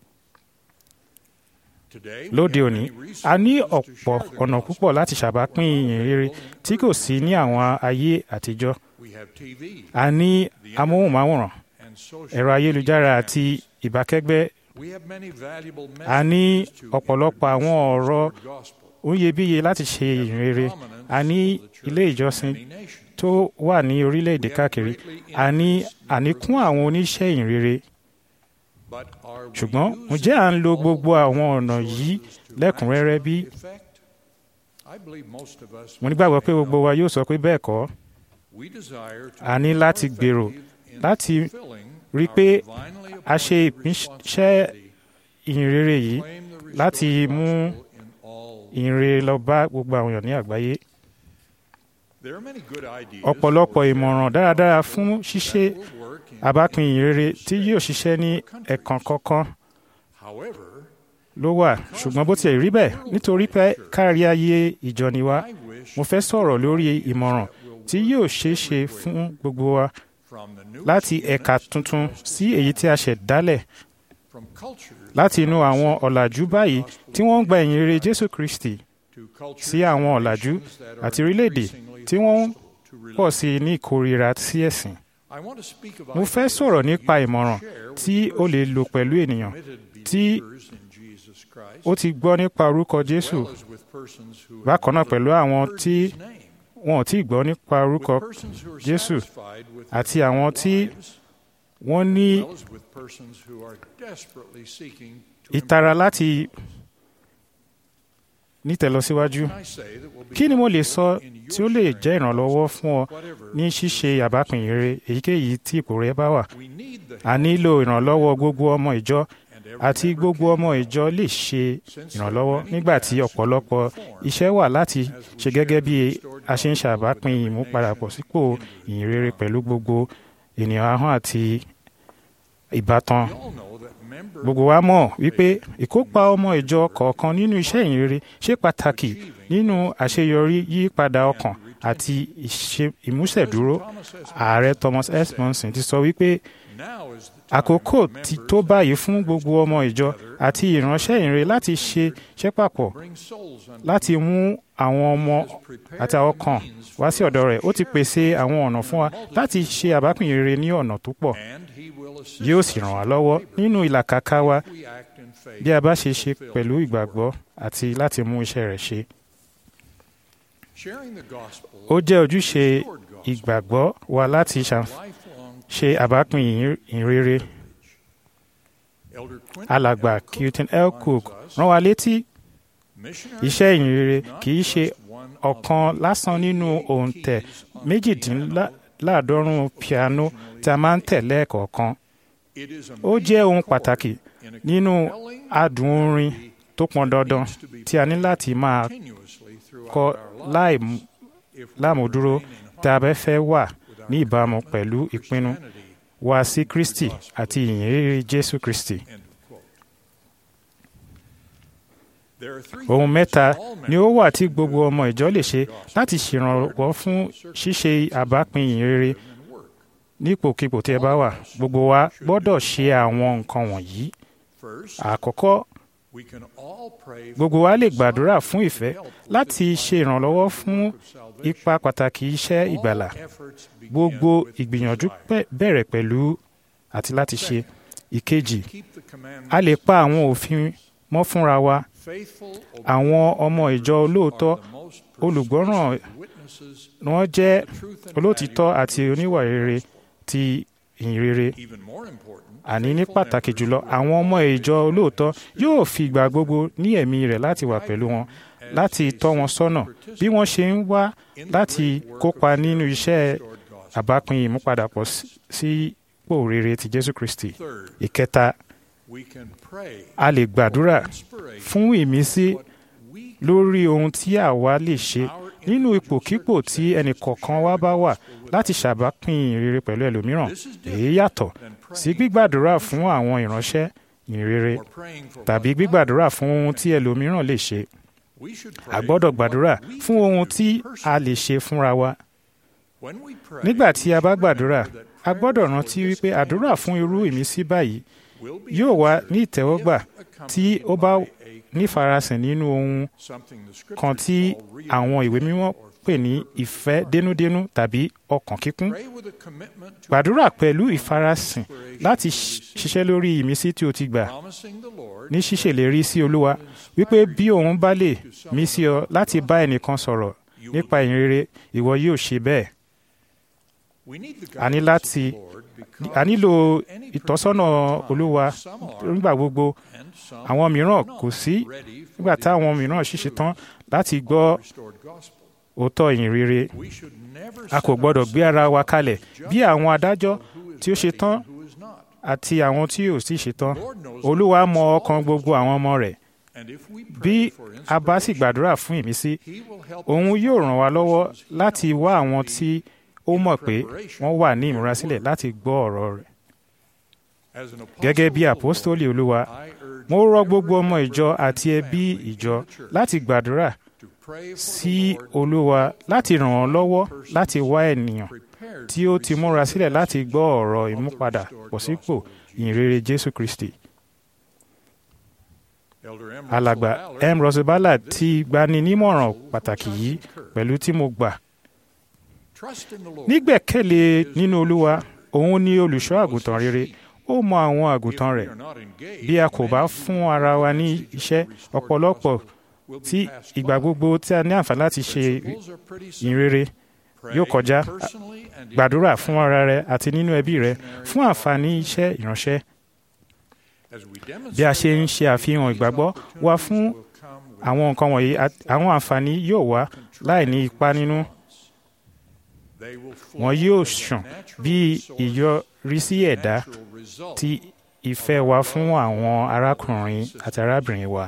today? we lóde have òní many a ní resources to ọ̀pọ̀ share the ọ̀nà gospel. púpọ̀ láti ṣàbápín ìyìn rere tí kò sí ní àwọn ayé àtijọ́ We have TV a ní amóhùnmáwòrán and social ẹ̀rọ ayélujára àti ìbákẹ́gbẹ́ We have many valuable a ní messages to ọ̀pọ̀lọpọ̀ àwọn introduce ọ̀rọ̀ the gospel. oyebíye láti ṣe ìyìn rere a ní ilé ìjọsìn tó wà ní orílẹ̀-èdè káàkiri a ní àníkún àwọn oníṣẹ́ ìyìn rere But are we ṣùgbọ́n using ǹjẹ́ à ń lo all gbogbo àwọn ọ̀nà resources yìí to lẹ́kùnrẹ́rẹ́ bí? maximum effect? I believe most of us mo would nígbàgbọ́ say pé gbogbo no. wa yóò sọ pé bẹ́ẹ̀ kọ́ We desire to a ní be láti more gbèrò effective in láti fulfilling rí i our pé divinely a ṣe appointed ìpínṣẹ́ responsibility ìyìn rere yìí to claim the láti restored mú gospel in all ìyìn rere lọ bá gbogbo àwọn èèyàn ní àgbáyé There are many good ideas ọ̀pọ̀lọpọ̀ for ìmọ̀ràn sharing dáradára the fún gospel ṣíṣe that will work in àbápín ìyìn rere any tí yóò ṣiṣẹ́ ní ẹ̀kan kọ̀ọ̀kan However, ló wà ṣùgbọ́n bó tiẹ̀ rí bẹ́ẹ̀ nítorí pé kárí ayé ìjọ ni wá I wish mo fẹ́ sọ̀rọ̀ lórí ìmọ̀ràn tí yóò ṣeé ṣe fún gbogbo wa from the new láti ẹ̀ka tuntun sí èyí tí a ṣẹ̀ dálẹ̀ from cultures láti inú àwọn ọ̀làjú báyìí tí wọ́n ń gba ìyìn rere Jésù Kristi to cultures sí àwọn and ọ̀làjú nations that are àti orílẹ̀-èdè increasingly tí wọ́n ń hostile to religion. pọ̀ sí i ní ìkórira sí ẹ̀sìn. I want to speak of mo fẹ́ ideas sọ̀rọ̀ that nípa you can ìmọ̀ràn share with tí o lè lò persons pẹ̀lú who are ènìyàn committed tí believers in Jesus Christ, ó ti gbọ́ nípa orúkọ as Jésù well as with persons who have bákan náà never pẹ̀lú àwọn heard tí his name, wọn ò tí ì gbọ́ nípa orúkọ with persons who are Jésù satisfied with àti their àwọn own tí lives, wọ́n ní as well as with persons who are desperately seeking to ìtara improve láti themselves. nítẹ̀lọsíwájú Can I say that will be kí ni mo lè sọ helpful in tí your ó lè sharing jẹ́ ìrànlọ́wọ́ the fún ọ gospel, whatever ní ṣíṣe àbápín rere èyíkéyìí tí ipò rẹ bá wà we need the a nílò ìrànlọ́wọ́ gbogbo ọmọ ìjọ and àti gbogbo ọmọ ìjọ lè ṣe ìrànlọ́wọ́ nígbà tí ọ̀pọ̀lọpọ̀ iṣẹ́ wà láti ṣe gẹ́gẹ́ bí a ṣe ń ṣàbápín ìmúpadàbọ̀ sípò ìyìnrere pẹ̀lú gbogbo ènìyàn ahọ́n àti ìbátan. Gbogbo wa mọ̀ wípé ìkópa ọmọ ìjọ kọ̀ọ̀kan nínú iṣẹ́ ìyìnrere ṣe pàtàkì nínú àṣeyọrí yípadà ọkàn àti ìṣe- ìmúṣẹ̀dúró. Ààrẹ Thomas S. Monson ti sọ wípé àkókò ti tó báyìí fún gbogbo ọmọ ìjọ àti ìránṣẹ́ ìyìnrere láti ṣe iṣẹ́ papọ̀ láti mú àwọn ọmọ àti àwọn kan wá sí ọ̀dọ̀ rẹ̀. Ó ti pèsè àwọn ọ̀nà fún wa láti ṣe àbápìn rere ní ọ̀nà tó pọ̀. Yóò sì ràn wá lọ́wọ́ nínú ìlàkàkà wa bí a bá ṣe ṣe pẹ̀lú ìgbàgbọ́ àti láti mú iṣẹ́ rẹ̀ ṣe. Ó jẹ́ ojúṣe ìgbàgbọ́ wa láti ṣàǹf- ṣe àbápìn ìrere. Alàgbà Quinton L. Cook rán wa létí iṣẹ́ ìyìnrere kì í ṣe ọ̀kan lásán nínú òǹtẹ̀ méjìdínláàádọ́rùn-ún piano tí a máa ń tẹ̀ lẹ́ẹ̀kọ̀ọ̀kan. Ó jẹ́ ohun pàtàkì nínú adùn orin tó pọn dandan tí a ní láti máa kọ láì mú- lámúdúró tí a bẹ́ fẹ́ wà ní ìbámu pẹ̀lú ìpinnu wa sí Kristi àti ìyìnrere Jésù Kristi. Ohun mẹ́ta ni ó wà tí gbogbo ọmọ ìjọ lè ṣe láti ṣèrànwọ́ fún ṣíṣe àbápín ìyìnrere nípòkípò tí ẹ bá wà. Gbogbo wa gbọ́dọ̀ ṣe àwọn nǹkan wọ̀nyí. Àkọ́kọ́, gbogbo wa lè gbàdúrà fún ìfẹ́ láti ṣe ìrànlọ́wọ́ fún ipa pàtàkì iṣẹ́ ìgbàlà. Gbogbo ìgbìyànjú pẹ̀- bẹ̀rẹ̀ pẹ̀lú àti láti ṣe. Ìkejì, a lè pa àwọn òfin mọ́ fúnra wa. Àwọn ọmọ ìjọ olóòótọ́ olùgbọ́ràn ni wọ́n jẹ́ olóòtítọ́ àti oníwà rere ti ìhìnrere. Àní ní pàtàkì jùlọ, àwọn ọmọ ìjọ olóòótọ́ yóò fi ìgbà gbogbo ní ẹ̀mí rẹ̀ láti wà pẹ̀lú wọn, láti tọ́ wọn sọ́nà bí wọ́n ṣe ń wá láti kópa nínú iṣẹ́ àbápín ìmúpadàpọ̀ sí- sípò rere ti Jésù Kristi. Ìkẹta, a lè gbàdúrà fún ìmísí lórí ohun tí àwa lè ṣe nínú ipòkípò tí ẹnìkọ̀ọ̀kan wa bá wà láti ṣàbápín ìrere pẹ̀lú ẹlòmíràn. Èyí yàtọ̀ sí gbígbàdúrà fún àwọn ìránṣẹ́ ìrere tàbí gbígbàdúrà fún ohun tí ẹlòmíràn lè ṣe. A gbọ́dọ̀ gbàdúrà fún ohun tí a lè ṣe fúnra wa. Nígbà tí a bá gbàdúrà, a gbọ́dọ̀ rántí wípé àdúrà fún irú ìmísí báyìí yóò wá ní ìtẹ́wọ́gbà tí ó bá nífarasìn nínú ohun kan tí àwọn ìwé mímọ́ pè ní ìfẹ́ dénúdénú tàbí ọkàn kíkún. Gbàdúrà pẹ̀lú ìfarasìn láti ṣ- ṣiṣẹ́ lórí ìmísí tí o ti gbà ní ṣíṣèlérí sí Olúwa wípé bí òun bá lè mí sí ọ láti bá ẹnìkan sọ̀rọ̀ nípa ìrere ìwọ yóò ṣe bẹ́ẹ̀. A ní láti a nílò ìtọ́sọ́nà Olúwa nígbà gbogbo. Àwọn mìíràn kò sí nígbà táwọn mìíràn ṣì ṣetán láti gbọ́ òótọ́ ìyìn rere. A kò gbọ́dọ̀ gbé ara wa kalẹ̀ bí àwọn adájọ́ tí ó ṣetán àti àwọn tí ò sì ṣetán. Olúwa mọ ọkàn gbogbo àwọn ọmọ rẹ̀. Bí a bá sì gbàdúrà fún ìmísí, òun yóò ràn wá lọ́wọ́ láti wá àwọn tí ó mọ̀ pé wọ́n wà ní ìmúrasílẹ̀ láti gbọ́ ọ̀rọ̀ rẹ̀. Gẹ́gẹ́ bí àpọ́stólì Olúwa, mo rọ̀ gbogbo ọmọ ìjọ àti ẹbí ìjọ láti gbàdúrà sí Olúwa láti ràn án lọ́wọ́ láti wá ènìyàn tí ó ti múra sílẹ̀ láti gbọ́ ọ̀rọ̀ ìmúpadà pọ̀ sípò ìyìnrere Jésù Kristi. Alàgbà M. Russell Ballard ti gbani nímọ̀ràn pàtàkì yìí pẹ̀lú tí mo gbà. Nígbẹ̀kẹ̀lé nínú Olúwa, òun ni olùṣọ́ àgùntàn rere, ó mọ àwọn àgùntàn rẹ̀. Bí a kò bá fún ara wa ní iṣẹ́ ọ̀pọ̀lọpọ̀ tí ìgbà gbogbo tí a ní àǹfààní láti ṣe ìrere yóò kọjá gbàdúrà fún ara rẹ àti nínú ẹbí rẹ fún àǹfààní iṣẹ́ ìránṣẹ́. Bí a ṣe ń ṣe àfihàn ìgbàgbọ́ wa fún àwọn nǹkan wọ̀nyí, àwọn àǹfààní yóò wá láì ní ipa nínú. Wọn yóò ṣàn bí ìyọrísí ẹ̀dá ti ìfẹ́ wa fún àwọn arákùnrin àti arábìnrin wa.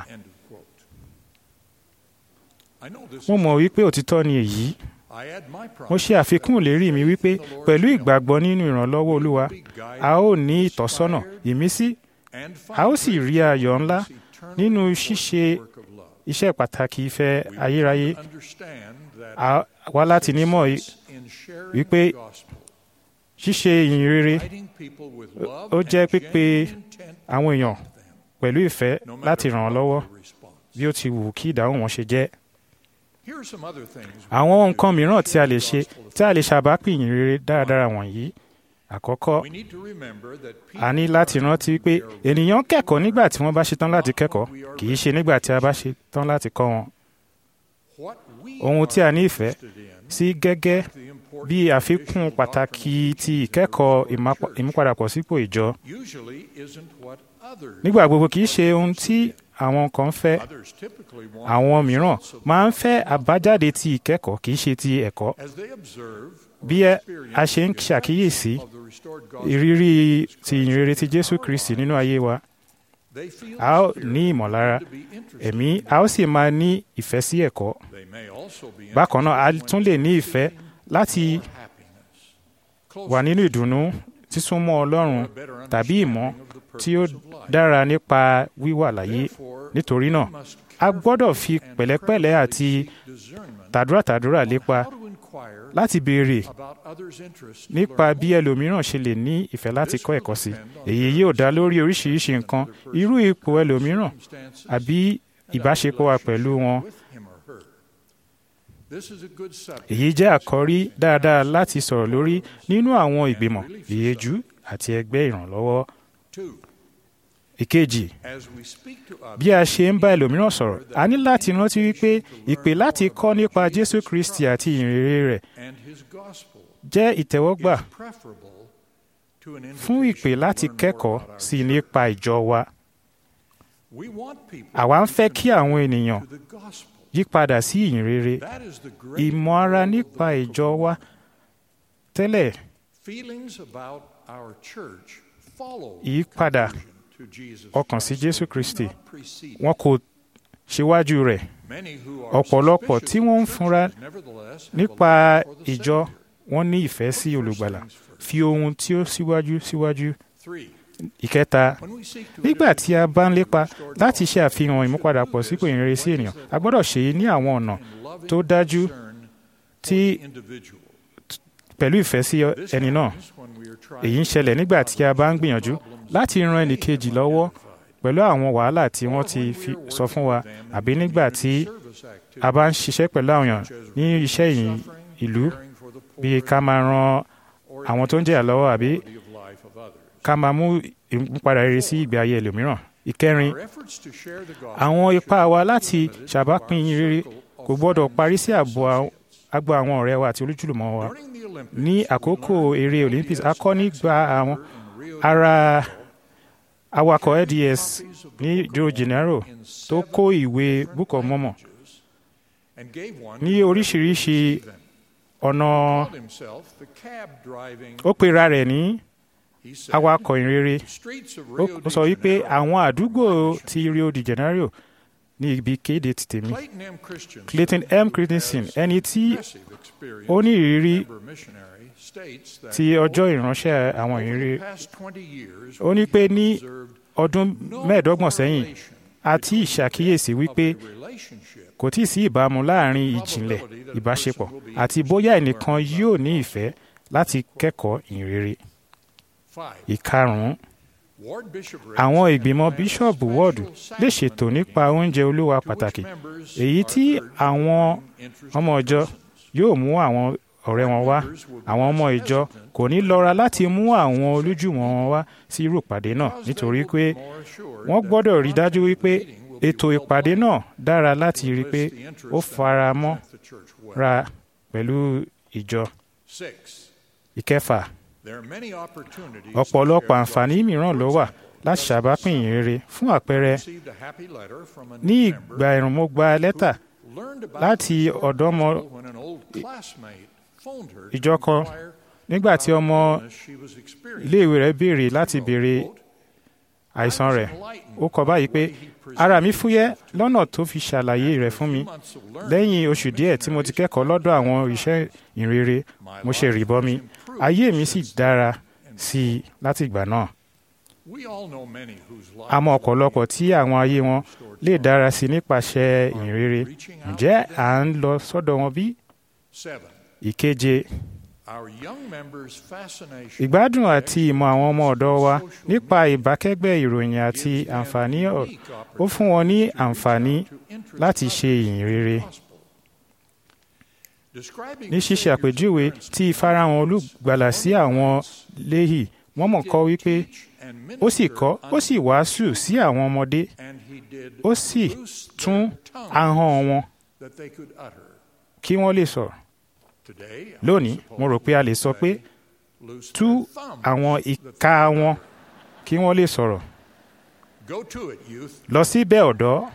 mo mọ̀ wípé òtítọ́ ni èyí. mo ṣe àfikún ìlérí mi wípé pẹ̀lú ìgbàgbọ́ nínú ìrànlọ́wọ́ olúwa a ó ní ìtọ́sọ́nà ìmísí a ó sì rí ayọ̀ ńlá nínú ṣíṣe iṣẹ́ pàtàkì ìfẹ́ ayérayé a wá láti nímọ̀ wípé ṣíṣe ìyìn rere ó jẹ́ pípé àwọn èèyàn pẹ̀lú ìfẹ́ láti ràn wọ́n lọ́wọ́ bí ó ti wù kí ìdáhùn wọn ṣe jẹ́. àwọn nǹkan mìíràn tí a lè ṣe tí a lè ṣàbápìn ìyìn rere dáradára wọ̀nyí àkọ́kọ́ a ní láti rántí pé ènìyàn kẹ́kọ̀ọ́ nígbà tí wọ́n bá ṣetán láti kẹ́kọ̀ọ́ kì í ṣe nígbà tí a bá ṣetán láti kọ́ wọn. ohun tí a ní ìfẹ́ sí gẹ́gẹ́ bí àfikún pàtàkì ti ìkẹ́kọ̀ọ́ ìmúpadàbọ̀sípò ìjọ nígbà gbogbo kì í ṣe ohun tí àwọn kan fẹ́ àwọn mìíràn máa ń fẹ́ àbájáde ti ìkẹ́kọ̀ọ́ kì í ṣe ti ẹ̀kọ́ bí a ṣe ń ṣàkíyèsí ìrírí ti ìyìnrere ti Jésù Kristi nínú ayé wa a ó ní ìmọ̀lára ẹ̀mí a ó sì máa ní ìfẹ́ sí ẹ̀kọ́ bákan náà a tún lè ní ìfẹ́ láti wà nínú ìdùnnú sísúnmọ́ Ọlọ́run tàbí ìmọ̀ tí ó dára nípa wíwà láyé nítorí náà a gbọ́dọ̀ fi pẹ̀lẹ́pẹ̀lẹ́ àti tàdúràtàdúrà lépa láti béèrè nípa bí ẹlòmíràn ṣe lè ní ìfẹ́ láti kọ́ ẹ̀kọ́ sí èyí yóò dá lórí oríṣiríṣi nǹkan irú ipò ẹlòmíràn àbí ìbáṣepọ̀ wa pẹ̀lú wọn. èyí jẹ́ àkọ́rí dáadáa láti sọ̀rọ̀ lórí nínú àwọn ìgbìmọ̀ ìyẹ́jú àti ẹgbẹ́ ìrànlọ́wọ́. Ìkejì, bí a ṣe ń bá ẹlòmíràn sọ̀rọ̀, a ní láti rántí wípé ìpè láti kọ́ nípa Jésù Kristi àti ìrere rẹ̀ jẹ́ ìtẹ́wọ́gbà fún ìpè láti kẹ́kọ̀ọ́ sí nípa ìjọ wa. Àwa ń fẹ́ kí àwọn ènìyàn yípadà sí ìyìnrere ìmọ̀ ara nípa ìjọ wa tẹ́lẹ̀ ìyípadà ọkàn sí Jésù Kristi wọn kò ṣíwájú rẹ̀ ọ̀pọ̀lọpọ̀ tí wọ́n ń fúnra nípa ìjọ wọn ní ìfẹ́ sí olùgbàlà fi ohun tí ó síwájú síwájú ìkẹta nígbà tí a bá ń lépa láti ṣe àfihàn ìmúpadàpọ̀ sípò ìrere sí ènìyàn a gbọ́dọ̀ ṣe é ní àwọn ọ̀nà tó dájú tí pẹ̀lú ìfẹ́ sí ẹni náà èyí ń ṣẹlẹ̀ nígbà tí a bá ń gbìyànjú láti ran ẹnìkejì lọ́wọ́ pẹ̀lú àwọn wàhálà tí wọ́n ti fi sọ fún wa àbí nígbà tí a bá ń ṣiṣẹ́ pẹ̀lú àwọn èèyàn ní iṣẹ́ ìyìn ìlú bíi ká máa ran àwọn tó ń jẹ̀yà lọ́wọ́ àbí ká máa mú ìmúpadà rere sí ìgbé ayé ẹlòmíràn. ìkẹrin àwọn ipá wa láti ṣàbápín rere kò gbọ́dọ̀ parí sí ààbò agbo àwọn ọ̀rẹ́ wa àti olójúlùmọ̀ wa ní àkókò eré Olympics a kọ́ nígbà àwọn ara awakọ̀ LDS ní Rio de Janeiro tó kó ìwé Book of Mormon ní oríṣiríṣi ọ̀nà ó pera rẹ̀ ní awakọ̀ ìrere ó sọ wípé àwọn àdúgbò ti Rio de Janeiro ní ibi kéde ti tèmi Clayton M. Christensen ẹni tí ó ní ìrírí ti ọjọ́ ìránṣẹ́ àwọn ìrírí ó ní pé ní ọdún mẹ́ẹ̀ẹ́dọ́gbọ̀n sẹ́yìn àti ìṣàkíyèsí wípé kò tí ì sí ìbámu láàrin ìjìnlẹ̀ ìbáṣepọ̀ àti bóyá ẹnìkan yóò ní ìfẹ́ láti kẹ́kọ̀ọ́ ìrere. ìkarùn-ún àwọn ìgbìmọ̀ bíṣọ̀bù wọ́ọ̀dù lè ṣètò nípa oúnjẹ olúwa pàtàkì èyí tí àwọn ọmọ ìjọ yóò mú àwọn ọ̀rẹ́ wọn wá àwọn ọmọ ìjọ kò ní lọ́ra láti mú àwọn olójúmọ̀ wọn wá sí irú ìpàdé náà nítorí pé wọ́n gbọ́dọ̀ rí dájú wípé ètò ìpàdé náà dára láti rí pé ó fara mọ́ ra pẹ̀lú ìjọ. ìkẹfà ọ̀pọ̀lọpọ̀ àǹfààní mìíràn ló wà láti ṣàbápìn ìrere fún àpẹẹrẹ ní ìgbà ẹ̀rùn mo gba lẹ́tà láti ọ̀dọ́ ọmọ ìjọ kan nígbà tí ọmọ iléèwé rẹ̀ béèrè láti béèrè àìsàn rẹ̀ ó kọ báyìí pé ara mi fúyẹ́ lọ́nà tó fi ṣàlàyé rẹ̀ fún mi lẹ́yìn oṣù díẹ̀ tí mo ti kẹ́kọ̀ọ́ lọ́dọ̀ àwọn iṣẹ́ ìrere mo ṣe rìbọmi ayé mi sì dára sí i láti ìgbà náà We all know many whose lives a mọ ọ̀pọ̀lọpọ̀ tí àwọn ayé wọn lè dára sí i nípasẹ̀ ìrere ǹjẹ́ à ń lọ sọ́dọ̀ wọn bí? seven. ìkeje Our young members' fascination ìgbádùn àti ìmọ̀ àwọn ọmọ ọ̀dọ́ wa nípa ìbákẹ́gbẹ́ ìròyìn àti àǹfààní ọ̀- ó fún wọn ní àǹfààní láti ṣe ìyìn rere describing ní ṣíṣe àpèjúwe tí ìfarahàn olùgbàlà sí àwọn léhì wọ́n mọ̀ kọ́ wípé ó sì kọ́ ó sì wàásù sí àwọn ọmọdé and he did ó sì tún ahọ́n wọn that they could utter. kí wọ́n lè sọ̀rọ̀ Today, I lónìí mo rò pé a lè sọ pé tú àwọn ìka wọn kí wọ́n lè sọ̀rọ̀ go to it, youth. lọ síbẹ̀ ọ̀dọ́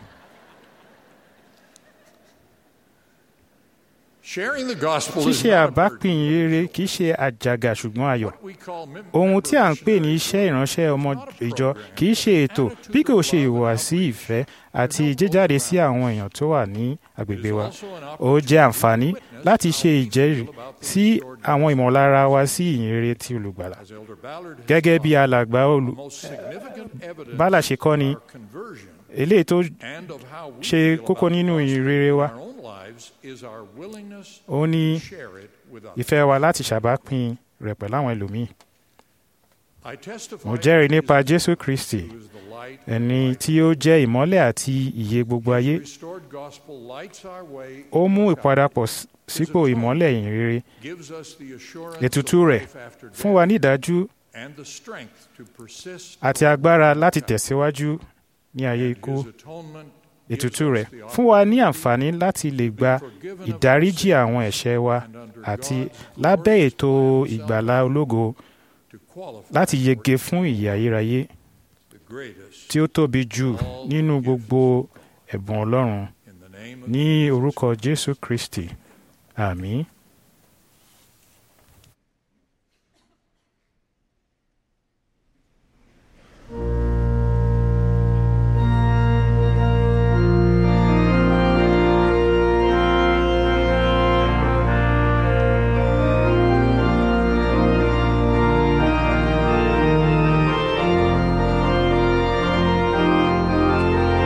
Sharing the gospel is ṣíṣe not a burden. àbápìn rere kì í ṣe àjàgà ṣùgbọ́n ayọ̀ We call mem- ohun tí à ń pè ní iṣẹ́ ìránṣẹ́ ọmọ ìjọ kì í ṣe ètò bí kò ṣe ìhùwàsí ìfẹ́ àti jíjáde sí àwọn èèyàn tó wà ní agbègbè wa ó jẹ́ àǹfààní láti ṣe ìjẹ́rìí sí àwọn ìmọ̀lára wa sí ìyìnrere ti olùgbàlà As Elder Ballard has gẹ́gẹ́ bí alàgbà olù the most significant evidence bálà ṣe kọ́ ni of conversion eléyìí tó and of how we ṣe feel kókó about nínú the gospel ìrere wa in our own lives is our willingness ó ní to share it with others. ìfẹ́ wa láti ṣàbápìn rẹ̀ pẹ̀lú àwọn ẹlòmíì I testify mo jẹ́rìí nípa jésù kristi who is the light ẹni tí ó jẹ́ ìmọ́lẹ̀ àti ìyè gbogbo ayé restored gospel lights our way ó mú ìpadàpọ̀ s- sípò ìmọ́lẹ̀ ìyìnrere gives us the assurance ètùtù of rẹ̀ life after fún death wa ní ìdájú and the strength to persist àti agbára láti tẹ̀síwájú ní ayé ikú his atonement ètùtù rẹ̀ fún wa ní àǹfààní láti lè gba ìdáríjì àwọn ẹ̀ṣẹ̀ wa àti lábẹ́ ètò ìgbàlá ológo to qualify láti yege fún ìyè ayérayé the greatest tí ó tóbi jù nínú gbogbo ẹ̀bùn ọlọ́run in the name of ní orúkọ jésù kristi àmín.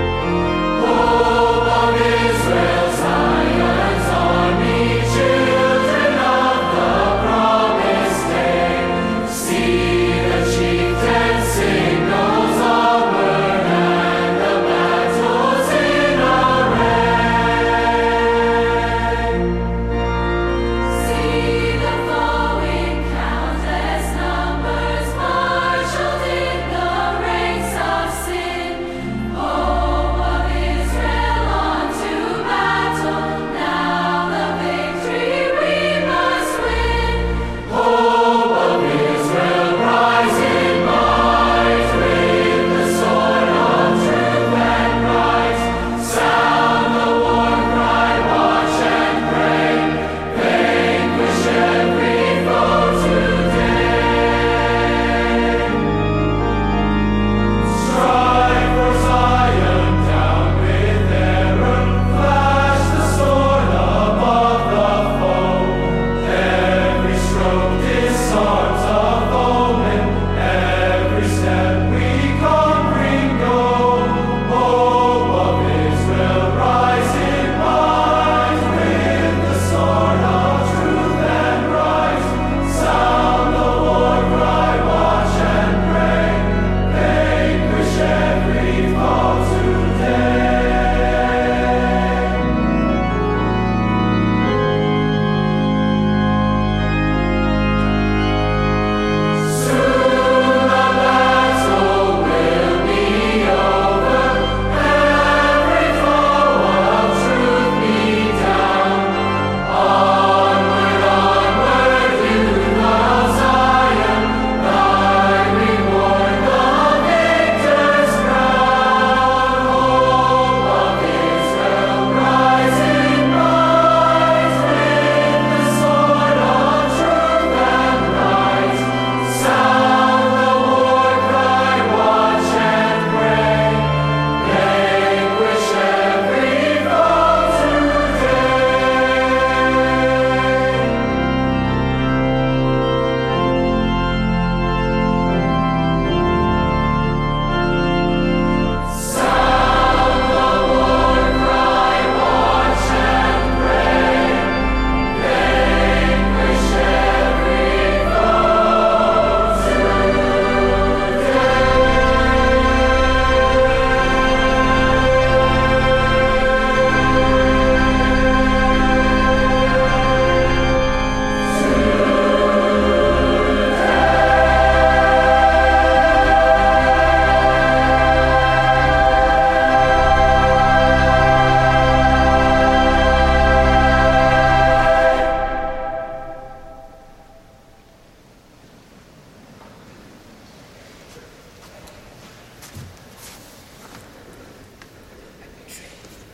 Israel, Zion's army, children.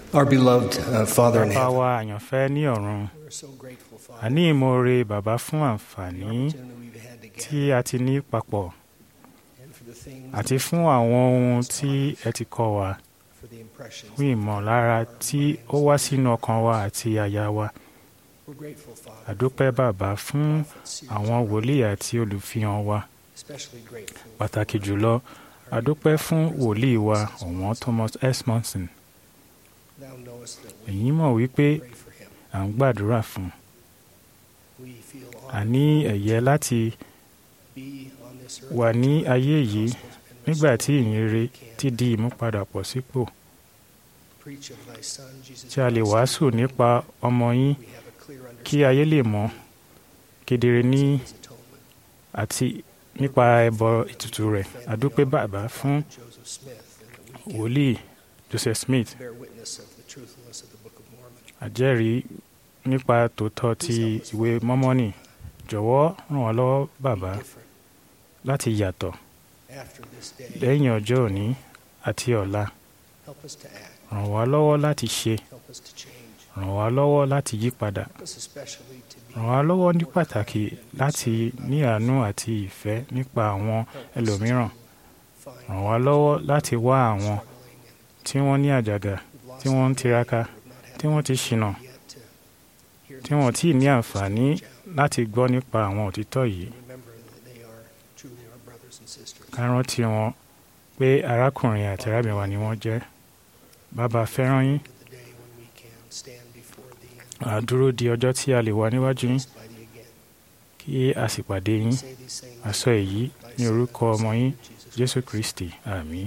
Our beloved uh, Father in bàbá heaven, wa àyànfẹ́ ní ọ̀run we're so grateful, Father, a ní ìmoore bàbá fún àǹfààní tí a ti ní papọ̀ and for the things, àti fún àwọn ohun tí ẹ ti kọ́ wa for the impressions. fún ìmọ̀lára tí ó wá sínú ọkàn wa àti àyà wa We're grateful, Father, àdúpẹ́ bàbá fún àwọn wòlíì àti olùfihàn wa especially grateful. pàtàkì jùlọ àdúpẹ́ fún wòlíì wa ọ̀wọ́n Thomas S. Monson Thou knowest that we ẹ̀yin mọ̀ wípé pray for him. à ń gbàdúrà fún un. We feel a honored ní ẹ̀yẹ láti to be on this earth. wà ní ayé yìí and nígbà tí ìyìnrere ti di ìmúpadàpọ̀ sípò preach of thy Son, Jesus tí a lè Christ. wàásù nípa ọmọ yín We have a clear kí ayé lè mọ̀ kedere ní understanding of his atonement. àti nípa ẹbọ ètùtù rẹ̀ àdúpẹ́ bàbá fún Joseph Smith, and that we can wòlíì Joseph Smith bear witness of the truthfulness of the Book of Mormon. àjẹ́rìí nípa tòótọ́ ti ìwé mọ́mọ́nì jọ̀wọ́ ràn wá lọ́wọ́ bàbá Different láti yàtọ̀ after this day. lẹ́yìn ọjọ́ òní àti ọ̀la Help us to act. ràn wá lọ́wọ́ láti ṣe Help us to change. ràn wá lọ́wọ́ láti yí padà Help us especially to be ràn wá lọ́wọ́ ní pàtàkì láti ní àánú àti ìfẹ́ nípa àwọn ẹlòmíràn find ràn wá lọ́wọ́ láti wá àwọn struggling and tí wọ́n ní àjàgà who've lost tí wọ́n ń their tiraka way, who have not had tí wọ́n ti ṣìnà yet to hear tí the wọ́n tí ì ní truth, àǹfààní reach out láti gbọ́ nípa àwọn òtítọ́ yìí and remember that they are truly our brothers and sisters. ká rántí wọn pé arákùnrin àti arábìnrin wa ni wọ́n jẹ́ bàbá fẹ́ràn yín To the day when we can stand before thee and à dúró di ọjọ́ tí a lè wà níwájú yín by thee again. kí a sì pàdé yín Say these things a sọ èyí ní orúkọ ọmọ yín Jésù Kristi àmín.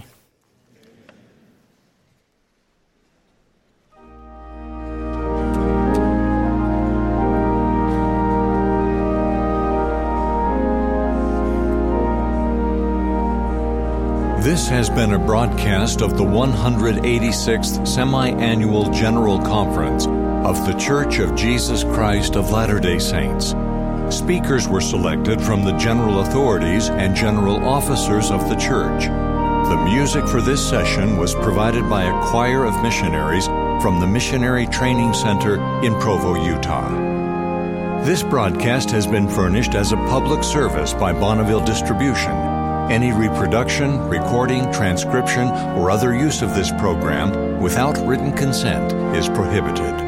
This has been a broadcast of the 186th Semi Annual General Conference of The Church of Jesus Christ of Latter day Saints. Speakers were selected from the general authorities and general officers of the church. The music for this session was provided by a choir of missionaries from the Missionary Training Center in Provo, Utah. This broadcast has been furnished as a public service by Bonneville Distribution. Any reproduction, recording, transcription, or other use of this program without written consent is prohibited.